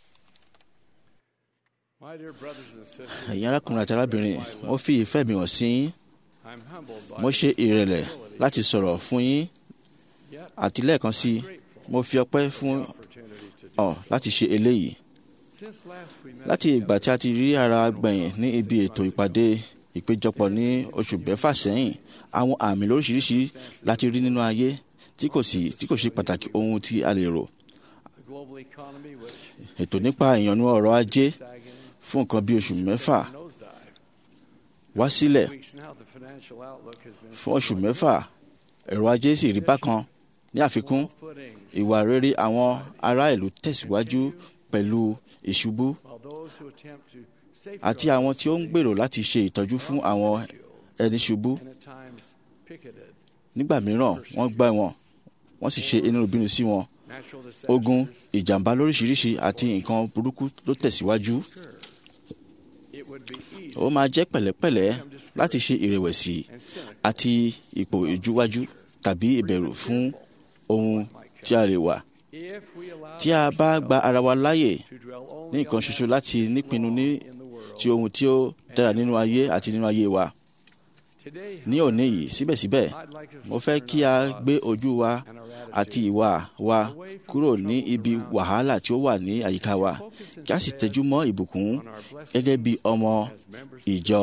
S10: My dear brothers and sisters,
S8: ẹ̀yin arákùnrin àti arábìnrin mo fi ìfẹ́ mi hàn sí yín
S10: I'm humbled by
S8: mo ṣe ìrẹ̀lẹ̀ láti sọ̀rọ̀ fún yín àti lẹ́ẹ̀kan sí i mo fi ọpẹ́ fún ọ láti ṣe eléyìí
S10: Since last we met
S8: láti ìgbà tí a ti rí ara gbẹ̀yìn ní ibi ètò ìpàdé ìpéjọpọ̀ ní oṣù mẹ́fà sẹ́yìn àwọn àmì lóríṣiríṣi láti rí nínú ayé tí kò sí tí kò ṣe pàtàkì ohun tí a lè rò
S10: the global economy, which
S8: ètò nípa ìyànnú ọrọ̀ ajé fún nǹkan bí oṣù mẹ́fà
S10: nosedive.
S8: wá sílẹ̀
S10: Weeks now, the financial outlook has been
S8: fún oṣù mẹ́fà ẹ̀rọ ajé sì rí bákan ní àfikún ìwà rere àwọn ará ìlú tẹ̀síwájú pẹ̀lú ìṣubú
S10: while those who attempt to
S8: àti
S10: safeguard
S8: àwọn tí ó ń gbèrò láti ṣe ìtọ́jú fún àwọn ẹni ṣubú
S10: and at times picketed
S8: nígbà mìíràn wọ́n gbá wọn wọ́n sì ṣe inú ìbínú sí wọn
S10: natural disasters
S8: ogun ìjàmbá lóríṣiríṣi àti nǹkan burúkú ló tẹ̀síwájú
S10: it would be easy
S8: ó máa jẹ́ pẹ̀lẹ́pẹ̀lẹ́ láti ṣe ìrẹ̀wẹ̀sì àti ipò ìjúwájú tàbí ìbẹ̀rù fún ohun tí a lè wà
S10: if we allow
S8: tí a bá gba ara wa láàyè
S10: to dwell only
S8: ní nǹkan ṣoṣo láti nípinnu ní ti ohun tí ó dára nínú ayé àti nínú ayé wa
S10: today
S8: ní òní yìí síbẹ̀síbẹ̀ mo fẹ́ kí a gbé ojú wa àti ìwà wa kúrò ní ibi wàhálà tí ó wà ní àyíká wa kí a sì tẹjú mọ́ ìbùkún gẹ́gẹ́ bí ọmọ ìjọ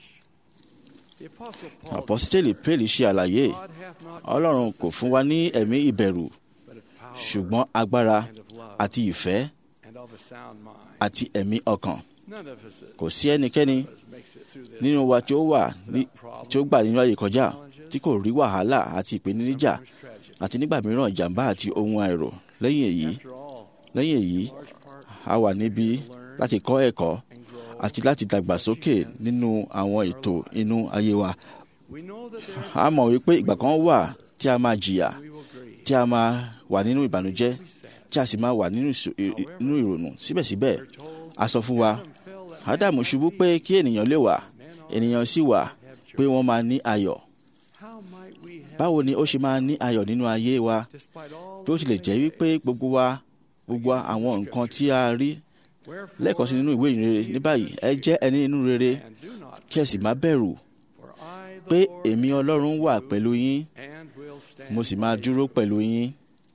S10: the apostle Paul
S8: àpọ́sítélì pélì ṣe àlàyé
S10: God hath not
S8: ọlọ́run kò fún wa ní ẹ̀mí ìbẹ̀rù
S10: but of power
S8: ṣùgbọ́n agbára àti ìfẹ́
S10: and of a sound mind
S8: àti ẹ̀mí ọkàn
S10: none of us
S8: kò sí ẹnikẹ́ni
S10: makes it through this
S8: nínú wa tí ó wà ní tí ó gbà nínú ayé kọjá tí kò rí wàhálà àti ìpèníjà àti nígbà mìíràn ìjàmbá àti ohun àìrò lẹ́yìn èyí
S10: after all
S8: lẹ́yìn èyí a wà níbí láti kọ́ ẹ̀kọ́ àti láti dàgbàsókè nínú àwọn ètò inú ayé wa
S10: we know that there
S8: a mọ̀ wípé ìgbà kan wà tí a máa jìyà
S10: we will grieve
S8: tí a máa wà nínú ìbànújẹ́ tí a sì máa wà nínú ìṣò- ì- ì- nínú ìrònú síbẹ̀síbẹ̀ a sọ fún wa ádámù ṣubú pé kí ènìyàn lè wà ènìyàn sì wà pé wọ́n máa ní ayọ̀
S10: how might we have
S8: báwo ni ó ṣe máa ní ayọ̀ nínú ayé wa
S10: despite all
S8: bí ó tilẹ̀ jẹ́ wípé gbogbo wa gbogbo àwọn nǹkan tí a rí lẹ́ẹ̀kan sí nínú ìwé ìrere ní báyìí ẹ jẹ́ ẹni inú rere
S10: and do not
S8: kí ẹ sì má bẹ̀rù
S10: for I the
S8: pé
S10: Lord
S8: èmi ọlọ́run wà pẹ̀lú yín
S10: and will stand
S8: mo sì máa dúró pẹ̀lú yín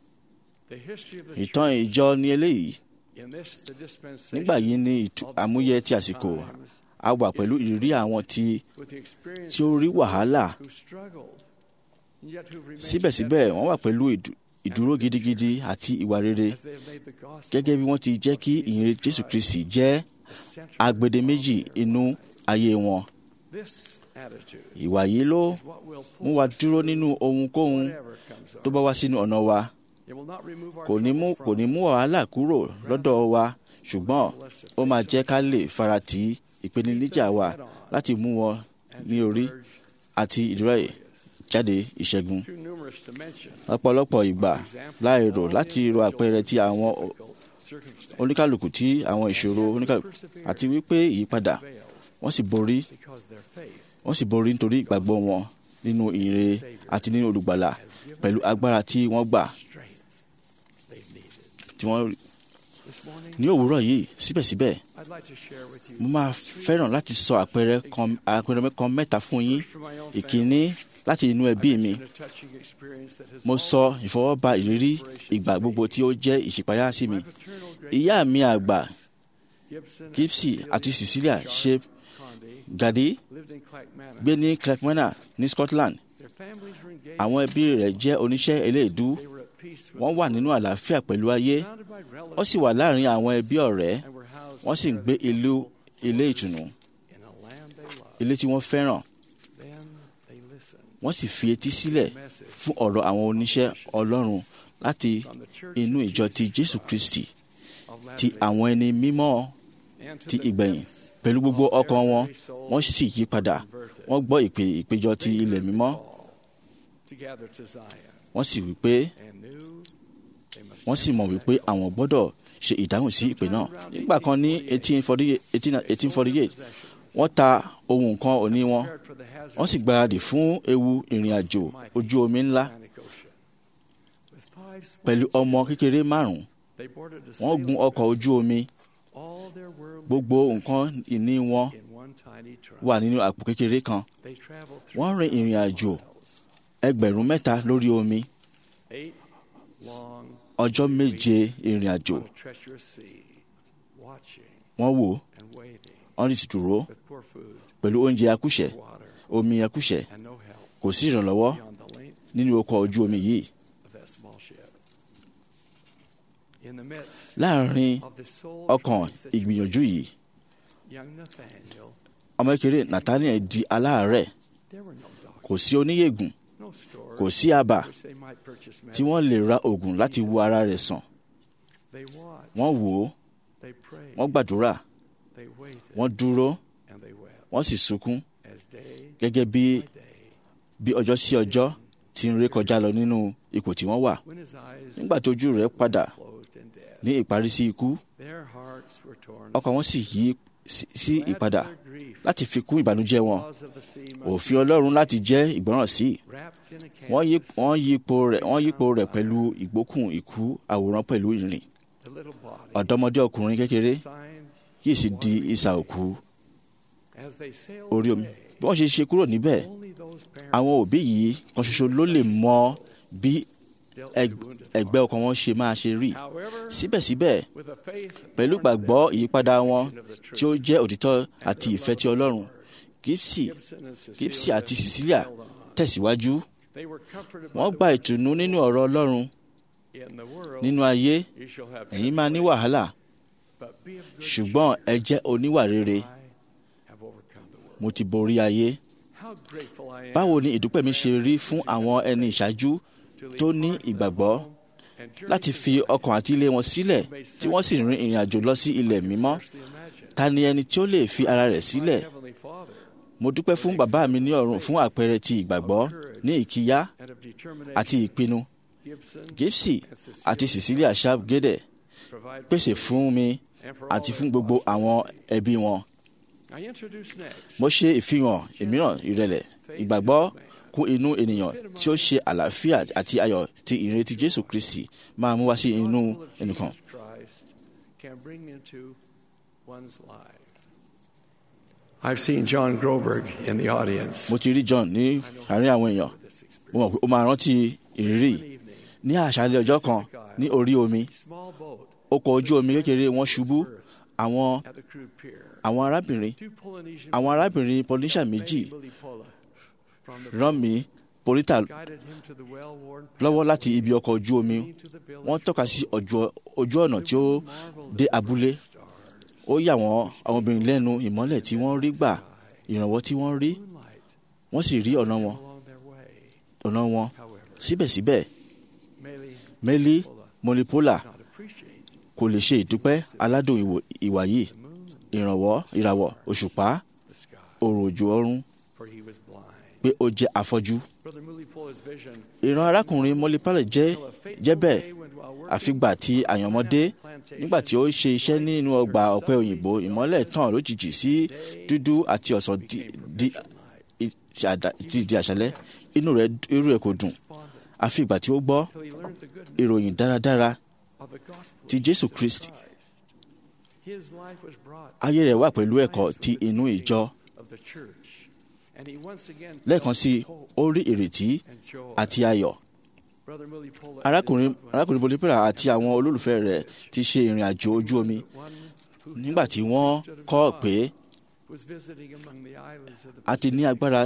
S10: the history of the
S8: ìtàn ìjọ ní eléyìí
S10: in this the dispensation
S8: nígbà yìí ní ìtú- àmúyẹ ti àsìkò a wà pẹ̀lú ìrírí àwọn tí
S10: with the experience
S8: tí ó rí wàhálà
S10: who struggled yet who remained
S8: síbẹ̀síbẹ̀ wọ́n wà pẹ̀lú ìdú- ìdúró gidigidi àti ìwà rere
S10: as they have made the gospel
S8: gẹ́gẹ́ bí wọ́n ti jẹ́ kí ìyìn jésù kristi jẹ́ agbedeméjì inú ayé wọn
S10: this attitude
S8: ìwà yìí ló
S10: is what will pull
S8: mú wa dúró nínú ohunkóhun
S10: whatever comes
S8: tó
S10: on
S8: bá wá sínú ọ̀nà wa
S10: it will not remove our
S8: kò ní mú
S10: troubles
S8: kò ní
S10: from
S8: mú wàhálà kúrò lọ́dọ̀ wa ṣùgbọ́n ó máa jẹ́ ká lè farati ìpèníjà wa láti mú wọn ní orí àti ìdúrà jáde ìṣẹ́gun
S10: too numerous to mention
S8: lọ́pọ̀lọpọ̀ ìgbà láì rò láti ro àpẹẹrẹ tí àwọn o-
S10: circumstances
S8: oníkàlùkù tí àwọn ìṣòro oníkàlùkù àti wípé ìyípadà wọ́n sì borí
S10: because their faith
S8: wọ́n sì borí nítorí ìgbàgbọ́ wọn nínú ìre àti nínú olùgbàlà pẹ̀lú agbára tí wọ́n gbà
S10: strength they've needed
S8: tí wọ́n
S10: this morning
S8: ní òwúrọ̀ yìí síbẹ̀síbẹ̀
S10: I'd like to share with you
S8: mo máa fẹ́ràn láti sọ àpẹẹrẹ kan àpẹẹrẹ kan mẹ́ta fún yín ìkíní láti inú ẹbí mi
S10: a touching experience that has
S8: mo sọ ìfọwọ́ba ìrírí ìgbà gbogbo tí ó jẹ́ ìṣípayá sí mi ìyá mi àgbà
S10: Gibson
S8: gipsy àti cecilia ṣe
S10: Conde
S8: gàdí
S10: lived in Clackmannan
S8: gbé ní clackmannan ní scotland
S10: their families were engaged
S8: àwọn ẹbí rẹ̀ jẹ́ oníṣẹ́ eléèdú
S10: they were at peace with
S8: wọ́n wà nínú àlàáfíà pẹ̀lú ayé
S10: surrounded by relatives
S8: wọ́n sì wà láàrin àwọn ẹbí ọ̀rẹ́
S10: and were housed
S8: wọ́n sì ń gbé ìlú ilé ìtùnú
S10: in a land they loved
S8: ilé tí wọ́n fẹ́ràn
S10: then
S8: wọ́n sì fi etí sílẹ̀ fún ọ̀rọ̀ àwọn oníṣẹ́ ọlọ́run láti inú ìjọ ti jésù kristi ti àwọn ẹni mímọ́ ti ìgbẹ̀yìn pẹ̀lú gbogbo ọkàn wọn wọ́n sì yí padà wọ́n gbọ́ ìpè ìpéjọ ti ilẹ̀ mímọ́ wọ́n sì wí pé wọ́n sì mọ̀ wípé àwọn gbọ́dọ̀ ṣe ìdáhùn sí ìpè náà nígbà kan ní eighteen forty eight wọ́n ta ohun kan òní wọn wọ́n sì gbáradì fún ewu ìrìn àjò ojú omi ńlá pẹ̀lú ọmọ kékeré márùn-ún wọ́n gun ọkọ̀ ojú omi gbogbo nǹkan ìní wọn wà nínú àpò kékeré kan wọ́n rin ìrìn àjò ẹgbẹ̀rún mẹ́ta lórí omi ọjọ́ méje ìrìn àjò wọ́n wò wọ́n sì dúró pẹ̀lú oúnjẹ akúṣẹ̀ omi akúṣẹ̀ kò sí ìrànlọ́wọ́ nínú ọkọ̀ ojú omi yìí láàrin ọkàn ìgbìyànjú yìí ọmọ kékeré nathaniel di aláàárẹ̀ kò sí oníyègùn kò sí àbà tí wọ́n lè ra oògùn láti wo ara rẹ̀ sàn wọ́n wò ó wọ́n gbàdúrà wọ́n dúró wọ́n sì sunkún gẹ́gẹ́ bí bí ọjọ́ sí ọjọ́ ti ń ré kọjá lọ nínú ipò tí wọ́n wà nígbà tí ojú rẹ̀ padà ní ìparí sí ikú ọkàn wọn sì yí sí ìpadà láti fi kún ìbànújẹ́ wọn òfin Ọlọ́run láti jẹ́ ìgbọràn sí wọ́n yípo rẹ̀ wọ́n yípo rẹ̀ pẹ̀lú ìgbókùn ikú àwòrán pẹ̀lú ìrìn ọ̀dọ́mọdé ọkùnrin kékeré yìí sì di isà òkú orí omi bí wọ́n ṣe ṣe kúrò níbẹ̀ àwọn òbí yìí kan ṣoṣo ló lè mọ bí ẹgbẹ́ ọkàn wọn ṣe máa ṣe rí síbẹ̀síbẹ̀ pẹ̀lú gbàgbọ́ ìyípadà wọn tí ó jẹ́ òtítọ́ àti ìfẹ́ ti Ọlọ́run Gipsy Gipsy àti Cecilia tẹ̀síwájú wọ́n gba ìtùnú nínú ọ̀rọ̀ Ọlọ́run nínú ayé ẹ̀yin máa ní wàhálà ṣùgbọ́n ẹ jẹ́ oníwà rere mo ti borí ayé báwo ni ìdúpẹ́ mi ṣe rí fún àwọn ẹni ìṣáájú tó ní ìgbàgbọ́ láti fi ọkàn àti ilé wọn sílẹ̀ tí wọ́n sì rin ìrìn àjò lọ sí ilẹ̀ mímọ́ ta ni ẹni tí ó lè fi ara rẹ̀ sílẹ̀ mo dúpẹ́ fún bàbá mi ní ọ̀run fún àpẹẹrẹ ti ìgbàgbọ́ ní ìkíyà àti ìpinnu Gipsy àti Cecilia sharp gede pèsè fún mi àti fún gbogbo àwọn ẹbí wọn mo ṣe ìfihàn ìmíràn ìrẹ̀lẹ̀ ìgbàgbọ́ kún inú ènìyàn tí ó ṣe àlàáfíà àti ayọ̀ tí ìrètí Jésù Kristi máa mú wá sí inú ẹnìkan.
S10: I've seen John Groberg in the audience.
S8: mo ti rí John ní àárín àwọn èèyàn mo mọ̀ pé ó máa rántí ìrírí ní àṣálẹ́ ọjọ́ kan ní orí omi ọkọ̀ ojú omi kékeré wọn ṣubú àwọn àwọn arábìnrin àwọn arábìnrin Polynesia méjì rán mi polita lọ́wọ́ láti ibi ọkọ̀ ojú omi wọ́n tọ́ka sí ojú ọ̀nà tí ó dé abúlé ó yà wọ́n àwọn obìnrin lẹ́nu ìmọ́lẹ̀ tí wọ́n rí gbà ìrànwọ́ tí wọ́n rí wọ́n sì rí ọ̀nà wọn ọ̀nà wọn síbẹ̀síbẹ̀ mẹ́lí mọ́lípólà kò lè ṣe ìdúpẹ́ aládùn ìwà yìí ìrànwọ́ ìràwọ̀ òṣùpá òrùn òjò ọ̀run pé ó jẹ́ afọ́jú. ìran arákùnrin mọ́lípálẹ̀ jẹ́ jẹ́ bẹ́ẹ̀ àfìgbà tí àyànmọ́dé nígbà tí ó ṣe iṣẹ́ nínú ọgbà ọ̀pẹ òyìnbó ìmọ́lẹ̀ tàn lójijì sí dúdú àti ọ̀sán di di àṣálẹ́ inú rẹ̀ irú rẹ̀ kò dùn àfìgbà tí ó gbọ́ ìròyìn dáradára ti Jésù Kristi ayé rẹ̀ wà pẹ̀lú ẹ̀kọ́ ti inú ìjọ lẹ́ẹ̀kan sí ó rí ìrètí àti ayọ̀ arákùnrin arákùnrin bolipera àti àwọn olólùfẹ́ rẹ̀ ti ṣe ìrìn àjò ojú omi nígbà tí wọ́n kọ́ pé a ti ní agbára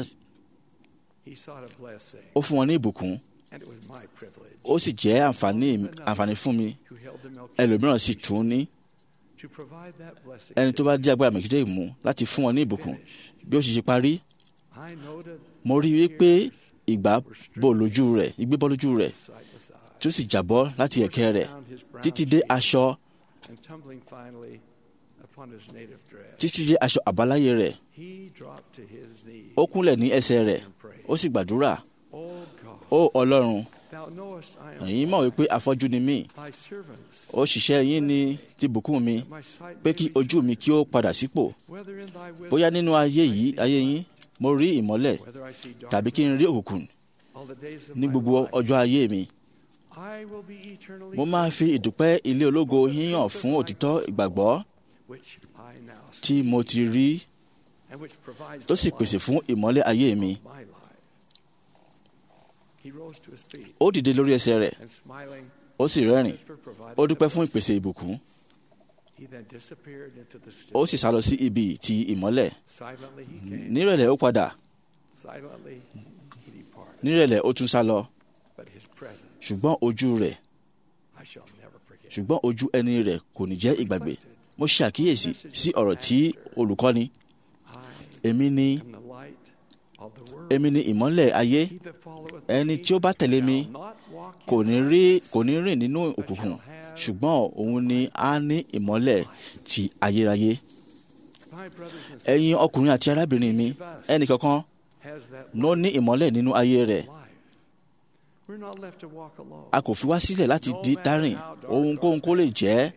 S8: ó fún wọn ní ìbùkún ó sì jẹ́ àǹfààní àǹfààní fún mi ẹlòmíràn sì tún ní ẹni tó bá dí agbára mẹ̀kídé mú láti fún wọn ní ìbùkún bí ó sì ṣe parí mo rí i wípé ìgbà bò lójú rẹ̀ igbé bọ́ lójú rẹ̀ tí ó sì jábọ́ láti ẹ̀kẹ́ rẹ̀ títí dé aṣọ
S10: and tumbling finally upon his native dress.
S8: títí dé aṣọ àbáláyé rẹ̀
S10: He dropped to his knees.
S8: ó kúnlẹ̀ ní ẹsẹ̀ rẹ̀ ó sì gbàdúrà
S10: Oh God,
S8: ó ọlọ́run
S10: thou knowest I am
S8: ẹ̀yin mọ̀ wípé afọ́jú ni mí
S10: thy servants.
S8: òṣìṣẹ́ yín ni ti bùkún mi pé kí ojú mi kí ó padà sípò
S10: Whether in thy will
S8: bóyá nínú ayé yìí ayé yín mo rí ìmọ́lẹ̀
S10: whether I see dark
S8: tàbí kí n rí òkùnkùn
S10: all the days of
S8: ní
S10: my
S8: gbogbo
S10: life,
S8: ọjọ́ ayé mi
S10: I will be eternally
S8: mo máa fi ìdúpẹ́ ilé ológo yín hàn fún òtítọ́ ìgbàgbọ́
S10: which I now see,
S8: tí mo ti rí
S10: and which provides
S8: tó
S10: the
S8: sì
S10: light
S8: pèsè fún ìmọ́lẹ̀ ayé mi
S10: of my life. He rose to his feet
S8: ó dìde lórí ẹsẹ̀ rẹ̀
S10: and smiling,
S8: ó sì rẹ́rìn
S10: for providing
S8: ó dúpẹ́ fún ìpèsè ìbùkún
S10: He then disappeared into the
S8: ó sì sá lọ sí ibi ti ìmọ́lẹ̀
S10: Silently he came.
S8: nírẹ̀lẹ̀ ó padà
S10: Silently he departed.
S8: nírẹ̀lẹ̀ ó tún sá lọ
S10: But his presence
S8: ṣùgbọ́n ojú rẹ̀
S10: I shall never forget.
S8: ṣùgbọ́n ojú ẹni rẹ̀ kò ní jẹ́ ìgbàgbé mo ṣe àkíyèsí sí ọ̀rọ̀ tí olùkọ́ni èmi ni
S10: am the light of the world.
S8: èmi ni ìmọ́lẹ̀ ayé
S10: He that followeth
S8: ẹni tí ó bá tẹ̀lé mi kò ní rí kò ní rìn nínú òkùnkùn ṣùgbọ́n òun ni á ní ìmọ́lẹ̀ ti ayérayé
S10: my brothers and
S8: ẹ̀yin ọkùnrin àti arábìnrin mi ẹnì kankan
S10: has that
S8: ló ní ìmọ́lẹ̀ nínú ayé rẹ̀
S10: we're not left to walk alone.
S8: a kò fi wá sílẹ̀ láti di dárìn ohunkóhun kó lè jẹ́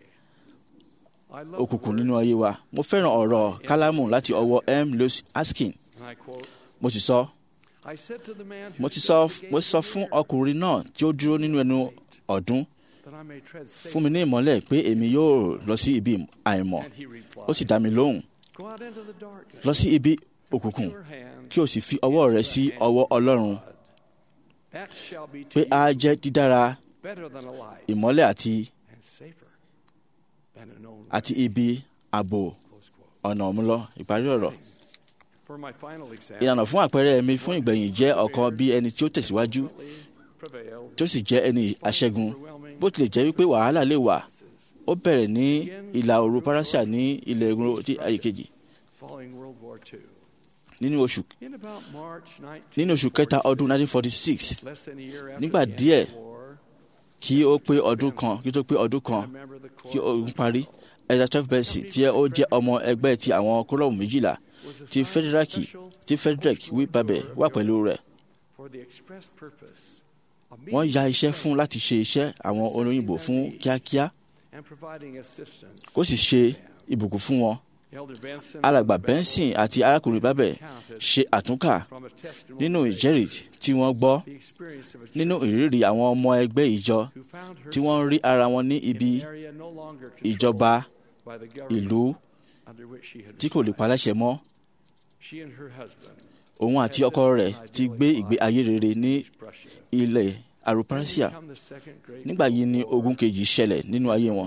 S10: I love
S8: òkùnkùn nínú ayé wa mo fẹ́ràn ọ̀rọ̀ kálámù láti ọwọ́ m lewis askin
S10: and I quote
S8: mo sì sọ
S10: I said to the man who
S8: mo ti
S10: stood
S8: sọ
S10: at the
S8: mo
S10: gate
S8: sọ
S10: of the
S8: fún
S10: miracle,
S8: ọkùnrin náà tí ó dúró nínú ẹnu ọdún
S10: that I may tread
S8: fún mi ní ìmọ́lẹ̀ pé èmi yóò lọ sí ibi àìmọ̀
S10: And he replied,
S8: ó sì dá mi lóhùn
S10: Go out into the darkness.
S8: lọ sí ibi òkùnkùn kí o sì fi ọwọ́ rẹ sí ọwọ́ ọlọ́run
S10: That shall be to
S8: pé a
S10: you
S8: jẹ́ dídára
S10: better than a light
S8: ìmọ́lẹ̀ àti
S10: and safer than a known
S8: àti ibi ààbò ọ̀nà ọ̀múlọ ìparí ọ̀rọ̀
S10: For my final example,
S8: ìlànà fún àpẹẹrẹ mi fún ìgbẹ̀yìn jẹ́ ọ̀kan bí ẹni tí ó tẹ̀síwájú
S10: prevailed
S8: tí ó sì jẹ́ ẹni aṣẹ́gun bó tilẹ̀ jẹ́ wípé wàhálà lè wà ó bẹ̀rẹ̀ ní ìlà òru parasia ní ilẹ̀ ogun tí ayé kejì
S10: following World War II.
S8: nínú oṣù
S10: In about March 19,
S8: nínú oṣù kẹta ọdún 1946
S10: less than a year after
S8: nígbà
S10: the end
S8: díẹ̀
S10: of the war,
S8: kí ó pé ọdún kan kí ó tó pé ọdún kan kí ogun parí ẹja twelve benson tí ó jẹ́ ọmọ ẹgbẹ́ ti àwọn kólọ́ọ̀mù méjìlá ti federaki ti frederick wí babẹ wà pẹ̀lú rẹ̀
S10: for the express purpose of
S8: wọ́n ya iṣẹ́ fún láti ṣe iṣẹ́ àwọn olóyìnbó fún kíákíá
S10: and providing assistance.
S8: kó sì ṣe ìbùkún fún wọn
S10: Elder Benson
S8: alàgbà benson àti arákùnrin babẹ ṣe àtúnkà
S10: from a testimony
S8: nínú ìjẹ́rìí tí wọ́n gbọ́
S10: the experience of a
S8: nínú ìrírí àwọn ọmọ ẹgbẹ́ ìjọ
S10: who found
S8: tí wọ́n rí ara wọn ní ibi
S10: an area no longer
S8: ìjọba
S10: by the government
S8: ìlú
S10: under which she had
S8: tí kò lè paláṣẹ mọ́
S10: She and her husband
S8: òun àti ọkọ rẹ̀ ti gbé ìgbé ayé rere ní ilẹ̀ arupasia
S10: become the second great
S8: nígbà yìí ni ogun kejì ṣẹlẹ̀ nínú ayé wọn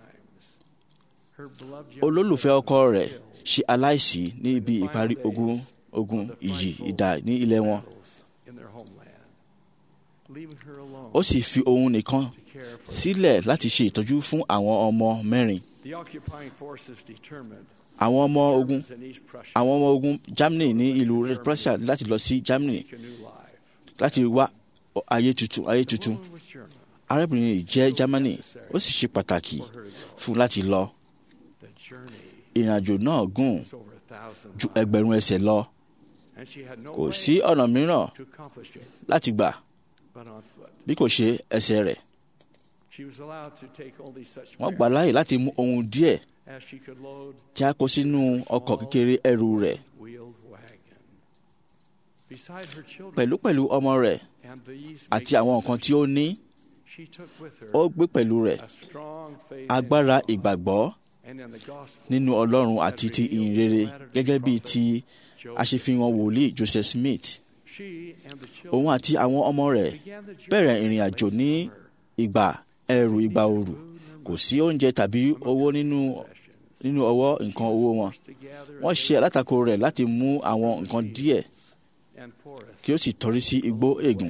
S10: her beloved
S8: olólùfẹ́ ọkọ rẹ̀ ṣe aláìsí ní ibi ìparí ogun ogun ìjì ìdá ní ilẹ̀ wọn
S10: in their homeland, leaving her alone.
S8: ó sì fi òun nìkan sílẹ̀ láti ṣe ìtọ́jú fún àwọn ọmọ mẹ́rin
S10: The occupying forces determined
S8: àwọn ọmọ ogun
S10: in East Prussia
S8: àwọn ọmọ ogun Germany ní ìlú Red Prussia láti lọ sí Germany
S10: a new life.
S8: láti wá ayé tuntun ayé tuntun
S10: Was German.
S8: arábìnrin yìí jẹ́ Germany ó sì ṣe pàtàkì fún láti lọ
S10: The journey
S8: ìrìnàjò náà gùn
S10: was over a thousand
S8: ju
S10: miles,
S8: ẹgbẹ̀rún ẹsẹ̀ lọ
S10: and she had no
S8: kò
S10: way
S8: sí ọ̀nà mìíràn
S10: to accomplish it
S8: láti gbà
S10: but on foot.
S8: bí kò ṣe ẹsẹ̀ rẹ̀
S10: She was allowed to take only such
S8: wọ́n gbà láàyè láti mú ohun díẹ̀
S10: as she could load
S8: tí a kó sínú ọkọ̀ kékeré ẹrù rẹ̀
S10: wheeled wagon. Beside her children
S8: pẹ̀lúpẹ̀lú ọmọ rẹ̀
S10: and these
S8: àti àwọn nǹkan tí ó ní
S10: she took with her
S8: ó gbé pẹ̀lú rẹ̀
S10: a strong faith
S8: agbára
S10: in God
S8: ìgbàgbọ́
S10: and in the gospel
S8: nínú Ọlọ́run àti ti ìyìn rere gẹ́gẹ́ bíi ti aṣèfihàn wòlíì Joseph Smith
S10: She and the children
S8: òun àti àwọn ọmọ rẹ̀
S10: began the journey
S8: bẹ̀rẹ̀ ìrìn àjò ní ìgbà ẹ̀rù ìgbà ooru kò sí oúnjẹ tàbí owó nínú nínú ọwọ́ nǹkan owó wọn wọ́n ṣe alátakò rẹ̀ láti mú àwọn nǹkan díẹ̀
S10: and forests.
S8: kí ó sì tọrí sí igbó ègùn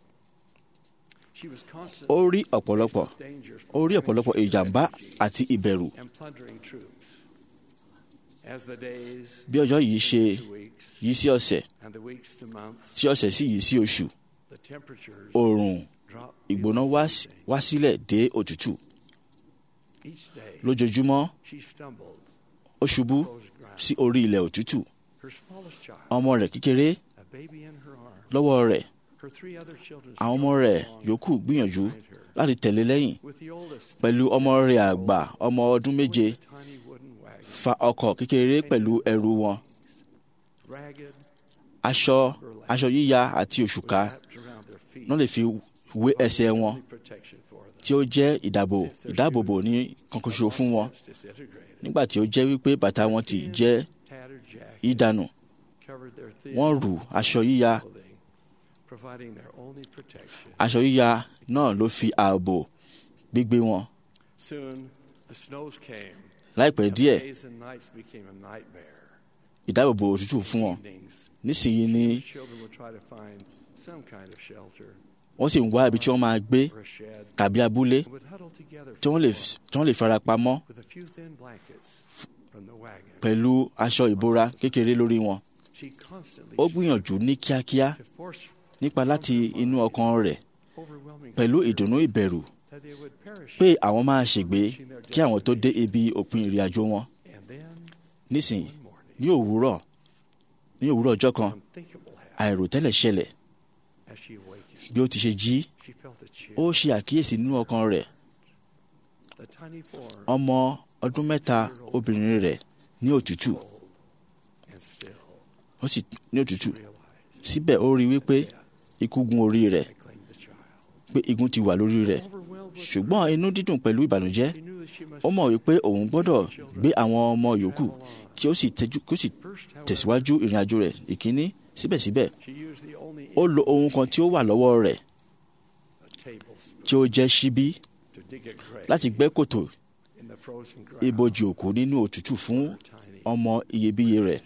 S10: She was constant
S8: ó rí ọ̀pọ̀lọpọ̀ ó rí ọ̀pọ̀lọpọ̀ ìjàmbá àti ìbẹ̀rù
S10: and plundering troops.
S8: bí ọjọ́ yìí ṣe yí sí ọ̀sẹ̀ tí ọ̀sẹ̀ sì yí sí oṣù oòrùn ìgbóná wá sílẹ̀ dé òtútù lójoojúmọ́ ó ṣubú sí orí ilẹ̀ òtútù ọmọ rẹ̀ kékeré lọ́wọ́ rẹ̀ àwọn ọmọ rẹ̀ yòókù gbìyànjú láti tẹ̀lé lẹ́yìn pẹ̀lú ọmọ rẹ̀ àgbà ọmọ ọdún méje fa ọkọ̀ kékeré pẹ̀lú ẹrù wọn aṣọ aṣọ yíya àti òṣùká náà lè fi wé ẹsẹ̀ wọn tí ó jẹ́ ìdáàbò ìdáàbòbò ní kankanṣo fún wọn nígbà tí ó jẹ́ wípé bàtà wọn ti jẹ́ ìdànù wọ́n rù aṣọ yíya aṣọ yíya náà ló fi ààbò gbígbé wọn. láìpẹ́ díẹ̀ ìdáàbòbò òtútù fún wọn nísìnyí ni wọ́n sì ń wá ibi tí wọ́n máa gbé tàbí abúlé tí wọ́n lè fara pamọ́ pẹ̀lú aṣọ ìbora kékeré lórí wọn. ó gbìyànjú ní kíákíá nípa láti inú ọkàn rẹ̀ pẹ̀lú ìdùnnú ìbẹ̀rù pé àwọn máa ṣègbé kí àwọn tó dé ibi òpin ìrìn àjò wọn. nísìnyí ní òwúrọ̀ ní òwúrọ̀ ọjọ́ kan àìròtẹ́lẹ̀ ṣẹlẹ̀ bí ó ti ṣe jí ó ṣe àkíyèsí nínú ọkàn rẹ̀ ọmọ ọdún mẹ́ta obìnrin rẹ̀ ní òtútù ó sì ní òtútù síbẹ̀ ó rí wípé ikú gun orí rẹ̀ pé igun ti wà lórí rẹ̀ ṣùgbọ́n inú dídùn pẹ̀lú ìbànújẹ́ ó mọ̀ wípé òun gbọ́dọ̀ gbé àwọn ọmọ yòókù kí ó sì tẹ̀síwájú ìrìn àjò rẹ̀ ìkíní síbẹ̀síbẹ̀ ó lo ohun kan tí ó wà lọ́wọ́ rẹ̀ tí ó jẹ́ ṣíbí láti gbẹ́ kòtò ibojì òkú nínú òtútù fún ọmọ iyebíye rẹ̀.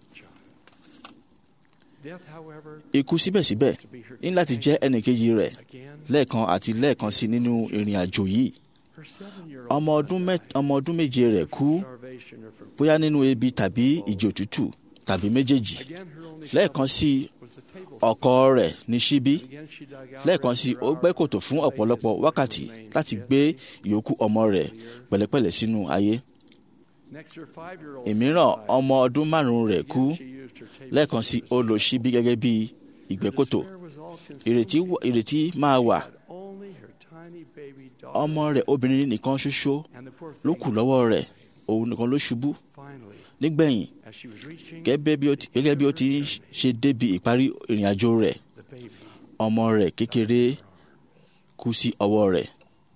S8: Ikú síbẹ̀síbẹ̀ ní láti jẹ́ ẹnìkejì rẹ̀ lẹ́ẹ̀kan àti lẹ́ẹ̀kan sí nínú ìrìn àjò yìí. Ọmọ ọdún méje rẹ̀ kú bóyá nínú ebi tàbí ìjì òtútù tàbí méjèèjì. Lẹ́ẹ̀kan sí ọkọ rẹ̀ ní ṣíbí. Lẹ́ẹ̀kan sí ó gbẹ́ kòtò fún ọ̀pọ̀lọpọ̀ wákàtí láti gbé ìyókù ọmọ rẹ̀ pẹ̀lẹ́pẹ̀lẹ́ sínú ayé. Ìmíràn ọmọ ọdún márùn-ún rẹ̀ kú lẹ́ẹ̀kan sí ó lo ṣíbí gẹ́gẹ́ bí ìgbẹ́kòtò ìrètí máa wà ọmọ rẹ̀ obìnrin nìkan ṣoṣo ló kù lọ́wọ́ rẹ̀ òun nìkan ló ṣubú nígbẹ̀yìn gẹ́gẹ́ bí ó ti ṣe débi ìparí ìrìn àjò rẹ̀ ọmọ rẹ̀ kékeré kú sí ọwọ́ rẹ̀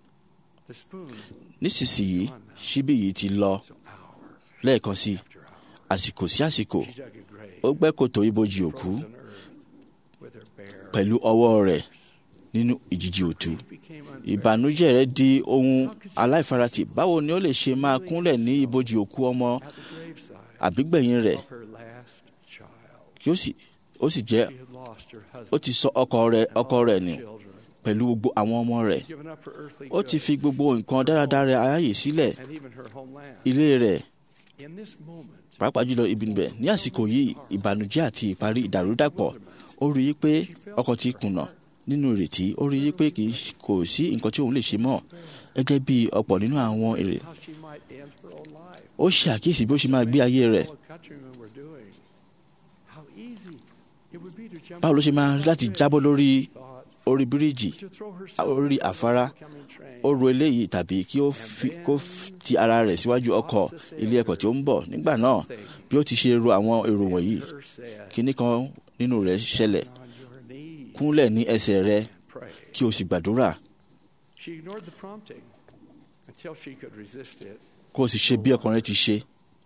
S8: nísinsìnyí ṣíbí yìí ti lọ lẹ́ẹ̀kan sí àsìkò sí àsìkò ó gbẹ́ kòtò ibojì òkú pẹ̀lú ọwọ́ rẹ̀ nínú ìjìjì òtú ìbànújẹ́ rẹ̀ di ohun aláìfaratì báwo ni ó lè ṣe máa kúnlẹ̀ ní ibojì òkú ọmọ àbígbẹ̀yìn rẹ̀ kí ó sì jẹ́ ó ti sọ ọkọ rẹ̀ ọkọ rẹ̀ nù pẹ̀lú gbogbo àwọn ọmọ rẹ̀ ó ti fi gbogbo nǹkan dáradára ayáyè sílẹ̀ ilé rẹ̀ pàápàá jùlọ ibi níbẹ̀ ní àsìkò yìí ìbànújẹ́ àti ìparí ìdàrúdàpọ̀ ó rí i pé ọkọ ti kùnà nínú ìrètí ó rí i pé kò sí nǹkan tí òun lè ṣe mọ́ gẹ́gẹ́ bí ọ̀pọ̀ nínú àwọn èrè ó ṣe àkíyèsí bí ó ṣe máa gbé ayé rẹ̀ báwo ló ṣe máa rí láti jábọ́ lórí orí bíríìjì orí àfárá ó ro eléyìí tàbí kí ó ti ara rẹ̀ síwájú ọkọ̀ ilé ẹ̀kọ́ tí ó ń bọ̀ nígbà náà bí ó ti ṣe ro àwọn èrò wọ̀nyí kíní kan nínú rẹ̀ ṣẹlẹ̀ kúnlẹ̀ ní ẹsẹ̀ rẹ̀ kí o sì gbàdúrà kó o sì ṣe bí ọkùnrin ti ṣe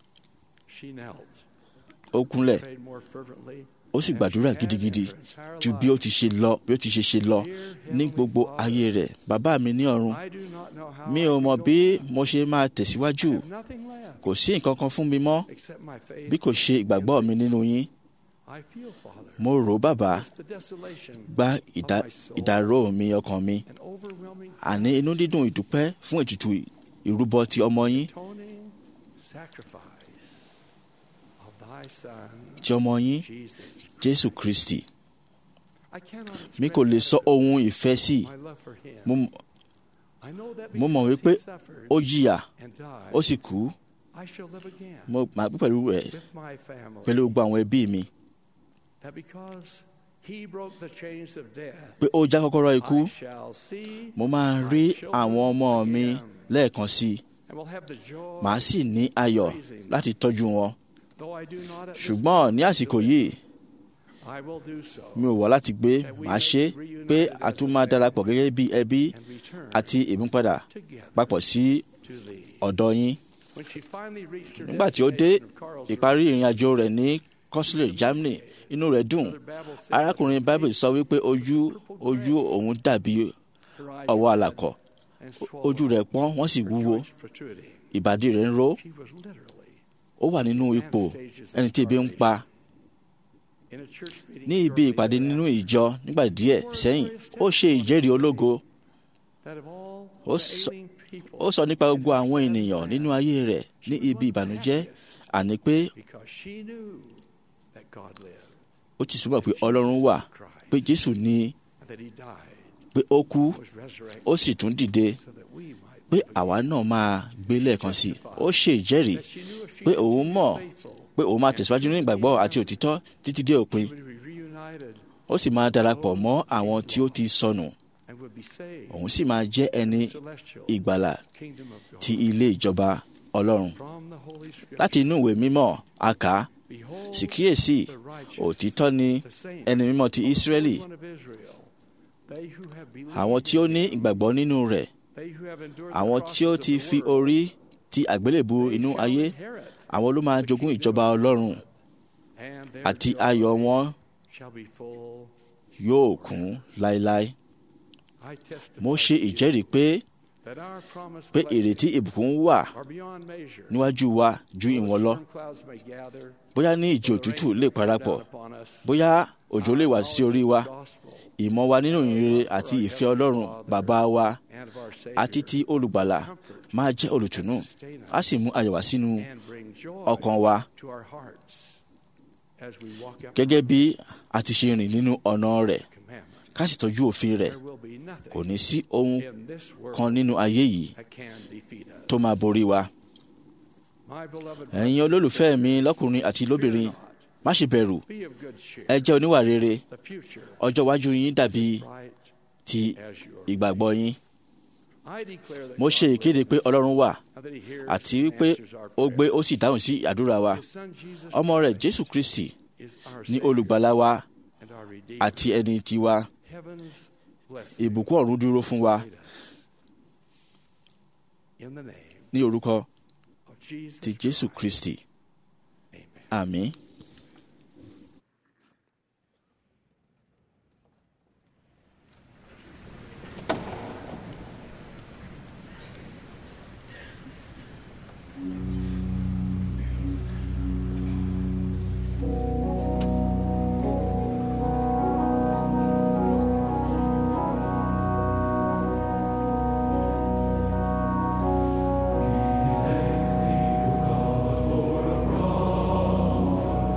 S8: ó kúnlẹ̀ ó sì gbàdúrà gidigidi ju bí ó ti ṣe lọ bí ó ti ṣe ṣe lọ ní gbogbo ayé rẹ̀ bàbá mi ní ọ̀run mi ò mọ̀ bí mo ṣe máa tẹ̀síwájú kò sí nǹkan kan fún mi mọ́ bí kò ṣe ìgbàgbọ́ mi nínú yín mo rò bàbá gba ìdárò mi ọkàn mi àní inú dídùn ìdúpẹ́ fún ètùtù ìrúbọ ti ọmọ yín ti ọmọ yín jésù kristi mi kò lè sọ ohun ìfẹ́ sí i mo mọ̀ wípé ó jìyà ó sì kú mo máa gbé pẹ̀lú rẹ̀ pẹ̀lú gbogbo àwọn ẹbí mi pé ó já kọ́kọ́rọ́ ikú mo máa rí àwọn ọmọ mi lẹ́ẹ̀kan sí i màá sì ní ayọ̀ láti tọ́jú wọn ṣùgbọ́n ní àsìkò yìí mi ò wá láti gbé màá ṣe pé a tún máa darapọ̀ gẹ́gẹ́ bí ẹbí àti ìmúpadà papọ̀ sí ọ̀dọ̀ yín. nígbà tí ó dé ìparí ìrìn àjò rẹ̀ ní kọ́sílẹ̀ Germany inú rẹ̀ dùn arákùnrin Bible sọ wípé ojú ojú òun dàbí ọwọ́ àlàkọ̀ ojú rẹ̀ pọ́n wọ́n sì wúwo ìbàdí rẹ̀ ń ró ó wà nínú ipò ẹni tí ebi ń pa ní ibi ìpàdé nínú ìjọ nígbà díẹ̀ sẹ́yìn ó ṣe ìjẹ́rìí ológo ó sọ nípa gbogbo àwọn ènìyàn nínú ayé rẹ̀ ní ibi ìbànújẹ́ àní pé ó ti súnmọ́ pé Ọlọ́run wà pé Jésù ní pé ó kú ó sì tún dìde pé àwa náà máa gbé lẹ́ẹ̀kan sí i ó ṣe ìjẹ́rìí pé òun mọ̀ pé òun máa tẹ̀síwájú ní ìgbàgbọ́ àti òtítọ́ títí dé òpin ó sì máa darapọ̀ mọ́ àwọn tí ó ti sọnù òun sì máa jẹ́ ẹni ìgbàlà ti ilé ìjọba Ọlọ́run láti inú ìwé mímọ́ a kà á sì kíyèsí òtítọ́ ni ẹni mímọ́ ti Ísírẹ́lì àwọn tí ó ní ìgbàgbọ́ nínú rẹ̀ àwọn tí ó ti fi orí ti àgbélébù inú ayé àwọn ló máa jogún ìjọba Ọlọ́run àti ayọ̀ wọn yóò kún láéláé mo ṣe ìjẹ́rìí pé pé ìrètí ìbùkún wà níwájú wa ju ìwọ̀n lọ bóyá ní ìjì òtútù lè parapọ̀ bóyá òjò lè wá sí orí wa ìmọ̀ wa nínú ìrere àti ìfẹ́ Ọlọ́run bàbá wa àti ti olùgbàlà máa jẹ́ olùtùnú á sì mú ayọ̀ wá sínú ọkàn wa gẹ́gẹ́ bí a ti ṣe rìn nínú ọ̀nà rẹ̀ ká sì tọ́jú òfin rẹ̀ kò ní sí ohun kan nínú ayé yìí tó máa borí wa. ẹ̀yin olólùfẹ́ mi lọ́kùnrin àti lóbìnrin má ṣe bẹ̀rù ẹ jẹ́ oníwà rere ọjọ́ iwájú yín dàbí ti ìgbàgbọ́ yín. mo ṣe ìkéde pé Ọlọ́run wà àti wípé ó gbé ó sì dáhùn sí àdúrà wa ọmọ rẹ̀ Jésù Kristi ní olùgbàlà wa àti ẹni tiwa ìbùkún ọ̀run dúró fún wa ní orúkọ ti Jésù Kristi àmín.
S6: Thank you, God, for a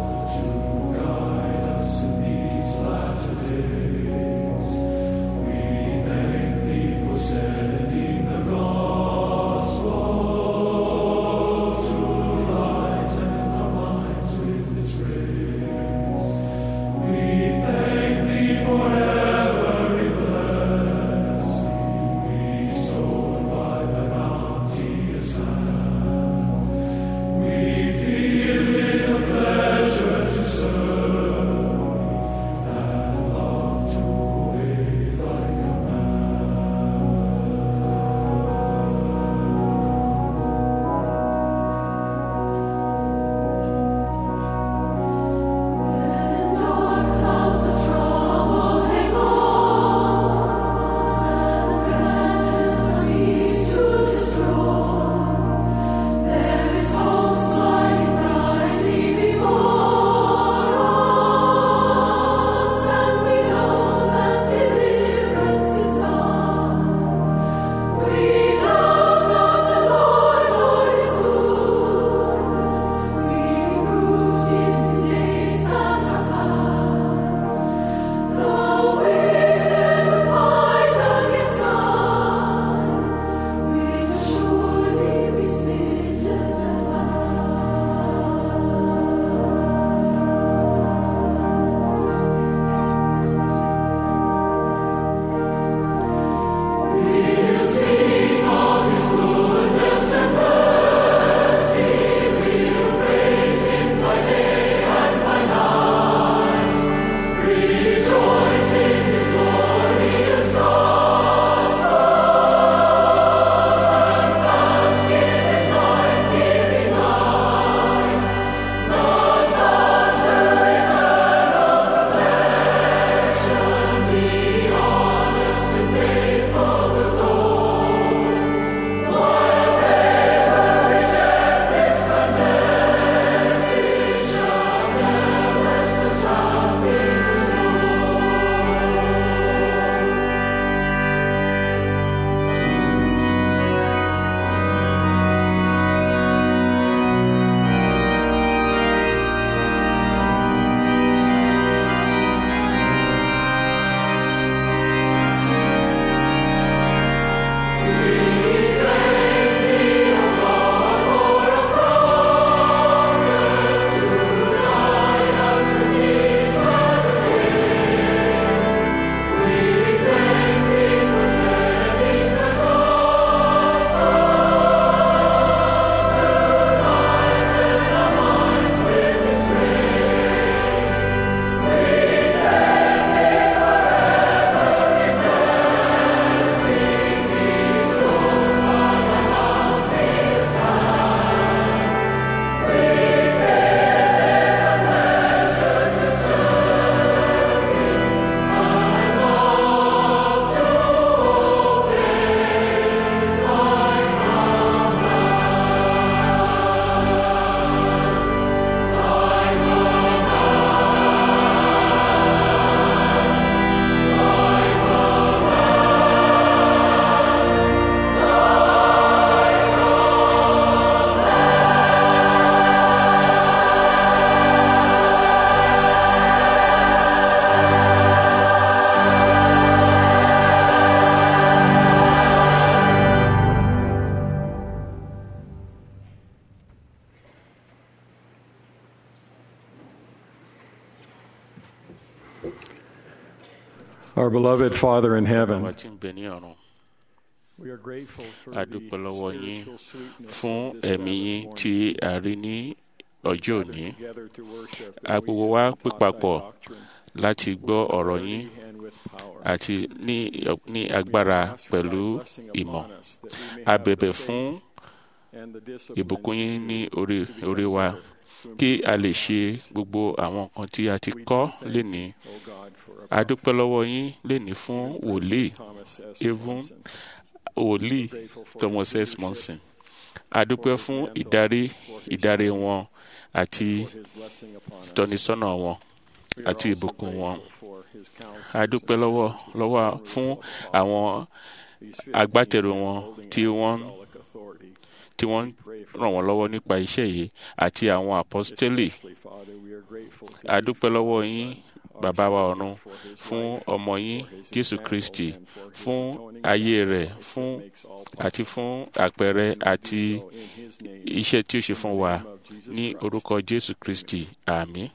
S16: Our beloved Father in heaven,
S14: wa tí ń bẹ ní ọ̀run
S16: we are grateful for
S14: a
S16: the
S14: dúpẹ́ lọ́wọ́ yín
S16: spiritual sweetness
S14: fún
S16: of this
S14: ẹ̀mí yín
S16: Sabbath
S14: tí
S16: morning.
S14: a rí ní ọjọ́ òní
S16: Together to worship
S14: a
S16: that we
S14: gbogbo
S16: have
S14: wa
S16: been
S14: pé
S16: taught thy
S14: papọ̀
S16: doctrine
S14: láti gbọ́ ọ̀rọ̀ yín
S16: and with power.
S14: àti ní ní agbára pẹ̀lú ìmọ̀ a bẹ̀bẹ̀ fún
S16: and the discipline
S14: ìbùkún yín ní orí orí wa kí a lè ṣe gbogbo àwọn nǹkan tí a ti kọ́ lénìí
S16: O God, for
S14: a dúpẹ́ lọ́wọ́ yín lénìí fún wòlíì
S16: Thomas S.
S14: even
S16: Monson.
S14: wòlíì thomas s monson a dúpẹ́ fún ìdarí ìdarí wọn àti ìtọ́nisọ́nà wọn àti ìbùkún wọn a dúpẹ́ lọ́wọ́ lọ́wọ́ fún àwọn agbátẹrù wọn tí wọ́n tí wọ́n ràn wọ́n lọ́wọ́ nípa iṣẹ́ yìí àti àwọn apọ́sítélì
S16: Father, we are grateful to
S14: a dúpẹ́ lọ́wọ́ yín bàbá wa ọ̀run fún ọmọ yín jésù kristi fún ayé rẹ̀ fún àti fún àpẹẹrẹ àti iṣẹ́ tí ó ṣe fún wa ní orúkọ jésù kristi àmín.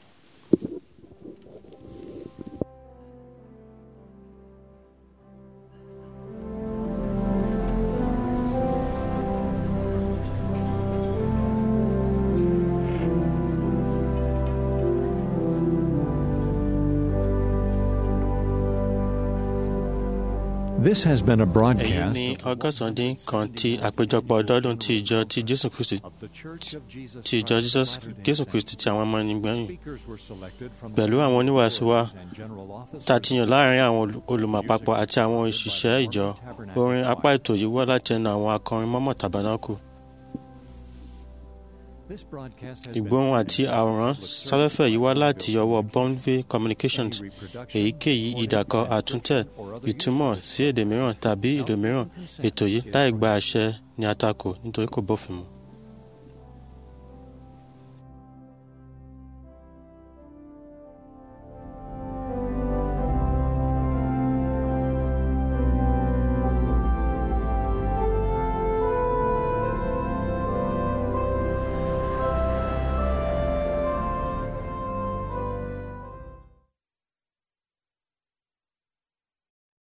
S1: This has been a
S2: èyí
S1: broadcast
S2: ní ọgọ́sàn-án dín kan ti àpéjọpọ̀ ọdọọdún ti ìjọ ti jésù kristi ti ìjọ Jesus- jésù kristi ti àwọn ọmọ ẹnigbẹ́yìn pẹ̀lú àwọn oníwàásù wa tá a ti yàn láàrin àwọn olù- olùmọ̀pápọ̀ àti àwọn òṣìṣẹ́ ìjọ orin apá ètò yìí wá láti ẹnu àwọn akọrin mọ́mọ́ tàbánákù ìgbóhùn àti àwòrán sáfẹ́fẹ́ yìí wá láti ọwọ́ bonville communications èyíkéyìí ìdàkọ àtúntẹ̀ ìtumọ̀ sí èdè mìíràn tàbí ìlú mìíràn ètò yìí láì gba àṣẹ ní àtakò nítorí kò bófin mu.